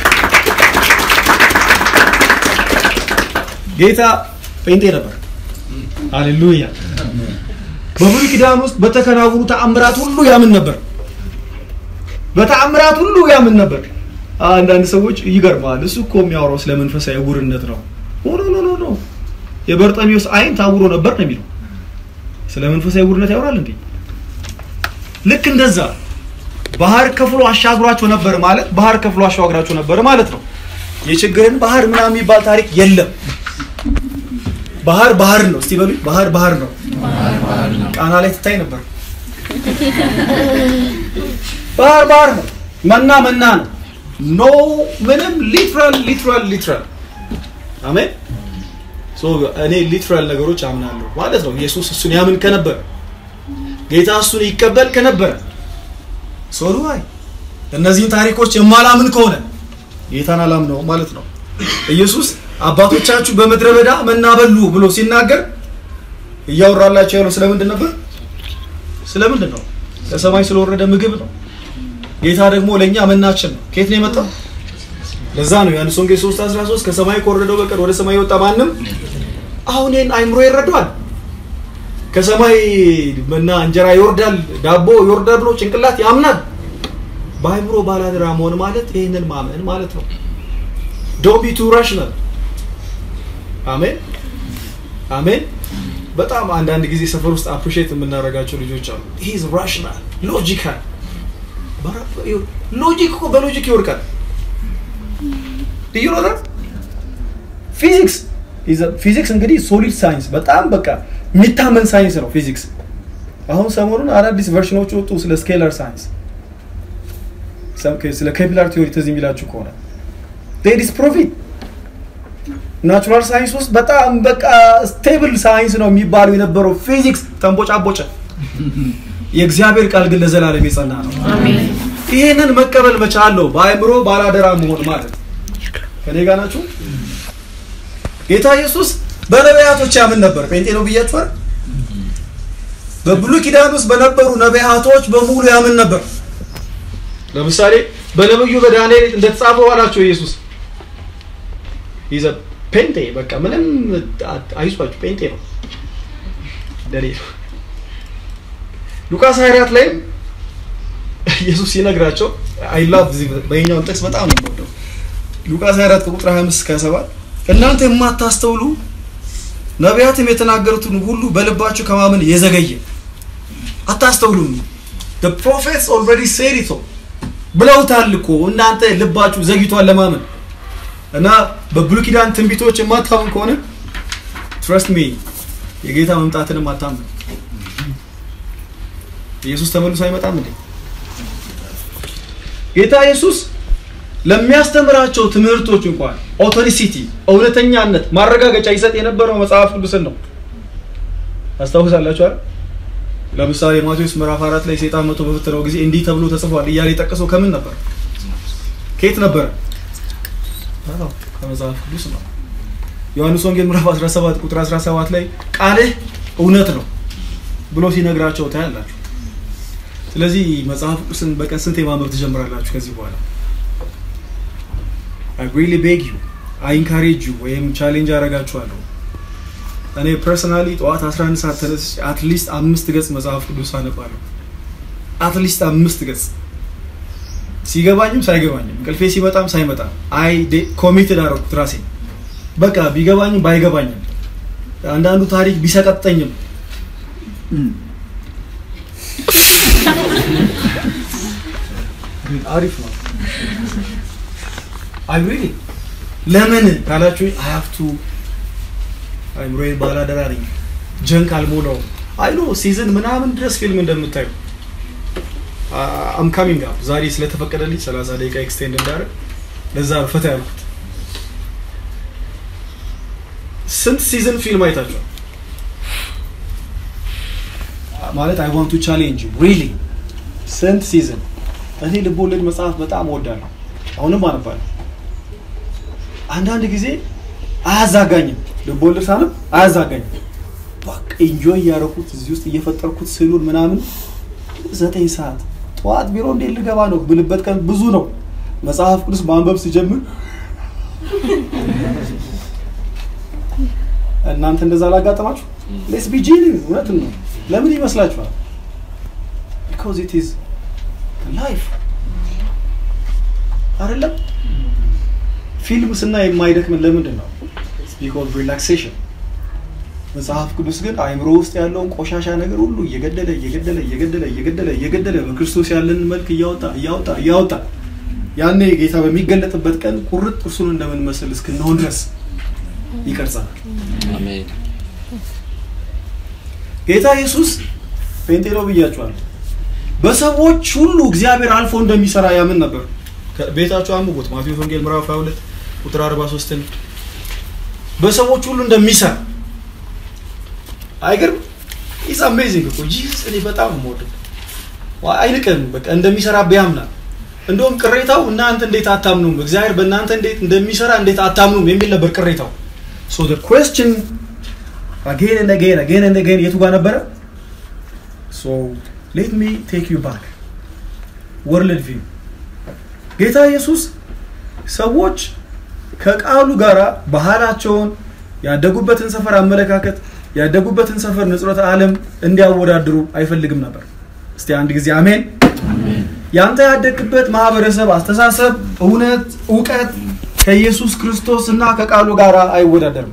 ጌታ ጴንጤ ነበር። ሃሌሉያ። በብሉይ ኪዳን ውስጥ በተከናወኑ ተአምራት ሁሉ ያምን ነበር። በተአምራት ሁሉ ያምን ነበር። አንዳንድ ሰዎች ይገርማል፣ እሱ እኮ የሚያወራው ስለ መንፈሳዊ ዕውርነት ነው። ኖ ኖ ኖ ኖ የበርጠሚዎስ አይን ታውሮ ነበር ነው የሚለው። ስለ መንፈሳዊ ዕውርነት ያወራል እንዴ? ልክ እንደዛ ባህር ከፍሎ አሻግሯቸው ነበር ማለት ባህር ከፍሎ አሻግሯቸው ነበር ማለት ነው። የችግርን ባህር ምናምን የሚባል ታሪክ የለም። ባህር ባህር ነው። እስቲ በሉ ባህር ባህር ነው። ቃና ላይ ትታይ ነበር። ባህር ባህር ነው። መና መና ነው። ኖ ምንም ሊትራል ሊትራል ሊትራል አሜን። ሶ እኔ ሊትራል ነገሮች አምናለሁ ማለት ነው። ኢየሱስ እሱን ያምን ከነበረ ጌታ እሱን ይቀበል ከነበረ ሶሉ አይ እነዚህን ታሪኮች የማላምን ከሆነ ጌታን አላምነውም ማለት ነው። ኢየሱስ አባቶቻችሁ በምድረ በዳ መና በሉ ብሎ ሲናገር እያወራላቸው ያለው ስለምንድን ነበር? ስለምንድን ነው? ከሰማይ ስለወረደ ምግብ ነው። ጌታ ደግሞ ለእኛ መናችን ነው። ከየት ነው የመጣው? ለዛ ነው ዮሐንስ ወንጌል 3 13 ከሰማይ ከወረደው በቀር ወደ ሰማይ የወጣ ማንም አሁን ይህን አይምሮ ይረዳዋል። ከሰማይ መና እንጀራ ይወርዳል፣ ዳቦ ይወርዳል ብሎ ጭንቅላት ያምናል። በአይምሮ ባላደራ መሆን ማለት ይህንን ማመን ማለት ነው። ዶንት ቢ ቱ ራሽናል። አሜን አሜን። በጣም አንዳንድ ጊዜ ሰፈር ውስጥ አፕሪሼት የምናደርጋቸው ልጆች አሉ። ሂዝ ራሽናል ሎጂካል። ሎጂክ እኮ በሎጂክ ይወድቃል። ልዩ ነው። ፊዚክስ ፊዚክስ እንግዲህ ሶሊድ ሳይንስ በጣም በቃ የሚታመን ሳይንስ ነው ፊዚክስ። አሁን ሰሞኑን አዳዲስ ቨርሽኖች ወጡ ስለ ስኬለር ሳይንስ፣ ስለ ኬፕላር ቲዮሪ ትዝ የሚላችሁ ከሆነ ዴዲስ ፕሮፊት ናቹራል ሳይንስ ውስጥ በጣም በቃ ስቴብል ሳይንስ ነው የሚባለው የነበረው ፊዚክስ ተንቦጫቦጨ። የእግዚአብሔር ቃል ግን ለዘላለም የጸና ነው። ይህንን መቀበል መቻለው በአእምሮ ባላደራ መሆን ማለት ከኔ ጋር ናችሁ። ጌታ ኢየሱስ በነቢያቶች ያምን ነበር። ጴንጤ ነው ብያችኋል። በብሉይ ኪዳን ውስጥ በነበሩ ነቢያቶች በሙሉ ያምን ነበር። ለምሳሌ በነብዩ በዳንኤል እንደተጻፈው አላቸው ኢየሱስ ይዘ ፔንቴ በቃ ምንም አይዟችሁ ፔንቴ ነው ደሌ ነው። ሉቃስ 24 ላይም ኢየሱስ ሲነግራቸው አይ ላቭ በኛውን ጥቅስ በጣም ነው የምወደው። ሉቃስ 24 ከቁጥር 25 እስከ 27 እናንተ የማታስተውሉ ነቢያትም የተናገሩትን ሁሉ በልባችሁ ከማመን የዘገየ አታስተውሉም። the prophets already said it all ብለውታል እኮ እናንተ ልባችሁ ዘግይቷል ለማመን እና በብሉይ ኪዳን ትንቢቶች የማታምን ከሆነ ትረስት ሚ የጌታ መምጣትንም አታምን። ኢየሱስ ተመልሶ አይመጣም እንዴ? ጌታ ኢየሱስ ለሚያስተምራቸው ትምህርቶች እንኳን ኦቶሪሲቲ እውነተኛነት ማረጋገጫ ይሰጥ የነበረው መጽሐፍ ቅዱስን ነው። ታስታውሳላችሁ አይደል? ለምሳሌ ማቴዎስ ምዕራፍ አራት ላይ ሰይጣን መቶ በፈተነው ጊዜ እንዲህ ተብሎ ተጽፏል እያለ የጠቀሰው ከምን ነበር? ከየት ነበረ? ከመጽሐፍ ቅዱስ ነው። ዮሐንስ ወንጌል ምዕራፍ 17 ቁጥር 17 ላይ ቃልህ እውነት ነው ብሎ ሲነግራቸው ታያላችሁ። ስለዚህ መጽሐፍ ቅዱስን በቀን ስንት የማንበብ ትጀምራላችሁ ከዚህ በኋላ? አይ ሪሊ ቤግ ዩ አይ ኢንካሬጅ ዩ ወይም ቻሌንጅ አደርጋችኋለሁ። እኔ ፐርሰናሊ ጠዋት 11 ሰዓት ተነስቼ አትሊስት አምስት ገጽ መጽሐፍ ቅዱስ አነባለሁ። አትሊስት አምስት ገጽ ሲገባኝም ሳይገባኝም እንቅልፌ ሲመጣም ሳይመጣም አይ ኮሚትድ አደረኩት ራሴ በቃ ቢገባኝም ባይገባኝም አንዳንዱ ታሪክ ቢሰቀጠኝም አሪፍ ነው። አይ ሪሊ ለምን ካላችሁ አይ ሃቭ ቱ አይምሮዬን ባላደራ ነኝ ጀንክ አልሞላውም አይ ኖ ሲዝን ምናምን ድረስ ፊልም እንደምታዩ አም ካሚንግ አፕ ዛሬ ስለተፈቀደልኝ 30 ደቂቃ ኤክስቴንድ እንዳደረግ ለዛ ነው ፈታ ያልኩት ስንት ሲዝን ፊልም አይታችኋል ማለት አይ ዋንት ቱ ቻሌንጅ ሪሊ ስንት ሲዝን እኔ ልቦለድ መጽሐፍ በጣም እወዳለሁ አሁንም አነባለሁ አንዳንድ ጊዜ አያዛጋኝም ልቦለድ ሳነብ አያዛጋኝም በቃ ኢንጆይ እያደረኩት እዚህ ውስጥ እየፈጠርኩት ስዕሉን ምናምን ዘጠኝ ሰዓት ጠዋት ቢሮ እንዴት ልገባ ነው ብልበት ቀን ብዙ ነው መጽሐፍ ቅዱስ ማንበብ ሲጀምር እናንተ እንደዛ ላጋጠማችሁ ሌስ ቢ ጂኒየስ እውነትን ነው ለምን ይመስላችኋል ቢካዝ ኢት ኢዝ ላይፍ አይደለም ፊልም ስናይ የማይደክምን ለምንድን ነው ቢኮዝ ሪላክሴሽን መጽሐፍ ቅዱስ ግን አእምሮ ውስጥ ያለውን ቆሻሻ ነገር ሁሉ እየገደለ እየገደለ እየገደለ እየገደለ እየገደለ በክርስቶስ ያለንን መልክ እያወጣ እያወጣ እያወጣ ያኔ ጌታ በሚገለጥበት ቀን ቁርጥ እርሱን እንደምንመስል እስክንሆን ድረስ ይቀርጸናል አሜን ጌታ ኢየሱስ ጴንጤ ነው ብያችኋል በሰዎች ሁሉ እግዚአብሔር አልፎ እንደሚሰራ ያምን ነበር ቤታችሁ አንብቡት ማቴዎስ ወንጌል ምዕራፍ 22 ቁጥር 43ን በሰዎች ሁሉ እንደሚሰራ አይገርም ኢስ አሜዚንግ እኮ ጂሰስ እኔ በጣም የምወደው አይንቅም በቃ እንደሚሰራ ቢያምናል እንደውም ቅሬታው እናንተ እንዴት አታምኑም እግዚአብሔር በእናንተ እንዴት እንደሚሰራ እንዴት አታምኑም የሚል ነበር ቅሬታው ሶ the question again and again again and again የቱ ጋር ነበረ so let me take you back world view ጌታ ኢየሱስ ሰዎች ከቃሉ ጋር ባህላቸውን ያደጉበትን ሰፈር አመለካከት ያደጉበትን ሰፈር ንጽሮተ ዓለም እንዲያወዳድሩ አይፈልግም ነበር እስቲ አንድ ጊዜ አሜን ያንተ ያደግበት ማህበረሰብ አስተሳሰብ እውነት እውቀት ከኢየሱስ ክርስቶስ እና ከቃሉ ጋር አይወዳደርም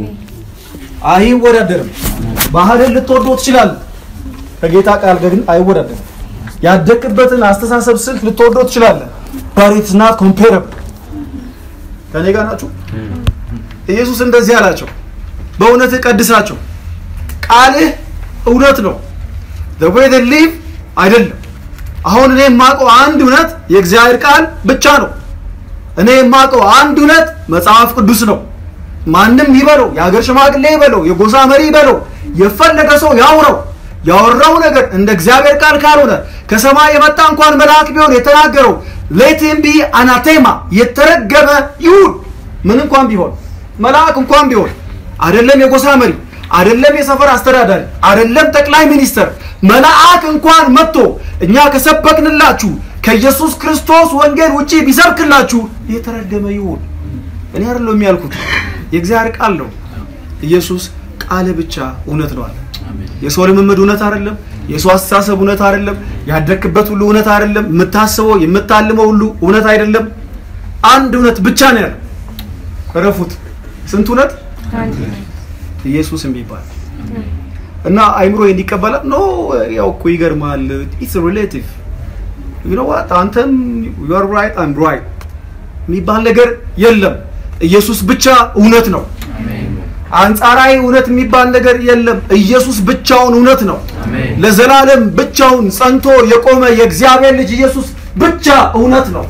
አይወዳደርም ባህልን ልትወዶ ትችላል ከጌታ ቃል ጋር ግን አይወዳደርም ያደግበትን አስተሳሰብ ስልት ልትወዶ ትችላለ but it's not comparable ከኔ ጋር ናችሁ ኢየሱስ እንደዚህ አላቸው በእውነት ቀድሳቸው ቃልህ እውነት ነው the way they live አይደለም አሁን እኔ የማውቀው አንድ እውነት የእግዚአብሔር ቃል ብቻ ነው እኔ የማውቀው አንድ እውነት መጽሐፍ ቅዱስ ነው ማንም ይበለው የሀገር ሽማግሌ ይበለው የጎሳ መሪ ይበለው የፈለገ ሰው ያው ነው ያወራው ነገር እንደ እግዚአብሔር ቃል ካልሆነ ከሰማይ የመጣ እንኳን መልአክ ቢሆን የተናገረው ሌትም ቢ አናቴማ የተረገመ ይሁን ምን እንኳን ቢሆን መልአክ እንኳን ቢሆን አይደለም የጎሳ መሪ አይደለም የሰፈር አስተዳዳሪ አይደለም ጠቅላይ ሚኒስተር መልአክ እንኳን መጥቶ እኛ ከሰበክንላችሁ ከኢየሱስ ክርስቶስ ወንጌል ውጪ ቢሰብክላችሁ የተረገመ ይሁን እኔ አይደለም ያልኩት የእግዚአብሔር ቃል ነው ኢየሱስ ቃል ብቻ እውነት ነው አለ የሰው ልምምድ እውነት አይደለም የሰው አስተሳሰብ እውነት አይደለም ያደግክበት ሁሉ እውነት አይደለም የምታስበው የምታልመው ሁሉ እውነት አይደለም አንድ እውነት ብቻ ነው ያለው ረፉት ስንት እውነት ኢየሱስ የሚባል እና አይምሮ እንዲቀበላል ኖ ያው እኮ ይገርማል ኢትስ ሪሌቲቭ ዩ ኖ ዋት አንተም ዩ አር ራይት አም ራይት የሚባል ነገር የለም ኢየሱስ ብቻ እውነት ነው አንጻራዊ እውነት የሚባል ነገር የለም ኢየሱስ ብቻውን እውነት ነው ለዘላለም ብቻውን ጸንቶ የቆመ የእግዚአብሔር ልጅ ኢየሱስ ብቻ እውነት ነው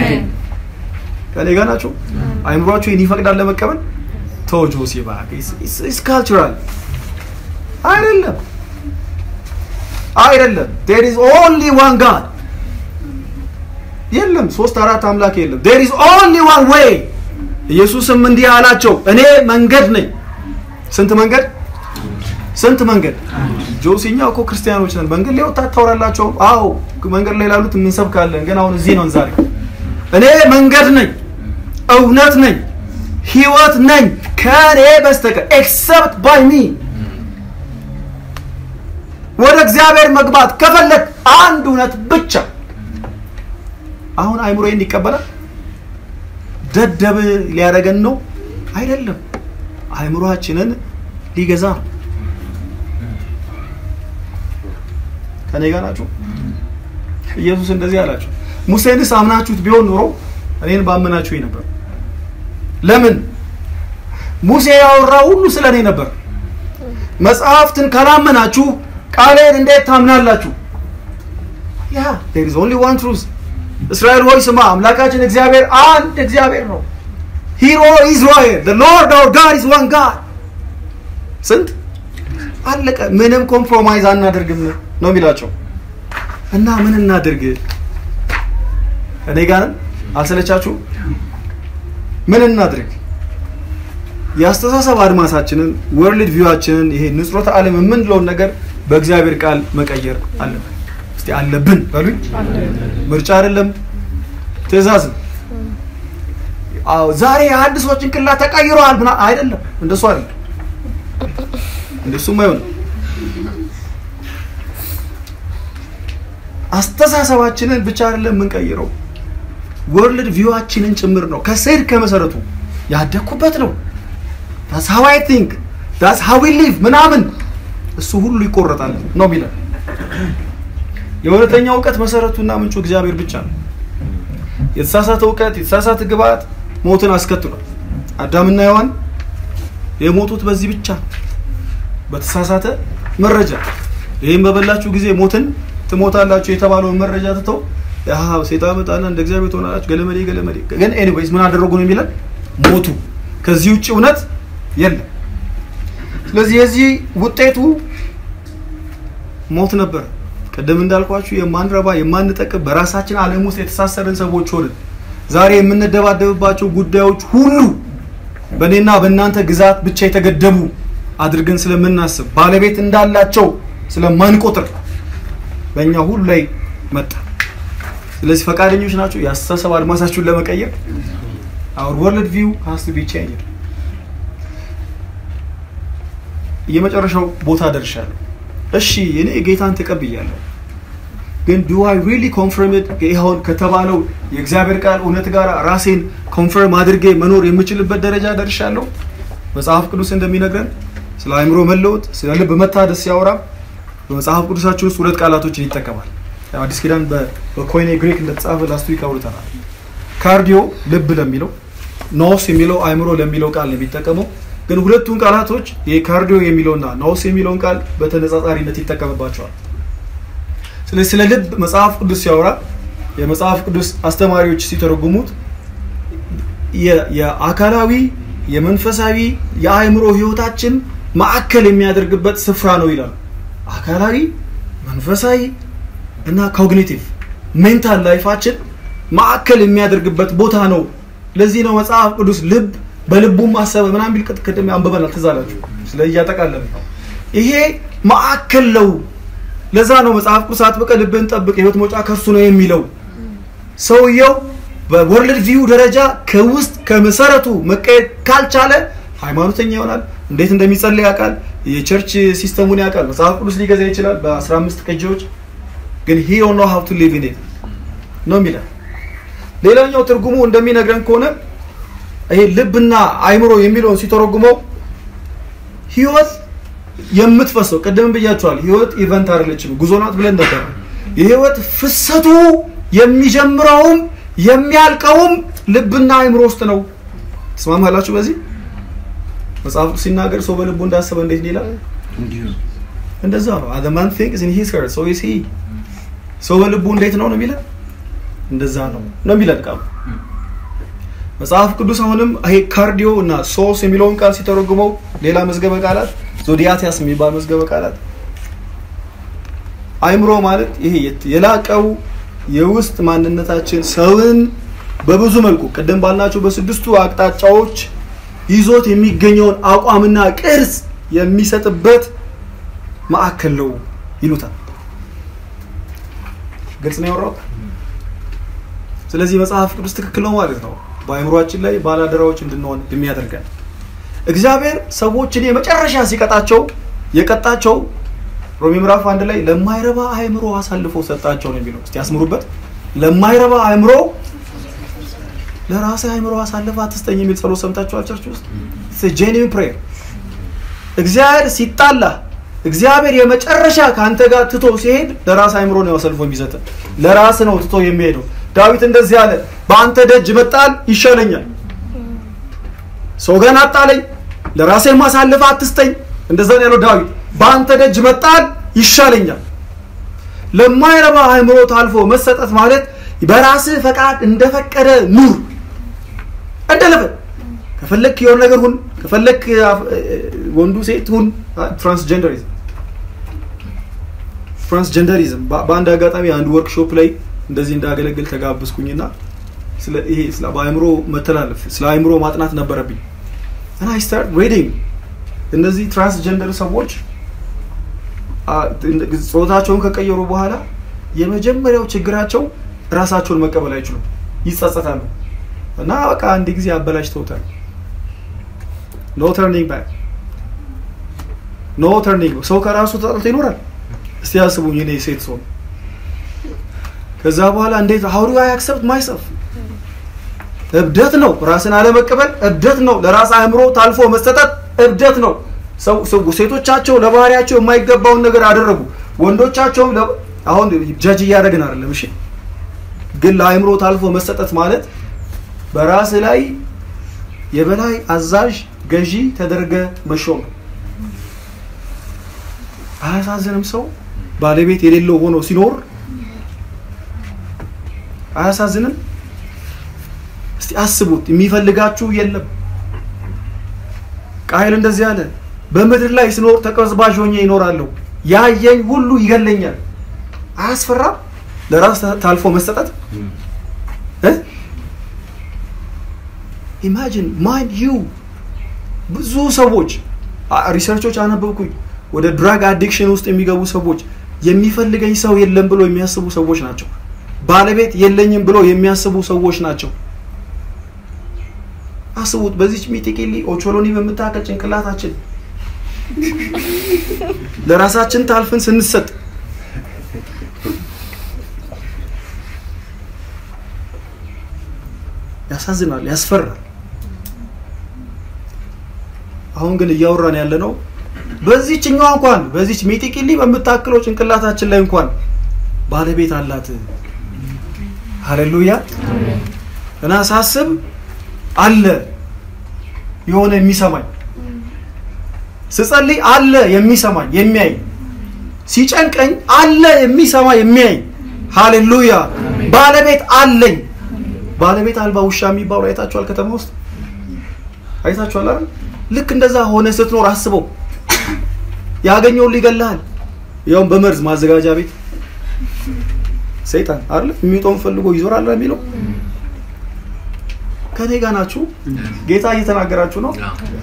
ከኔ ጋር ናቸው አይምሯቸው ይህን ይፈቅዳል ለመቀበል ተወጆ ሲባክ ኢስ ካልቸራል አይደለም አይደለም ዴር ኢዝ ኦንሊ ዋን ጋድ የለም ሶስት አራት አምላክ የለም ዴር ኢዝ ኦንሊ ዋን ዌይ ኢየሱስም እንዲህ አላቸው እኔ መንገድ ነኝ ስንት መንገድ ስንት መንገድ ጆሲኛ እኮ ክርስቲያኖች ነን መንገድ ላይ ወጣት ታወራላቸው አዎ መንገድ ላይ ላሉት የምንሰብካለን ግን አሁን እዚህ ነው ዛሬ እኔ መንገድ ነኝ እውነት ነኝ ህይወት ነኝ ከእኔ በስተቀር ኤክሰፕት ባይ ሚ ወደ እግዚአብሔር መግባት ከፈለግ አንድ እውነት ብቻ አሁን አይምሮ ይቀበላል ደደብ ሊያደርገን ነው አይደለም አይምሮአችንን ሊገዛ ነው ከኔ ጋር ናችሁ ኢየሱስ እንደዚህ አላቸው ሙሴንስ አምናችሁት ቢሆን ኖሮ እኔን ባመናችሁኝ ነበር ለምን ሙሴ ያወራው ሁሉ ስለ እኔ ነበር። መጽሐፍትን ካላመናችሁ ቃሌን እንዴት ታምናላችሁ? ያ there is only one truth እስራኤል ሆይ ስማ፣ አምላካችን እግዚአብሔር አንድ እግዚአብሔር ነው። ሂሮ ኢዝራኤል the lord our god is one god ስንት አለቀ። ምንም ኮምፕሮማይዝ አናደርግም ነው የሚላቸው እና ምን እናድርግ? እኔ ጋርም አልሰለቻችሁ? ምን እናድርግ? የአስተሳሰብ አድማሳችንን ወርልድ ቪዋችንን ይሄ ንጽሮተ ዓለም የምንለውን ነገር በእግዚአብሔር ቃል መቀየር አለብን። እስቲ አለብን በሉኝ። ምርጫ አይደለም፣ ትእዛዝ ነው። አዎ ዛሬ የአዲስ ሰው ጭንቅላት ተቀይሯል ምና አይደለም፣ እንደሱ አይደለም፣ እንደሱም አይሆንም። አስተሳሰባችንን ብቻ አይደለም የምንቀይረው ወርልድ ቪዋችንን ጭምር ነው። ከስር ከመሰረቱ ያደግኩበት ነው። ዳስ ሃው አይ ቲንክ ዳስ ሃው ዊ ሊቭ ምናምን እሱ ሁሉ ይቆረጣል ነው የሚለው። የእውነተኛ እውቀት መሰረቱና ምንጩ እግዚአብሔር ብቻ ነው። የተሳሳተ እውቀት፣ የተሳሳተ ግብዓት ሞትን አስከትሏል። አዳምና ሔዋን የሞቱት በዚህ ብቻ ነው፣ በተሳሳተ መረጃ። ይህም በበላችሁ ጊዜ ሞትን ትሞታላችሁ የተባለውን መረጃ ትተው ያው ሴጣን መጣና እንደ እግዚአብሔር ትሆናላችሁ ገለመዴ ገለመዴ። ግን ኤኒዌይስ ምን አደረጉ ነው የሚለን? ሞቱ። ከዚህ ውጭ እውነት የለም። ስለዚህ የዚህ ውጤቱ ሞት ነበር። ቅድም እንዳልኳችሁ የማንረባ የማንጠቅም በራሳችን ዓለም ውስጥ የተሳሰርን ሰዎች ሆንን። ዛሬ የምንደባደብባቸው ጉዳዮች ሁሉ በእኔና በእናንተ ግዛት ብቻ የተገደቡ አድርገን ስለምናስብ ባለቤት እንዳላቸው ስለማንቆጥር በእኛ ሁሉ ላይ መጣ። ስለዚህ ፈቃደኞች ናቸው የአስተሳሰብ አድማሳችሁን ለመቀየር? our world view has to be changed። የመጨረሻው ቦታ ደርሻለሁ። እሺ እኔ ጌታን ተቀብያለሁ፣ ግን ዱ አይ ሪሊ ኮንፈርም ይኸውን ከተባለው የእግዚአብሔር ቃል እውነት ጋር ራሴን ኮንፈርም አድርጌ መኖር የምችልበት ደረጃ ደርሻለሁ። መጽሐፍ ቅዱስ እንደሚነግረን ስለ አእምሮ መለወጥ፣ ስለ ልብ መታደስ ሲያወራ በመጽሐፍ ቅዱሳችን ውስጥ ሁለት ቃላቶችን ይጠቀማል። አዲስ ኪዳን በኮይኔ ግሪክ እንደተጻፈ ላስት ዊክ አውርተናል። ካርዲዮ ልብ ለሚለው ኖስ የሚለው አእምሮ ለሚለው ቃል ነው የሚጠቀመው። ግን ሁለቱን ቃላቶች የካርዲዮ የሚለውና ኖስ የሚለውን ቃል በተነጻጻሪነት ይጠቀምባቸዋል። ስለዚህ ስለ ልብ መጽሐፍ ቅዱስ ሲያወራ የመጽሐፍ ቅዱስ አስተማሪዎች ሲተረጉሙት የአካላዊ የመንፈሳዊ የአእምሮ ህይወታችን ማዕከል የሚያደርግበት ስፍራ ነው ይላሉ። አካላዊ መንፈሳዊ እና ኮግኒቲቭ ሜንታል ላይፋችን ማዕከል የሚያደርግበት ቦታ ነው። ለዚህ ነው መጽሐፍ ቅዱስ ልብ በልቡም ማሰበ ምናምን ቢል ቅድም አንብበናል። ትዝ አላችሁ? ስለ እያጠቃለለ ይሄ ማዕከል ነው። ለዛ ነው መጽሐፍ ቅዱስ አጥብቀ ልብን ጠብቅ የህይወት መውጫ ከእርሱ ነው የሚለው። ሰውየው በወርልድ ቪው ደረጃ ከውስጥ ከመሰረቱ መቀየር ካልቻለ ሃይማኖተኛ ይሆናል። እንዴት እንደሚጸልይ ያውቃል። የቸርች ሲስተሙን ያውቃል። መጽሐፍ ቅዱስ ሊገዛ ይችላል በ15 ቅጂዎች ግን ሂ ዶንት ኖ ሃው ቱ ሊቭ ኢን ኢት ነው የሚለው። ሌላኛው ትርጉሙ እንደሚነግረን ከሆነ ይሄ ልብና አይምሮ የሚለውን ሲተረጉመው ህይወት የምትፈሰው ቅድም ብያቸዋል። ህይወት ኢቨንት አይደለችም፣ ጉዞ ናት ብለን ነበር። የህይወት ፍሰቱ የሚጀምረውም የሚያልቀውም ልብና አይምሮ ውስጥ ነው። ትስማማላችሁ? በዚህ መጽሐፍ ሲናገር ሰው በልቡ እንዳሰበ እንዴት ይላል? እንደዛ ነው። the man thinks in his heart so is he ሰው በልቡ እንዴት ነው ነው የሚለን እንደዛ ነው ነው የሚለን ቃሉ። መጽሐፍ ቅዱስ አሁንም ይሄ ካርዲዮ እና ሶስ የሚለውን ቃል ሲተረጉመው ሌላ መዝገበ ቃላት ዞዲያቲያስ የሚባል መዝገበ ቃላት አይምሮ ማለት ይሄ የላቀው የውስጥ ማንነታችን ሰውን በብዙ መልኩ ቅድም ባልናቸው በስድስቱ አቅጣጫዎች ይዞት የሚገኘውን አቋምና ቅርጽ የሚሰጥበት ማዕከል ነው ይሉታል። ግልጽ ነው ያወራሁት። ስለዚህ መጽሐፍ ቅዱስ ትክክል ነው ማለት ነው። በአእምሯችን ላይ ባላደራዎች እንድንሆን የሚያደርገን እግዚአብሔር ሰዎችን የመጨረሻ ሲቀጣቸው የቀጣቸው ሮሜ ምዕራፍ አንድ ላይ ለማይረባ አእምሮ አሳልፎ ሰጣቸው ነው የሚለው። እስቲ ያስምሩበት። ለማይረባ አእምሮ ለራሴ አእምሮ አሳልፈ አትስጠኝ የሚል ጸሎት ሰምታችኋል? ቸርች ውስጥ ጄኒን ፕሬየር እግዚአብሔር ሲጣላ እግዚአብሔር የመጨረሻ ከአንተ ጋር ትቶ ሲሄድ ለራስ አእምሮ ነው አሳልፎ የሚሰጥ ለራስ ነው ትቶ የሚሄደው። ዳዊት እንደዚህ አለ፣ በአንተ ደጅ መጣል ይሻለኛል። ሰው ገና አጣለኝ፣ ለራሴ ማሳለፍ አትስጠኝ። እንደዛ ነው ያለው ዳዊት። በአንተ ደጅ መጣል ይሻለኛል። ለማይረባ አእምሮ ታልፎ መሰጠት ማለት በራስህ ፈቃድ እንደፈቀደ ኑር። እንደለፈ ከፈለክ የሆነ ነገር ሁን፣ ከፈለክ ወንዱ ሴት ሁን። ትራንስጀንደሪዝም ትራንስጀንደሪዝም በአንድ አጋጣሚ አንድ ወርክሾፕ ላይ እንደዚህ እንዳገለግል ተጋብዝኩኝና ስለ ይሄ ስለ በአእምሮ መተላለፍ ስለ አእምሮ ማጥናት ነበረብኝ እና አይ ስታርት ሬዲንግ እነዚህ ትራንስጀንደር ሰዎች ጾታቸውን ከቀየሩ በኋላ የመጀመሪያው ችግራቸው ራሳቸውን መቀበል አይችሉም፣ ይጸጸታሉ እና በቃ አንድ ጊዜ አበላሽተውታል። ኖ ተርኒንግ ባክ ኖ ተርኒንግ ሰው ከራሱ ተጠልቶ ይኖራል። እስቲ ያስቡኝ እኔ ሴት ሰው ከዛ በኋላ እንዴት ሀው ዱ አይ አክሰፕት ማይሰልፍ እብደት ነው። ራስን አለመቀበል እብደት ነው። ለራስ አእምሮ ታልፎ መሰጠት እብደት ነው። ሴቶቻቸው ለባህሪያቸው የማይገባውን ነገር አደረጉ። ወንዶቻቸውም አሁን ጀጅ እያደረግን አይደለም። እሺ፣ ግን ለአእምሮ ታልፎ መሰጠት ማለት በራስ ላይ የበላይ አዛዥ ገዢ ተደርገ መሾም ነው። አያሳዝንም? ሰው ባለቤት የሌለው ሆኖ ሲኖር አያሳዝንም? እስቲ አስቡት። የሚፈልጋችሁ የለም። ቃየል እንደዚህ አለ፣ በምድር ላይ ስኖር ተቀዝባዥ ሆኜ ይኖራለሁ፣ ያየኝ ሁሉ ይገለኛል። አያስፈራም? ለራስ ታልፎ መሰጠት ኢማጂን ማይንድ ዩ ብዙ ሰዎች ሪሰርቾች አነበብኩኝ። ወደ ድራግ አዲክሽን ውስጥ የሚገቡ ሰዎች የሚፈልገኝ ሰው የለም ብሎ የሚያስቡ ሰዎች ናቸው። ባለቤት የለኝም ብሎ የሚያስቡ ሰዎች ናቸው። አስቡት። በዚች ሚጢቂሊ ኦቾሎኒ በምታከል ጭንቅላታችን ለራሳችን ታልፍን ስንሰጥ ያሳዝናል፣ ያስፈራል። አሁን ግን እያወራን ያለ ነው በዚህችኛዋ እንኳን በዚች ሚጢቂሊ በምታክለው ጭንቅላታችን ላይ እንኳን ባለቤት አላት። ሃሌሉያ እና ሳስብ አለ የሆነ የሚሰማኝ ስጸልይ አለ የሚሰማኝ የሚያይ ሲጨንቀኝ አለ የሚሰማ የሚያይ ሃሌሉያ ባለቤት አለኝ ባለቤት አልባ ውሻ የሚባሉ አይታችኋል ከተማ ውስጥ አይታችኋል አይደል ልክ እንደዛ ሆነ ስትኖር አስበው ያገኘውን ሊገልሃል ያውም በመርዝ ማዘጋጃ ቤት ሰይጣን አይደል የሚውጠውን ፈልጎ ይዞራል የሚለው ከኔ ጋር ናችሁ ጌታ እየተናገራችሁ ነው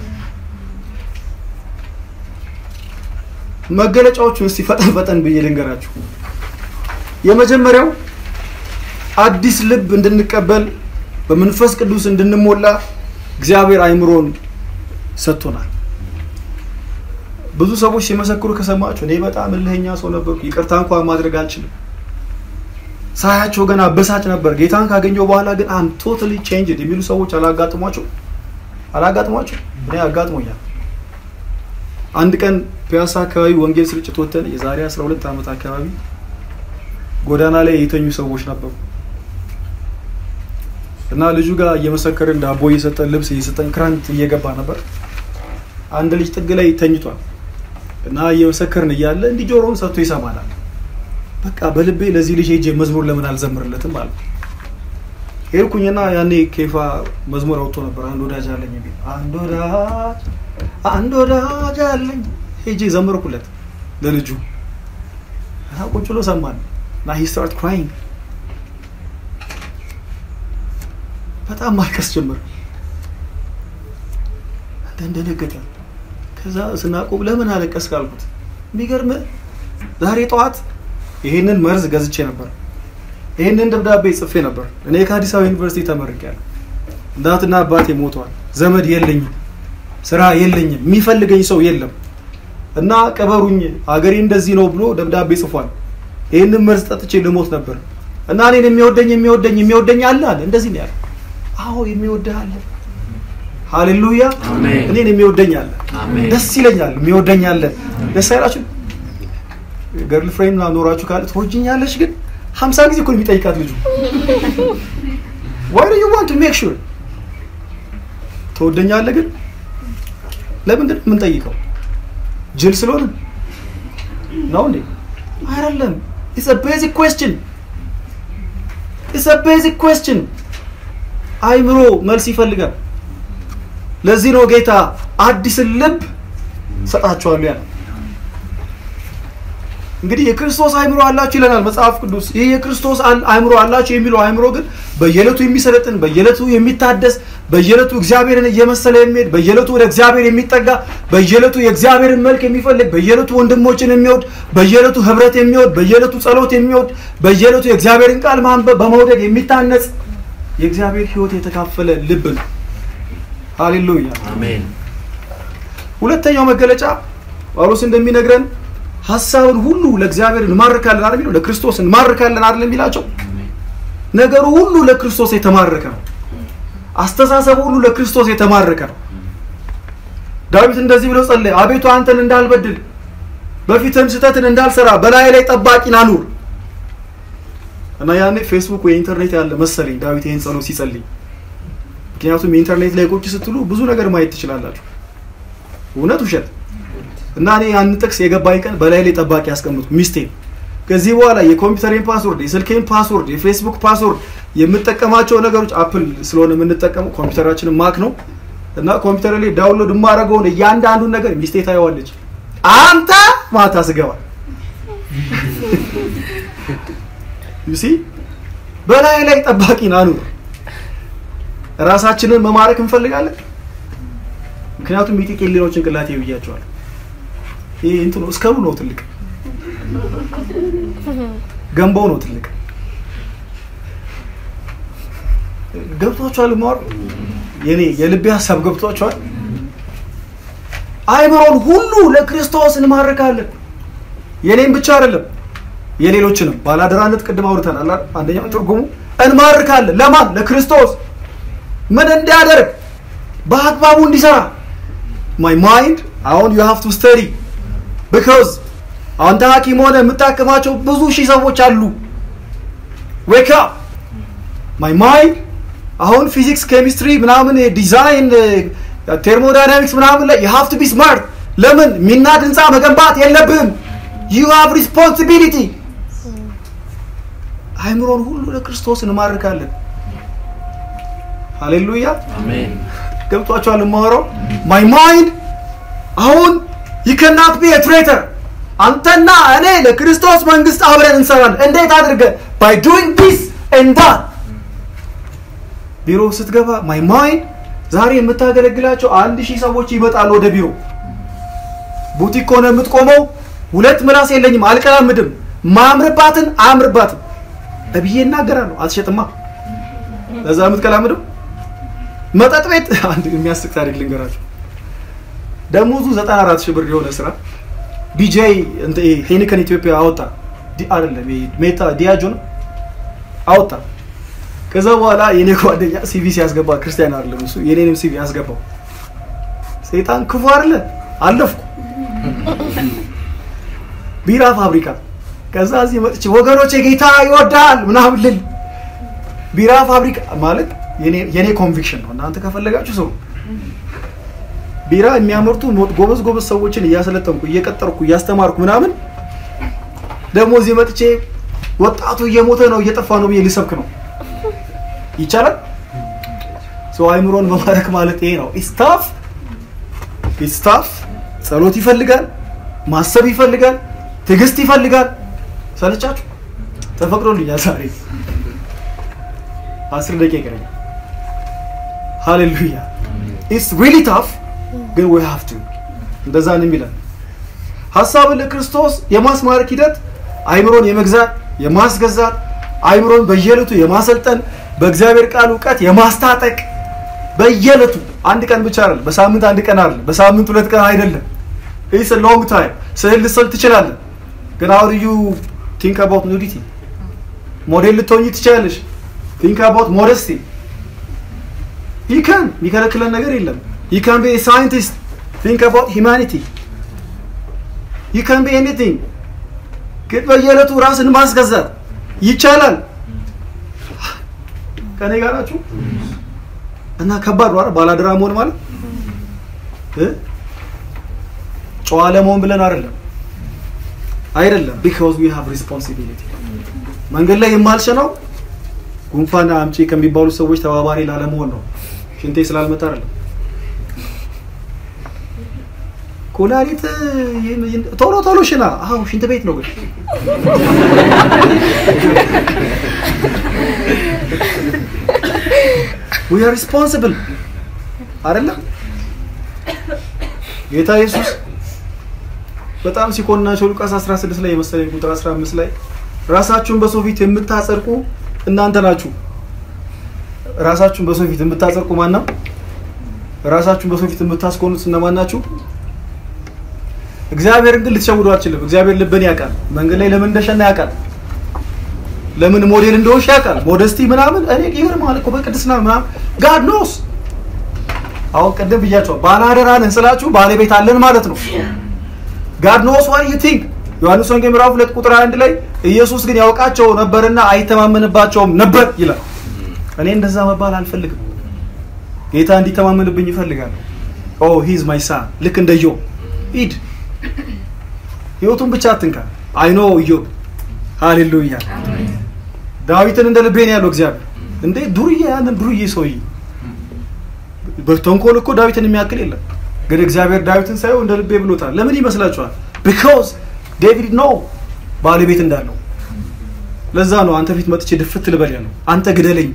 መገለጫዎቹን እስቲ ፈጠን ፈጠን ብዬ ልንገራችሁ የመጀመሪያው አዲስ ልብ እንድንቀበል በመንፈስ ቅዱስ እንድንሞላ እግዚአብሔር አይምሮን ሰጥቶናል ብዙ ሰዎች ሲመሰክሩ ከሰማችሁ እኔ በጣም እልህኛ ሰው ነበርኩ ይቅርታ እንኳን ማድረግ አልችልም ሳያቸው ገና በሳጭ ነበር ጌታን ካገኘው በኋላ ግን አም ቶታሊ ቼንጅድ የሚሉ ሰዎች አላጋጥሟቸው አላጋጥሟቸው እኔ አጋጥሞኛል አንድ ቀን ፒያሳ አካባቢ ወንጌል ስርጭት ወተን የዛሬ 12 ዓመት አካባቢ ጎዳና ላይ የተኙ ሰዎች ነበሩ እና ልጁ ጋር እየመሰከርን ዳቦ እየሰጠን ልብስ እየሰጠን ክረምት እየገባ ነበር አንድ ልጅ ጥግ ላይ ተኝቷል እና እየመሰከርን እያለ እንዲህ ጆሮውን ሰጥቶ ይሰማናል በቃ በልቤ ለዚህ ልጅ ሄጄ መዝሙር ለምን አልዘምርለትም አለ ሄድኩኝና ያኔ ኬፋ መዝሙር አውጥቶ ነበር አንድ ወዳጅ አለኝ የሚል አንድ ወዳጅ አንድ ወዳጅ አለኝ ሄጄ ዘምርኩለት ለልጁ እና ቁጭ ብሎ ሰማን እና ሂ ስታርት ክራይንግ በጣም ማልቀስ ጀመር አንተ እንደነገጠ ከዛ ስናቆም ለምን አለቀስ ካልኩት የሚገርም ዛሬ ጠዋት ይሄንን መርዝ ገዝቼ ነበር ይሄንን ደብዳቤ ጽፌ ነበር እኔ ከአዲስ አበባ ዩኒቨርሲቲ ተመርቄያለሁ እናትና አባቴ ሞተዋል ዘመድ የለኝም ስራ የለኝም የሚፈልገኝ ሰው የለም እና ቀበሩኝ አገሬ እንደዚህ ነው ብሎ ደብዳቤ ጽፏል ይህንን መርዝ ጠጥቼ ልሞት ነበር እና እኔን የሚወደኝ የሚወደኝ የሚወደኝ አለ አለ እንደዚህ ነው ያለ አዎ የሚወደህ አለ ሃሌሉያ እኔን የሚወደኝ አለ ደስ ይለኛል የሚወደኝ አለ ደስ አይላችሁ ገርል ፍሬንድ ኖራችሁ ካለ ትወጅኛለች ግን ሀምሳ ጊዜ እኮ የሚጠይቃት ልጁ ዋይ ዩ ዋንት ሜክ ሹር ትወደኛለህ ግን ለምንድን ነው የምንጠይቀው? ጅል ስለሆነ ነው እንዴ? አይደለም። ኢትስ አ ቤዚክ ኩዌስችን ኢትስ አ ቤዚክ ኩዌስችን። አይምሮ መልስ ይፈልጋል። ለዚህ ነው ጌታ አዲስን ልብ ሰጣችኋለሁ ያለ። እንግዲህ የክርስቶስ አይምሮ አላችሁ ይለናል መጽሐፍ ቅዱስ። ይህ የክርስቶስ አል- አይምሮ አላችሁ የሚለው አይምሮ ግን በየዕለቱ የሚሰለጥን በየዕለቱ የሚታደስ በየዕለቱ እግዚአብሔርን እየመሰለ የሚሄድ በየዕለቱ ወደ እግዚአብሔር የሚጠጋ በየዕለቱ የእግዚአብሔርን መልክ የሚፈልግ በየዕለቱ ወንድሞችን የሚወድ በየዕለቱ ህብረት የሚወድ በየዕለቱ ጸሎት የሚወድ በየዕለቱ የእግዚአብሔርን ቃል ማንበብ በመውደድ የሚታነጽ የእግዚአብሔር ሕይወት የተካፈለ ልብ ነው። ሃሌሉያ። አሜን ሁለተኛው መገለጫ ጳውሎስ እንደሚነግረን ሀሳብን ሁሉ ለእግዚአብሔር እንማርካለን አይደል የሚለው ለክርስቶስ እንማርካለን አይደል የሚላቸው ነገሩ ሁሉ ለክርስቶስ የተማረከ ነው አስተሳሰቡ ሁሉ ለክርስቶስ የተማረከ ነው ዳዊት እንደዚህ ብሎ ጸለየ አቤቱ አንተን እንዳልበድል በፊትም ስህተትን እንዳልሰራ በላይ ላይ ጠባቂን አኑር እና ያኔ ፌስቡክ ወይ ኢንተርኔት ያለ መሰለኝ ዳዊት ይህን ጸሎት ሲጸልይ ምክንያቱም የኢንተርኔት ላይ ቁጭ ስትሉ ብዙ ነገር ማየት ትችላላችሁ እውነት ውሸት እና እኔ ያን ጥቅስ የገባኝ ቀን በላይ ላይ ጠባቂ ያስቀምጡ ሚስቴ ከዚህ በኋላ የኮምፒውተሬን ፓስወርድ የስልኬን ፓስወርድ የፌስቡክ ፓስወርድ የምጠቀማቸው ነገሮች አፕል ስለሆነ የምንጠቀመው ኮምፒውተራችን ማክ ነው እና ኮምፒውተር ላይ ዳውንሎድ የማደርገውን እያንዳንዱን ነገር ሚስቴ ታየዋለች አንተ ማታ ስገባ ዩሲ በላይ ላይ ጠባቂን አኑር ራሳችንን መማረክ እንፈልጋለን ምክንያቱም ሚጢቅ የሌለው ጭንቅላቴ ብያቸዋል ይሄ እንትኑ እስከሩ ነው ትልቅ ገንባው ነው ትልቅ ገብቷቸዋል ማወር የኔ የልቤ ሀሳብ ገብቷቸዋል አይምሮን ሁሉ ለክርስቶስ እንማርካለን የኔም ብቻ አይደለም የሌሎችንም ባላደራነት ቅድም አውርተናል አይደል? አንደኛው ትርጉሙ እንማርካለን ለማን ለክርስቶስ ምን እንዲያደርግ በአግባቡ እንዲሰራ ማይ ማይንድ አሁን ዩ ሃቭ ቱ ስተዲ ቢካዝ አንተ ሐኪም ሆነ የምታክማቸው ብዙ ሺህ ሰዎች አሉ ዌክ አፕ ማይ ማይንድ አሁን ፊዚክስ ኬሚስትሪ ምናምን ዲዛይን ቴርሞዳይናሚክስ ምናምን ላይ ዩ ሃቭ ቱ ቢ ስማርት ለምን ሚናድ ህንፃ መገንባት የለብህም ዩ ሃቭ ሪስፖንሲቢሊቲ አይምሮን ሁሉ ለክርስቶስ እንማርካለን ሃሌሉያ አሜን ገብቷቸዋል የማወራው ማይ ማይንድ አሁን ይከናት ቢ ትሬተር አንተና እኔ ለክርስቶስ መንግስት አብረን እንሰራለን እንዴት አድርገን ባይ ዱይንግ ዲስ ኤንድ ዳት ቢሮ ስትገባ ማይ ማይንድ ዛሬ የምታገለግላቸው አንድ ሺህ ሰዎች ይመጣሉ ወደ ቢሮ ቡቲክ ከሆነ የምትቆመው ሁለት ምላስ የለኝም አልቀላምድም ማምርባትን አያምርባትም እብዬ እናገራለሁ አትሸጥማ ለዛ የምትቀላምድም መጠጥ ቤት አንድ የሚያስቅ ታሪክ ልንገራቸው ደሞዙ 94 ሺህ ብር የሆነ ስራ ቢጄ ሄኒከን ኢትዮጵያ አወጣ ዲ- አይደለም ይሄ ሜታ ዲያጆ ነው አወጣ ከዛ በኋላ የኔ ጓደኛ ሲቪ ሲያስገባ ክርስቲያን አይደለም እሱ የኔንም ሲቪ ያስገባው ሰይጣን ክፉ አይደለ አለፍኩ ቢራ ፋብሪካ ከዛ እዚህ መጥቼ ወገኖቼ ጌታ ይወዳል ምናምን ልል ቢራ ፋብሪካ ማለት የኔ- የኔ ኮንቪክሽን ነው እናንተ ከፈለጋችሁ ሰው ቢራ የሚያመርቱ ሞ- ጎበዝ ጎበዝ ሰዎችን እያሰለጠንኩ እየቀጠርኩ እያስተማርኩ ምናምን ደግሞ እዚህ መጥቼ ወጣቱ እየሞተ ነው እየጠፋ ነው ብዬ ልሰብክ ነው ይቻላል ሰው አይምሮን መማረክ ማለት ይሄ ነው ኢስታፍ ኢስታፍ ጸሎት ይፈልጋል ማሰብ ይፈልጋል ትዕግስት ይፈልጋል ሰለቻችሁ ተፈቅዶልኛል ዛሬ አስር ደቂቃ ይቀረኛል ሃሌሉያ ኢትስ ሪሊ ታፍ ግን ዊ ሃቭ ቱ እንደዛ ነው የሚለን ሀሳብን ለክርስቶስ የማስማረክ ሂደት አይምሮን የመግዛት የማስገዛት አይምሮን በየዕለቱ የማሰልጠን በእግዚአብሔር ቃል እውቀት የማስታጠቅ በየዕለቱ አንድ ቀን ብቻ አይደለም በሳምንት አንድ ቀን አይደለም በሳምንት ሁለት ቀን አይደለም ኢትስ ሎንግ ታይም ስዕል ልትስል ትችላለህ ግን አሁን ዩ ቲንክ አባውት ኑዲቲ ሞዴል ልትሆኝ ትችላለሽ ቲንክ አባውት ሞደስቲ you can የሚከለክለን ነገር የለም you can be a scientist think about humanity you can be anything ግን በየዕለቱ ራስን ማስገዛት ይቻላል ከኔ ጋር ናችሁ እና ከባድ ነው አይደል ባላደራ መሆን ማለት እ? ጨዋ ለመሆን ብለን አይደለም አይደለም ቢካዝ ዊ ሃቭ ሪስፖንሲቢሊቲ መንገድ ላይ የማልሸነው ጉንፋን አምጪ ከሚባሉ ሰዎች ተባባሪ ላለመሆን ነው ሽንቴ ስላልመጣ አይደለም ኩላሊት ቶሎ ቶሎ ሽና አዎ ሽንት ቤት ነው ግን ዊ አር ሪስፖንሲብል አይደለም ጌታ ኢየሱስ በጣም ሲኮንናቸው ሉቃስ 16 ላይ የመሰለኝ ቁጥር 15 ላይ ራሳችሁን በሰው ፊት የምታጸድቁ እናንተ ናችሁ። ራሳችሁን በሰው ፊት የምታጸድቁ ማን ነው? ራሳችሁን በሰው ፊት የምታስኮኑት እነማን ናችሁ? እግዚአብሔርን ግን ልትሸውዱ አትችልም። እግዚአብሔር ልብን ያውቃል። መንገድ ላይ ለምን እንደሸና ያውቃል። ለምን ሞዴል እንደሆንሽ ያውቃል። ሞደስቲ ምናምን እኔ ይገርምሃል እኮ በቅድስና ምናምን ጋድ ኖስ። አሁን ቅድም ብያቸዋል። ባለአደራ ነን ስላችሁ ባለቤት አለን ማለት ነው። ጋድ ኖስ ዋት ዩ ቲንክ ዮሐንስ ወንጌል ምዕራፍ ሁለት ቁጥር አንድ ላይ ኢየሱስ ግን ያውቃቸው ነበርና አይተማመንባቸውም ነበር ይላል። እኔ እንደዛ መባል አልፈልግም። ጌታ እንዲተማመንብኝ ይፈልጋለሁ። ኦ ሂዝ ማይ ሳ ልክ እንደ ኢዮብ ሂድ፣ ህይወቱን ብቻ አትንካ። አይኖ ኢዮብ ሃሌሉያ። ዳዊትን እንደ ልቤ ነው ያለው እግዚአብሔር። እንዴ ዱርዬ፣ ያንን ዱርዬ ሰውዬ በተንኮል እኮ ዳዊትን የሚያክል የለም። ግን እግዚአብሔር ዳዊትን ሳይሆን እንደ ልቤ ብሎታል። ለምን ይመስላችኋል? ቢኮዝ ዴቪድ ነው ባለቤት እንዳለው። ለዛ ነው አንተ ፊት መጥቼ ድፍት ልበል ያለው። አንተ ግደለኝ።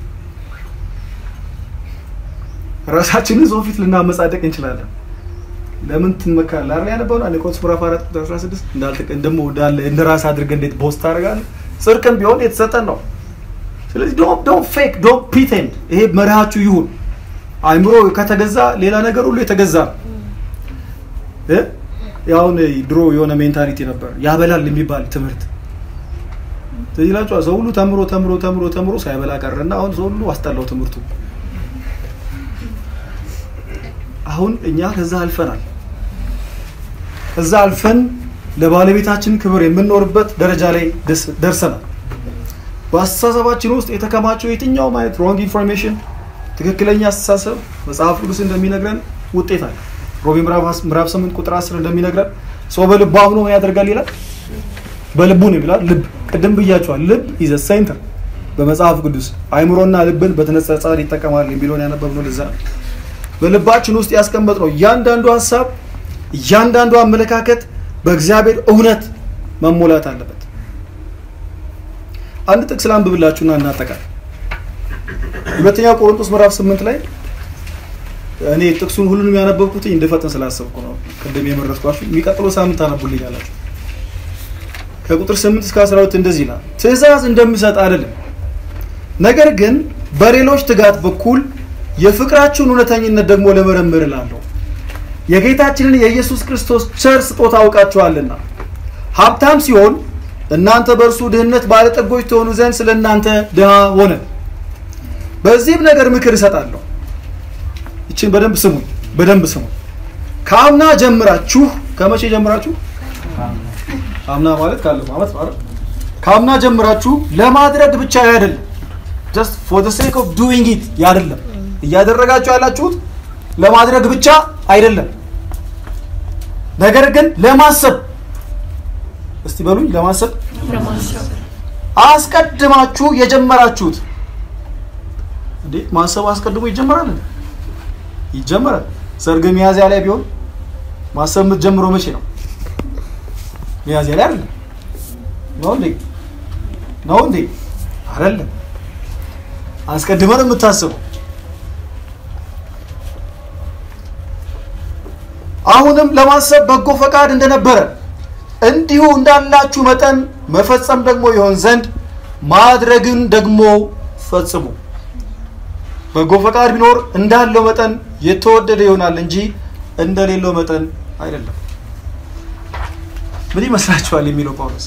ራሳችንን ሰው ፊት ልናመጻደቅ እንችላለን። ለምን ትመካለህ? አይደል ያነበው አንድ ቆሮንቶስ ምዕራፍ 4 ቁጥር 16 እንዳልተቀ እንደሞ እንዳለ እንደ ራስ አድርገህ እንዴት ቦስት ታደርጋለህ? ጽድቅም ቢሆን የተሰጠን ነው። ስለዚህ ዶንት ዶንት ፌክ ዶንት ፕሪቴንድ። ይሄ መርሃችሁ ይሁን። አይምሮ ከተገዛ ሌላ ነገር ሁሉ የተገዛ ነው። እ ያውን ድሮ የሆነ ሜንታሊቲ ነበር ያበላል የሚባል ትምህርት ስለዚህ ይላችኋል። ሰው ሁሉ ተምሮ ተምሮ ተምሮ ተምሮ ሳይበላ ቀረና አሁን ሰው ሁሉ አስጠላው ትምህርቱ። አሁን እኛ ከዛ አልፈናል። ከዛ አልፈን ለባለቤታችን ክብር የምንኖርበት ደረጃ ላይ ደርሰናል። በአስተሳሰባችን ውስጥ የተከማቸው የትኛውም አይነት ሮንግ ኢንፎርሜሽን ትክክለኛ አስተሳሰብ መጽሐፍ ቅዱስ እንደሚነግረን ውጤት አለ። ሮሜ ምዕራፍ 8 ቁጥር 10 እንደሚነግረን ሰው በልቡ አምኖ ምን ያደርጋል ይላል። በልቡ ነው ይላል። ልብ ቅድም ብያቸዋል። ልብ ኢዘ ሴንተር በመጽሐፍ ቅዱስ አይምሮና ልብን በተነጻጻሪ ይጠቀማል የሚለውን ያነበብነው ለዛ ነው። በልባችን ውስጥ ያስቀመጥነው እያንዳንዱ ሀሳብ፣ እያንዳንዱ አመለካከት በእግዚአብሔር እውነት መሞላት አለበት። አንድ ጥቅስ ላንብብላችሁና እናጠቃል። ሁለተኛ ቆሮንቶስ ምዕራፍ 8 ላይ እኔ ጥቅሱን ሁሉንም ያነበብኩት እንደፈጠን ስላሰብኩ ነው። ቅድም የመረጥኳችሁ የሚቀጥለው ሳምንት አነቡልኝ አላችሁ። ከቁጥር 8 እስከ 12 እንደዚህ ይላል። ትእዛዝ እንደምሰጥ አይደለም፣ ነገር ግን በሌሎች ትጋት በኩል የፍቅራችሁን እውነተኝነት ደግሞ ለመረምር እላለሁ። የጌታችንን የኢየሱስ ክርስቶስ ቸር ስጦታ አውቃችኋልና ሀብታም ሲሆን እናንተ በእርሱ ድህነት ባለጠጎች ትሆኑ ዘንድ ስለ እናንተ ድሃ ሆነ። በዚህም ነገር ምክር እሰጣለሁ። ይችን በደንብ ስሙኝ፣ በደንብ ስሙኝ። ከአምና ጀምራችሁ ከመቼ ጀምራችሁ? አምና ማለት ካለፈው ዓመት ማለት ከአምና ጀምራችሁ ለማድረግ ብቻ አይደለም፣ ጀስት ፎር ዘ ሴክ ኦፍ ዱዊንግ ኢት አይደለም። እያደረጋችሁ ያላችሁት ለማድረግ ብቻ አይደለም፣ ነገር ግን ለማሰብ እስቲ በሉኝ፣ ለማሰብ አስቀድማችሁ የጀመራችሁት እንዴ ማሰብ አስቀድሞ ይጀመራል እንዴ? ይጀመራል። ሰርግ ሚያዝያ ላይ ቢሆን ማሰብ የምትጀምረው መቼ ነው? ሚያዝያ ላይ አይደለም ነው እንዴ? ነው እንዴ? አይደለም። አስቀድመን የምታስበው አሁንም ለማሰብ በጎ ፈቃድ እንደነበረ እንዲሁ እንዳላችሁ መጠን መፈጸም ደግሞ ይሆን ዘንድ ማድረግን ደግሞ ፈጽሙ። በጎ ፈቃድ ቢኖር እንዳለው መጠን የተወደደ ይሆናል እንጂ እንደሌለው መጠን አይደለም። ምን ይመስላችኋል የሚለው ጳውሎስ?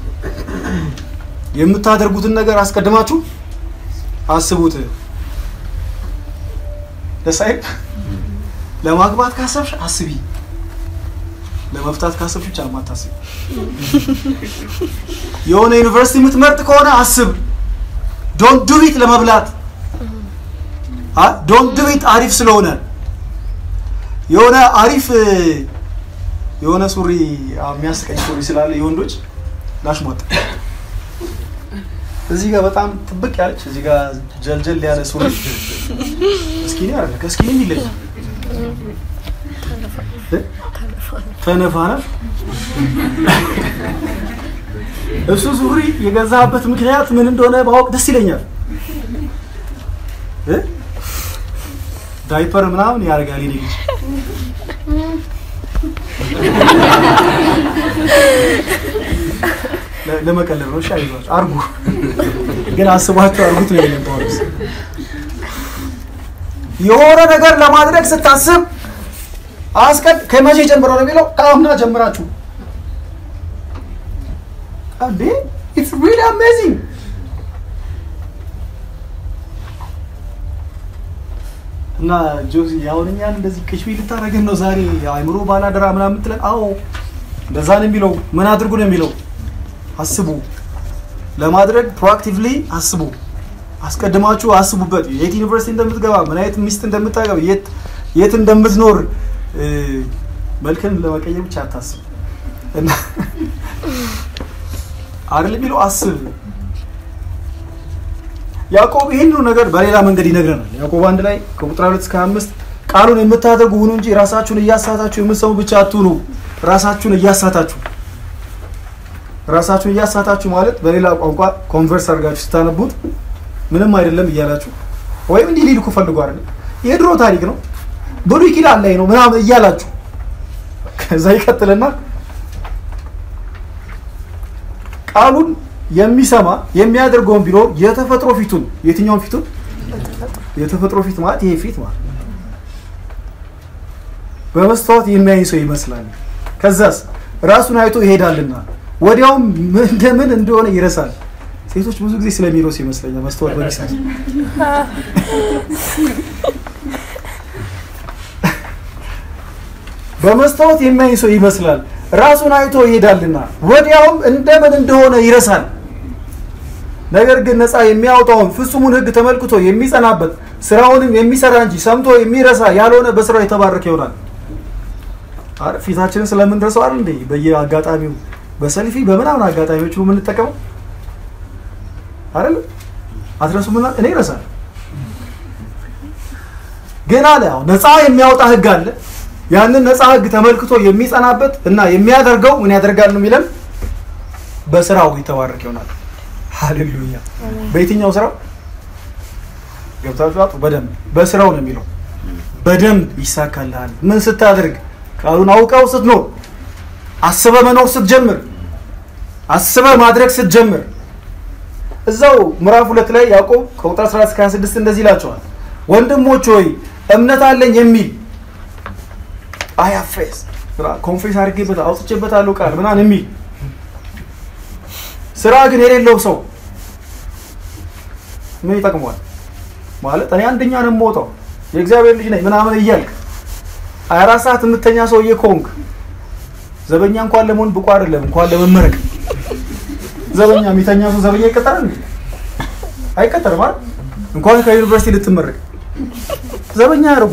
የምታደርጉትን ነገር አስቀድማችሁ አስቡት። ደስ አይል? ለማግባት ካሰብሽ አስቢ፣ ለመፍታት ካሰብሽ ብቻ ማታስቢ። የሆነ ዩኒቨርሲቲ የምትመርጥ ከሆነ አስብ። ዶንት ዱ ኢት ለመብላት ዶንት ዱ ኢት አሪፍ ስለሆነ የሆነ አሪፍ የሆነ ሱሪ የሚያስቀኝ ሱሪ ስላለ የወንዶች ላሽሟጥ እዚህ ጋር በጣም ጥብቅ ያለች እዚህ ጋር ጀልጀል ያለ ሱሪ እስኪኒ አለ ከእስኪኒ ይለኝ ተነፋነፍ እሱ ሱሪ የገዛበት ምክንያት ምን እንደሆነ ማወቅ ደስ ይለኛል። እ? ዳይፐር ምናምን ያደርጋል የኔ ልጅ ለ- ለመቀለብ ነው። እሺ አይዟችሁ አርጉ፣ ግን አስባችሁ አርጉት ነው የሚለው ጳውሎስ። የሆነ ነገር ለማድረግ ስታስብ አስቀድ ከመቼ ጀምሮ ነው የሚለው? ከአምና ጀምራችሁ እንዴ ኢትስ ሪሊ አሜዚንግ እና ጆሲ አሁን እኛን እንደዚህ ቅሽቢ ልታደርገን ነው ዛሬ አእምሮ ባላደራ ምናምን የምትለን? አዎ እንደዛ ነው የሚለው። ምን አድርጉ ነው የሚለው? አስቡ። ለማድረግ ፕሮአክቲቭሊ አስቡ። አስቀድማችሁ አስቡበት። የት ዩኒቨርሲቲ እንደምትገባ፣ ምን አይነት ሚስት እንደምታገባ፣ የት የት እንደምትኖር እ፣ መልክን ለመቀየር ብቻ አታስብ እና አይደል የሚለው አስብ። ያዕቆብ ይህንኑ ነገር በሌላ መንገድ ይነግረናል። ያዕቆብ አንድ ላይ ከቁጥር ሁለት እስከ አምስት ቃሉን የምታደርጉ ሁኑ እንጂ ራሳችሁን እያሳታችሁ የምትሰሙ ብቻ አትሁኑ። ራሳችሁን እያሳታችሁ ራሳችሁን እያሳታችሁ ማለት በሌላ ቋንቋ ኮንቨርስ አድርጋችሁ ስታነቡት ምንም አይደለም እያላችሁ ወይም እንዲህ ሊልኩ ፈልጎ አይደለም የድሮ ታሪክ ነው ብሉይ ኪዳን ላይ ነው ምናምን እያላችሁ ከዛ ይቀጥልና ቃሉን የሚሰማ የሚያደርገውን ቢኖር የተፈጥሮ ፊቱን የትኛውን ፊቱን የተፈጥሮ ፊት ማለት ይሄ ፊት ማለት በመስታወት የሚያይ ሰው ይመስላል። ከዛስ ራሱን አይቶ ይሄዳልና ወዲያውም ምን- እንደምን እንደሆነ ይረሳል። ሴቶች ብዙ ጊዜ ስለሚረሱ ይመስለኛል መስታወት በሚሳት በመስታወት የሚያይ ሰው ይመስላል። ራሱን አይቶ ይሄዳልና ወዲያውም እንደምን እንደሆነ ይረሳል። ነገር ግን ነፃ የሚያወጣውን ፍጹሙን ሕግ ተመልክቶ የሚጸናበት ስራውንም የሚሰራ እንጂ ሰምቶ የሚረሳ ያልሆነ በስራው የተባረከ ይሆናል። አረ ፊታችንን ስለምንረሳው አይደል እንዴ? በየአጋጣሚው በሰልፊ በምናምን አጋጣሚዎች ነው የምንጠቀመው አይደል? አትረሱ ምና እኔ ይረሳል። ግን አለ ያው ነፃ የሚያወጣ ሕግ አለ። ያንን ነፃ ሕግ ተመልክቶ የሚጸናበት እና የሚያደርገው ምን ያደርጋል ነው የሚለን? በስራው የተባረከ ይሆናል። ሃሌሉያ። በየትኛው ስራው ገብታችሁ አጡ። በደንብ በስራው ነው የሚለው። በደንብ ይሳካልሃል። ምን ስታደርግ? ቃሉን አውቀው ስትኖር፣ አስበ መኖር ስትጀምር፣ አስበ ማድረግ ስትጀምር። እዛው ምዕራፍ ሁለት ላይ ያዕቆብ ከቁጥር 14 እስከ 26 እንደዚህ ይላቸዋል። ወንድሞች ሆይ እምነት አለኝ የሚል አይ አፌስ ኮንፌስ አድርጌበት አውጥቼበታለሁ ቃል ምናምን የሚል ስራ ግን የሌለው ሰው ምን ይጠቅመዋል? ማለት እኔ አንደኛ ነው የምወጣው የእግዚአብሔር ልጅ ነኝ ምናምን እያልክ ሀያ አራት ሰዓት የምተኛ ሰውዬ ከሆንክ ዘበኛ እንኳን ለመሆን ብቁ አይደለም፣ እንኳን ለመመረቅ። ዘበኛ የሚተኛ ሰው ዘበኛ ይቀጠራል እንዴ? አይቀጠርም አይደል? እንኳን ከዩኒቨርሲቲ ልትመረቅ ዘበኛ ያደርጉ።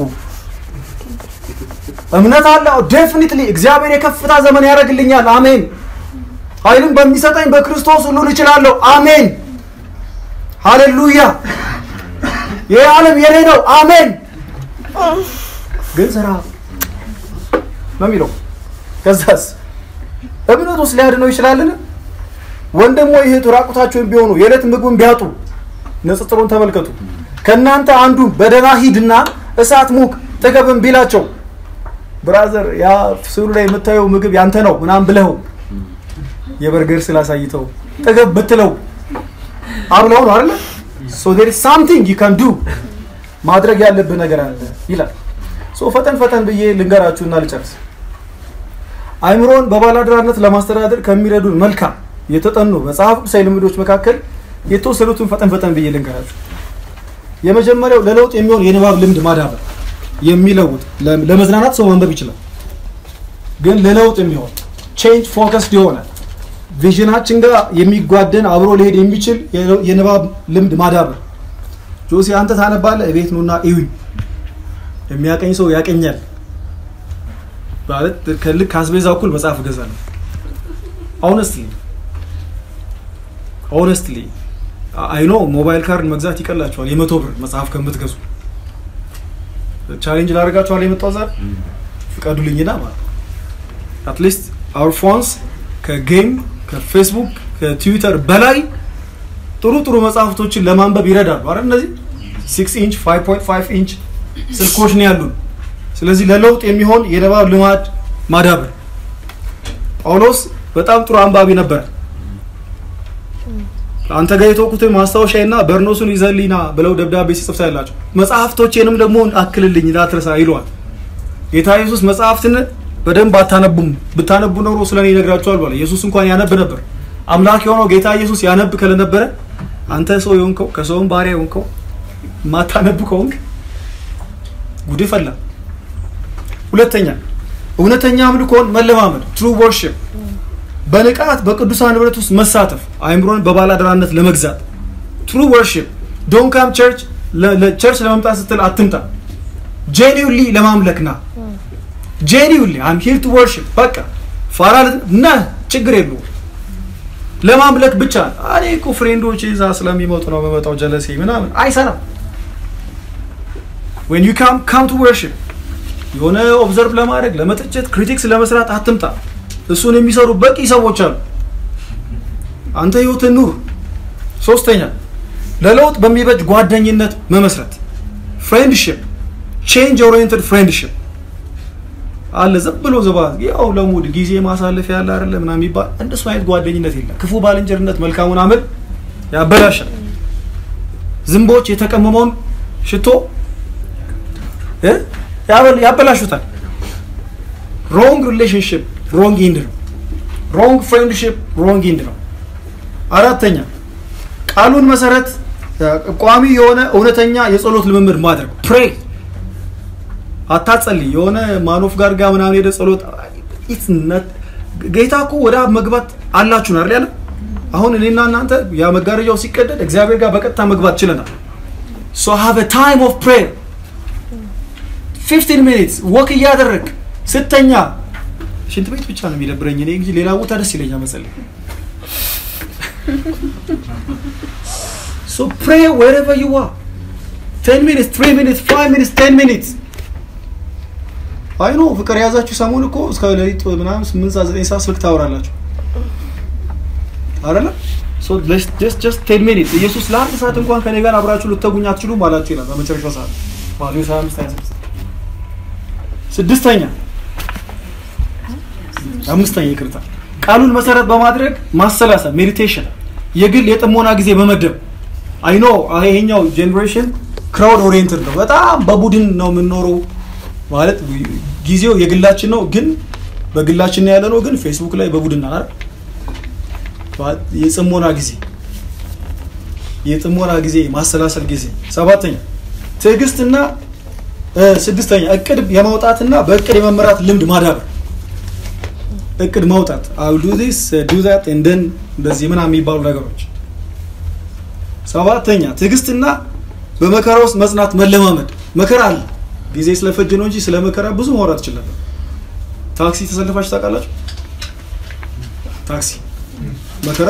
እምነት አለ ዴፊኒትሊ እግዚአብሔር የከፍታ ዘመን ያደርግልኛል። አሜን። ኃይልን በሚሰጠኝ በክርስቶስ ሁሉን እችላለሁ። አሜን። ሃሌሉያ። ይህ ዓለም የኔ ነው። አሜን። ግን ስራ ነው የሚለው። ከዛስ እምነት ውስጥ ሊያድነው ይችላልን? ወንድም ወይ እህቱ ራቁታቸውን ቢሆኑ የዕለት ምግቡን ቢያጡ፣ ንጽጽሩን ተመልከቱ። ከእናንተ አንዱ በደህና ሂድና እሳት ሙቅ ጥገብም ቢላቸው፣ ብራዘር ያ ስዕሉ ላይ የምታየው ምግብ ያንተ ነው ምናምን ብለው የበርገር ስላሳይተው ጥገብ ብትለው አብለው ነው አይደለ? ሶ ዴር ኢዝ ሳምቲንግ ዩ ካን ዱ ማድረግ ያለብህ ነገር አለ ይላል። ሶ ፈጠን ፈጠን ብዬ ልንገራችሁና ልጨርስ። አይምሮን በባላደራነት ለማስተዳደር ከሚረዱን መልካም የተጠኑ መጽሐፍ ቅዱሳዊ ልምዶች መካከል የተወሰኑትን ፈጠን ፈጠን ብዬ ልንገራችሁ። የመጀመሪያው ለለውጥ የሚሆን የንባብ ልምድ ማዳበር የሚለውጥ ለመዝናናት ሰው ማንበብ ይችላል፣ ግን ለለውጥ የሚሆን ቼንጅ ፎከስድ የሆነ ቪዥናችን ጋር የሚጓደን አብሮ ሊሄድ የሚችል የንባብ ልምድ ማዳበር። ጆሲ አንተ ታነባለህ፣ እቤት ኑና እዩኝ። የሚያቀኝ ሰው ያቀኛል። ማለት ከልክ ከአስቤዛ እኩል መጽሐፍ እገዛለሁ። ኦነስትሊ ኦነስትሊ አይኖ ሞባይል ካርድ መግዛት ይቀላቸዋል የመቶ ብር መጽሐፍ ከምትገዙ ቻሌንጅ ላደርጋችኋል የመጣው ዛሬ ፍቀዱልኝና ማለት አትሊስት አውር ፎንስ ከጌም ከፌስቡክ ከትዊተር በላይ ጥሩ ጥሩ መጽሐፍቶችን ለማንበብ ይረዳሉ አይደል እነዚህ ሲክስ ኢንች ፋይቭ ፖይንት ፋይቭ ኢንች ስልኮች ነው ያሉን ስለዚህ ለለውጥ የሚሆን የንባብ ልማድ ማዳበር ጳውሎስ በጣም ጥሩ አንባቢ ነበር አንተ ጋር የተወኩትን ማስታወሻና በርኖሱን ይዘልኝና ብለው ደብዳቤ ሲጽፍ ታያላቸው መጽሐፍቶቼንም ደግሞ አክልልኝ እንዳትረሳ ይለዋል ጌታ ኢየሱስ መጽሐፍትን በደንብ አታነቡም ብታነቡ ኖሮ ስለ እኔ ይነግራቸዋል ባለ ኢየሱስ እንኳን ያነብ ነበር አምላክ የሆነው ጌታ ኢየሱስ ያነብ ከለነበረ አንተ ሰው የሆንከው ከሰውም ባሪያ የሆንከው ማታነብ ከሆንክ ጉድ ፈላ ሁለተኛ እውነተኛ አምልኮን መለማመድ ትሩ ወርሽፕ በንቃት በቅዱሳን ህብረት ውስጥ መሳተፍ አይምሮን በባላደራነት ለመግዛት ትሩ ወርሽፕ ዶን ካም ቸርች ቸርች ለመምጣት ስትል አትምጣ ጄኒውሊ ለማምለክ ና ጄኒውሊ አም ሂር ቱ ወርሽፕ በቃ ፋራ ና ችግር የለው ለማምለክ ብቻ እኔ እኮ ፍሬንዶች እዛ ስለሚመጡ ነው በመጣው ጀለሴ ምናምን አይሰራም ዌን ዩ ካም ካም ቱ ወርሽፕ የሆነ ኦብዘርቭ ለማድረግ ለመተቸት ክሪቲክስ ለመስራት አትምጣ እሱን የሚሰሩ በቂ ሰዎች አሉ አንተ ህይወትን ኑር ሶስተኛ ለለውጥ በሚበጅ ጓደኝነት መመስረት ፍሬንድሽፕ ቼንጅ ኦሪየንትድ ፍሬንድሽፕ አለ ዝም ብሎ ዘባ ያው ለሙድ ጊዜ ማሳለፍ ያለ አይደለ ምናምን የሚባል እንደሱ አይነት ጓደኝነት የለም ክፉ ባልንጀርነት መልካሙን አመል ያበላሻል ዝንቦች የተቀመመውን ሽቶ እ ያበላሹታል ሮንግ ሪሌሽንሽፕ ሮንግ ኢንድ ነው ሮንግ ፍሬንድሽፕ ሮንግ ኢንድ ነው አራተኛ ቃሉን መሰረት ቋሚ የሆነ እውነተኛ የጸሎት ልምምድ ማድረግ ፕሬ አታጸልይ የሆነ ማኖፍ ጋር ጋር ምናምን ሄደ ጸሎት ጌታ እኮ ወደ አብ መግባት አላችሁ አይደል ያለ አሁን እኔና እናንተ ያ መጋረጃው ሲቀደድ እግዚአብሔር ጋር በቀጥታ መግባት ችለናል ሶ ሃቭ አ ታይም ኦፍ ፕሬየር 15 ሚኒትስ ወክ እያደረግ ስተኛ ሽንት ቤት ብቻ ነው የሚደብረኝ እኔ እንጂ ሌላ ቦታ ደስ ይለኛል መጸለይ ሶ ፕሬ wherever you are 10 minutes 3 minutes 5 minutes 10 minutes አይ ኖ ፍቅር የያዛችሁ ሰሞን እኮ እስከ ሌሊት ምናምን 8 ሰዓት 9 ሰዓት ስልክ ታወራላችሁ አይደለ ሶ ጀስት ጀስት 10 ሚኒትስ ኢየሱስ ለአንድ ሰዓት እንኳን ከኔ ጋር አብራችሁ ልትተጉኝ አትችሉም አላችሁ ይላል በመጨረሻው ሰዓት ማቴዎስ 25 26 ስድስተኛ አምስተኛ ይቅርታ ቃሉን መሰረት በማድረግ ማሰላሰል ሜዲቴሽን የግል የጥሞና ጊዜ መመደብ አይኖ ይሄኛው ጄኔሬሽን ክራውድ ኦሪየንትድ ነው በጣም በቡድን ነው የምንኖረው ማለት ጊዜው የግላችን ነው ግን በግላችን ያለ ነው ግን ፌስቡክ ላይ በቡድን አይደል የጽሞና ጊዜ የጥሞና ጊዜ ማሰላሰል ጊዜ ሰባተኛ ትዕግስትና ስድስተኛ እቅድ የማውጣትና በእቅድ የመመራት ልምድ ማዳበር እቅድ ማውጣት አው ዱ ዲስ ዱ ዛት እንደን እንደዚህ ምናምን የሚባሉ ነገሮች ሰባተኛ ትዕግስትና በመከራ ውስጥ መጽናት መለማመድ መከራ አለ ጊዜ ስለፈጅ ነው እንጂ ስለ መከራ ብዙ ማውራት ይችል ነበር ታክሲ ተሰልፋችሁ ታውቃላችሁ ታክሲ መከራ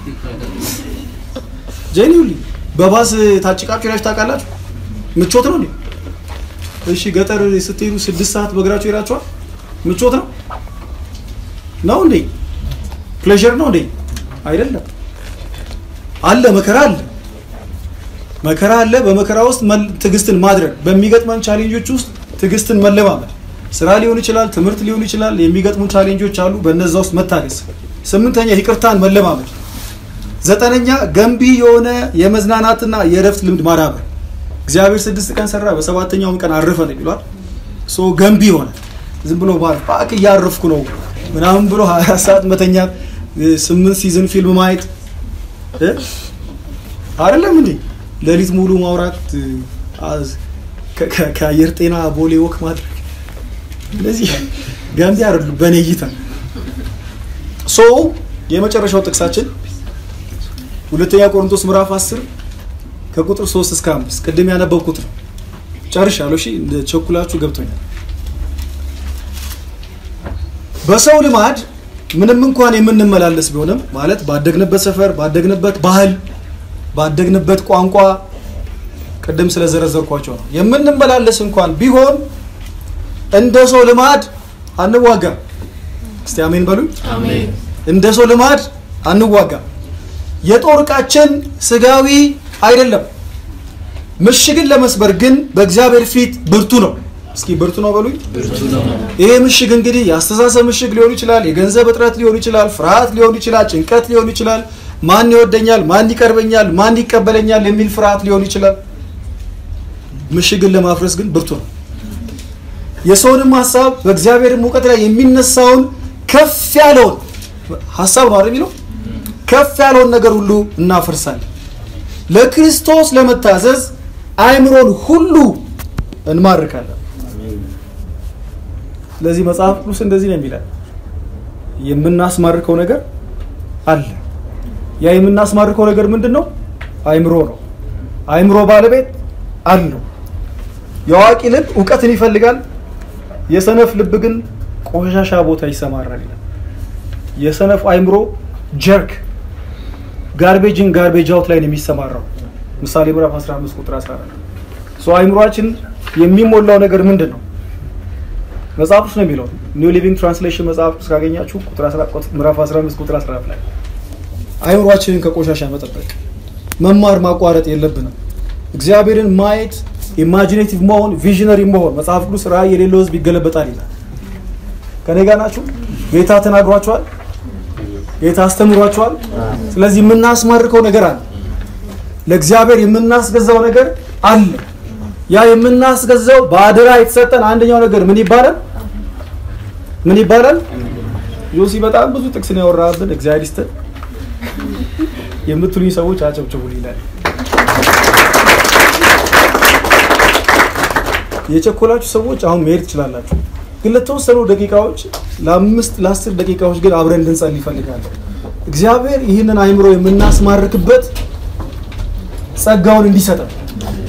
ጄኒውሊ በባስ ታጭቃችሁ ሄዳችሁ ታውቃላችሁ ምቾት ነው እንዴ እሺ ገጠር ስትሄዱ ስድስት ሰዓት በእግራችሁ ሄዳችኋል ምቾት ነው ነው እንዴ ፕሌዥር ነው እንዴ አይደለም አለ መከራ አለ መከራ አለ በመከራ ውስጥ ትዕግስትን ማድረግ በሚገጥመን ቻሌንጆች ውስጥ ትዕግስትን መለማመድ ስራ ሊሆን ይችላል ትምህርት ሊሆን ይችላል የሚገጥሙ ቻሌንጆች አሉ በነዛ ውስጥ መታገስ ስምንተኛ ይቅርታን መለማመድ ዘጠነኛ ገንቢ የሆነ የመዝናናትና የእረፍት ልምድ ማዳበር እግዚአብሔር ስድስት ቀን ሰራ በሰባተኛውም ቀን አረፈ ነው ይሏል ሶ ገንቢ የሆነ ዝም ብሎ ባል ፓክ እያረፍኩ ነው ምናምን ብሎ 24 ሰዓት መተኛት ስምንት ሲዝን ፊልም ማየት አይደለም እንዴ ሌሊት ሙሉ ማውራት ከአየር ጤና ቦሌ ወክ ማድረግ እነዚህ ገንቢ አይደሉም በእኔ እይታ ሶ የመጨረሻው ጥቅሳችን ሁለተኛ ቆሮንቶስ ምዕራፍ 10 ከቁጥር 3 እስከ 5 ቅድም ያነበብኩት ነው ጨርሻለሁ እሺ እንደ ቸኩላችሁ ገብቶኛል በሰው ልማድ ምንም እንኳን የምንመላለስ ቢሆንም ማለት ባደግንበት ሰፈር፣ ባደግንበት ባህል፣ ባደግንበት ቋንቋ ቅድም ስለዘረዘርኳቸው ነው የምንመላለስ እንኳን ቢሆን እንደ ሰው ልማድ አንዋጋም። እስቲ አሜን በሉኝ። እንደ ሰው ልማድ አንዋጋም። የጦር ዕቃችን ስጋዊ አይደለም። ምሽግን ለመስበር ግን በእግዚአብሔር ፊት ብርቱ ነው። እስኪ ብርቱ ነው በሉኝ። ይሄ ምሽግ እንግዲህ የአስተሳሰብ ምሽግ ሊሆን ይችላል፣ የገንዘብ እጥረት ሊሆን ይችላል፣ ፍርሃት ሊሆን ይችላል፣ ጭንቀት ሊሆን ይችላል፣ ማን ይወደኛል፣ ማን ይቀርበኛል፣ ማን ይቀበለኛል የሚል ፍርሃት ሊሆን ይችላል። ምሽግን ለማፍረስ ግን ብርቱ ነው። የሰውንም ሀሳብ በእግዚአብሔርም እውቀት ላይ የሚነሳውን ከፍ ያለውን ሀሳብ ነው አይደል የሚለው ከፍ ያለውን ነገር ሁሉ እናፈርሳለን። ለክርስቶስ ለመታዘዝ አእምሮን ሁሉ እንማርካለን። ስለዚህ መጽሐፍ ቅዱስ እንደዚህ ነው የሚላል፣ የምናስማርከው ነገር አለ። ያ የምናስማርከው ነገር ምንድን ነው? አእምሮ ነው። አእምሮ ባለቤት አለው። የአዋቂ ልብ እውቀትን ይፈልጋል፣ የሰነፍ ልብ ግን ቆሻሻ ቦታ ይሰማራል ይላል። የሰነፍ አእምሮ ጀርክ ጋርቤጅን ጋርቤጅ አውት ላይ ነው የሚሰማራው። ምሳሌ ምዕራፍ 15 ቁጥር 14 ሶ አእምሯችን የሚሞላው ነገር ምንድን ነው? መጽሐፍ ቅዱስ ነው የሚለው። ኒው ሊቪንግ ትራንስሌሽን መጽሐፍ ቅዱስ ካገኛችሁ ቁጥር 14 ምዕራፍ 15 ቁጥር 14 ላይ አእምሯችንን ከቆሻሻ መጠበቅ መማር ማቋረጥ የለብንም። እግዚአብሔርን ማየት ኢማጂኔቲቭ መሆን ቪዥነሪ መሆን መጽሐፍ ቅዱስ ራእይ የሌለው ህዝብ ይገለበጣል ይላል። ከኔ ጋር ናችሁ? ጌታ ተናግሯቸዋል። ጌታ አስተምሯቸዋል። ስለዚህ የምናስማርከው ነገር አለ። ለእግዚአብሔር የምናስገዛው ነገር አለ። ያ የምናስገዛው በአደራ የተሰጠን አንደኛው ነገር ምን ይባላል? ምን ይባላል? ዮሲ በጣም ብዙ ጥቅስ ነው ያወራብን። እግዚአብሔር ይስጥን የምትሉኝ ሰዎች አጨብጭቡ ይላል። የቸኮላችሁ ሰዎች አሁን መሄድ ትችላላችሁ፣ ግን ለተወሰኑ ደቂቃዎች ለአምስት ለአስር ደቂቃዎች ግን አብረን እንድንጸልይ ይፈልጋለሁ። እግዚአብሔር ይህንን አእምሮ የምናስማርክበት ጸጋውን እንዲሰጠን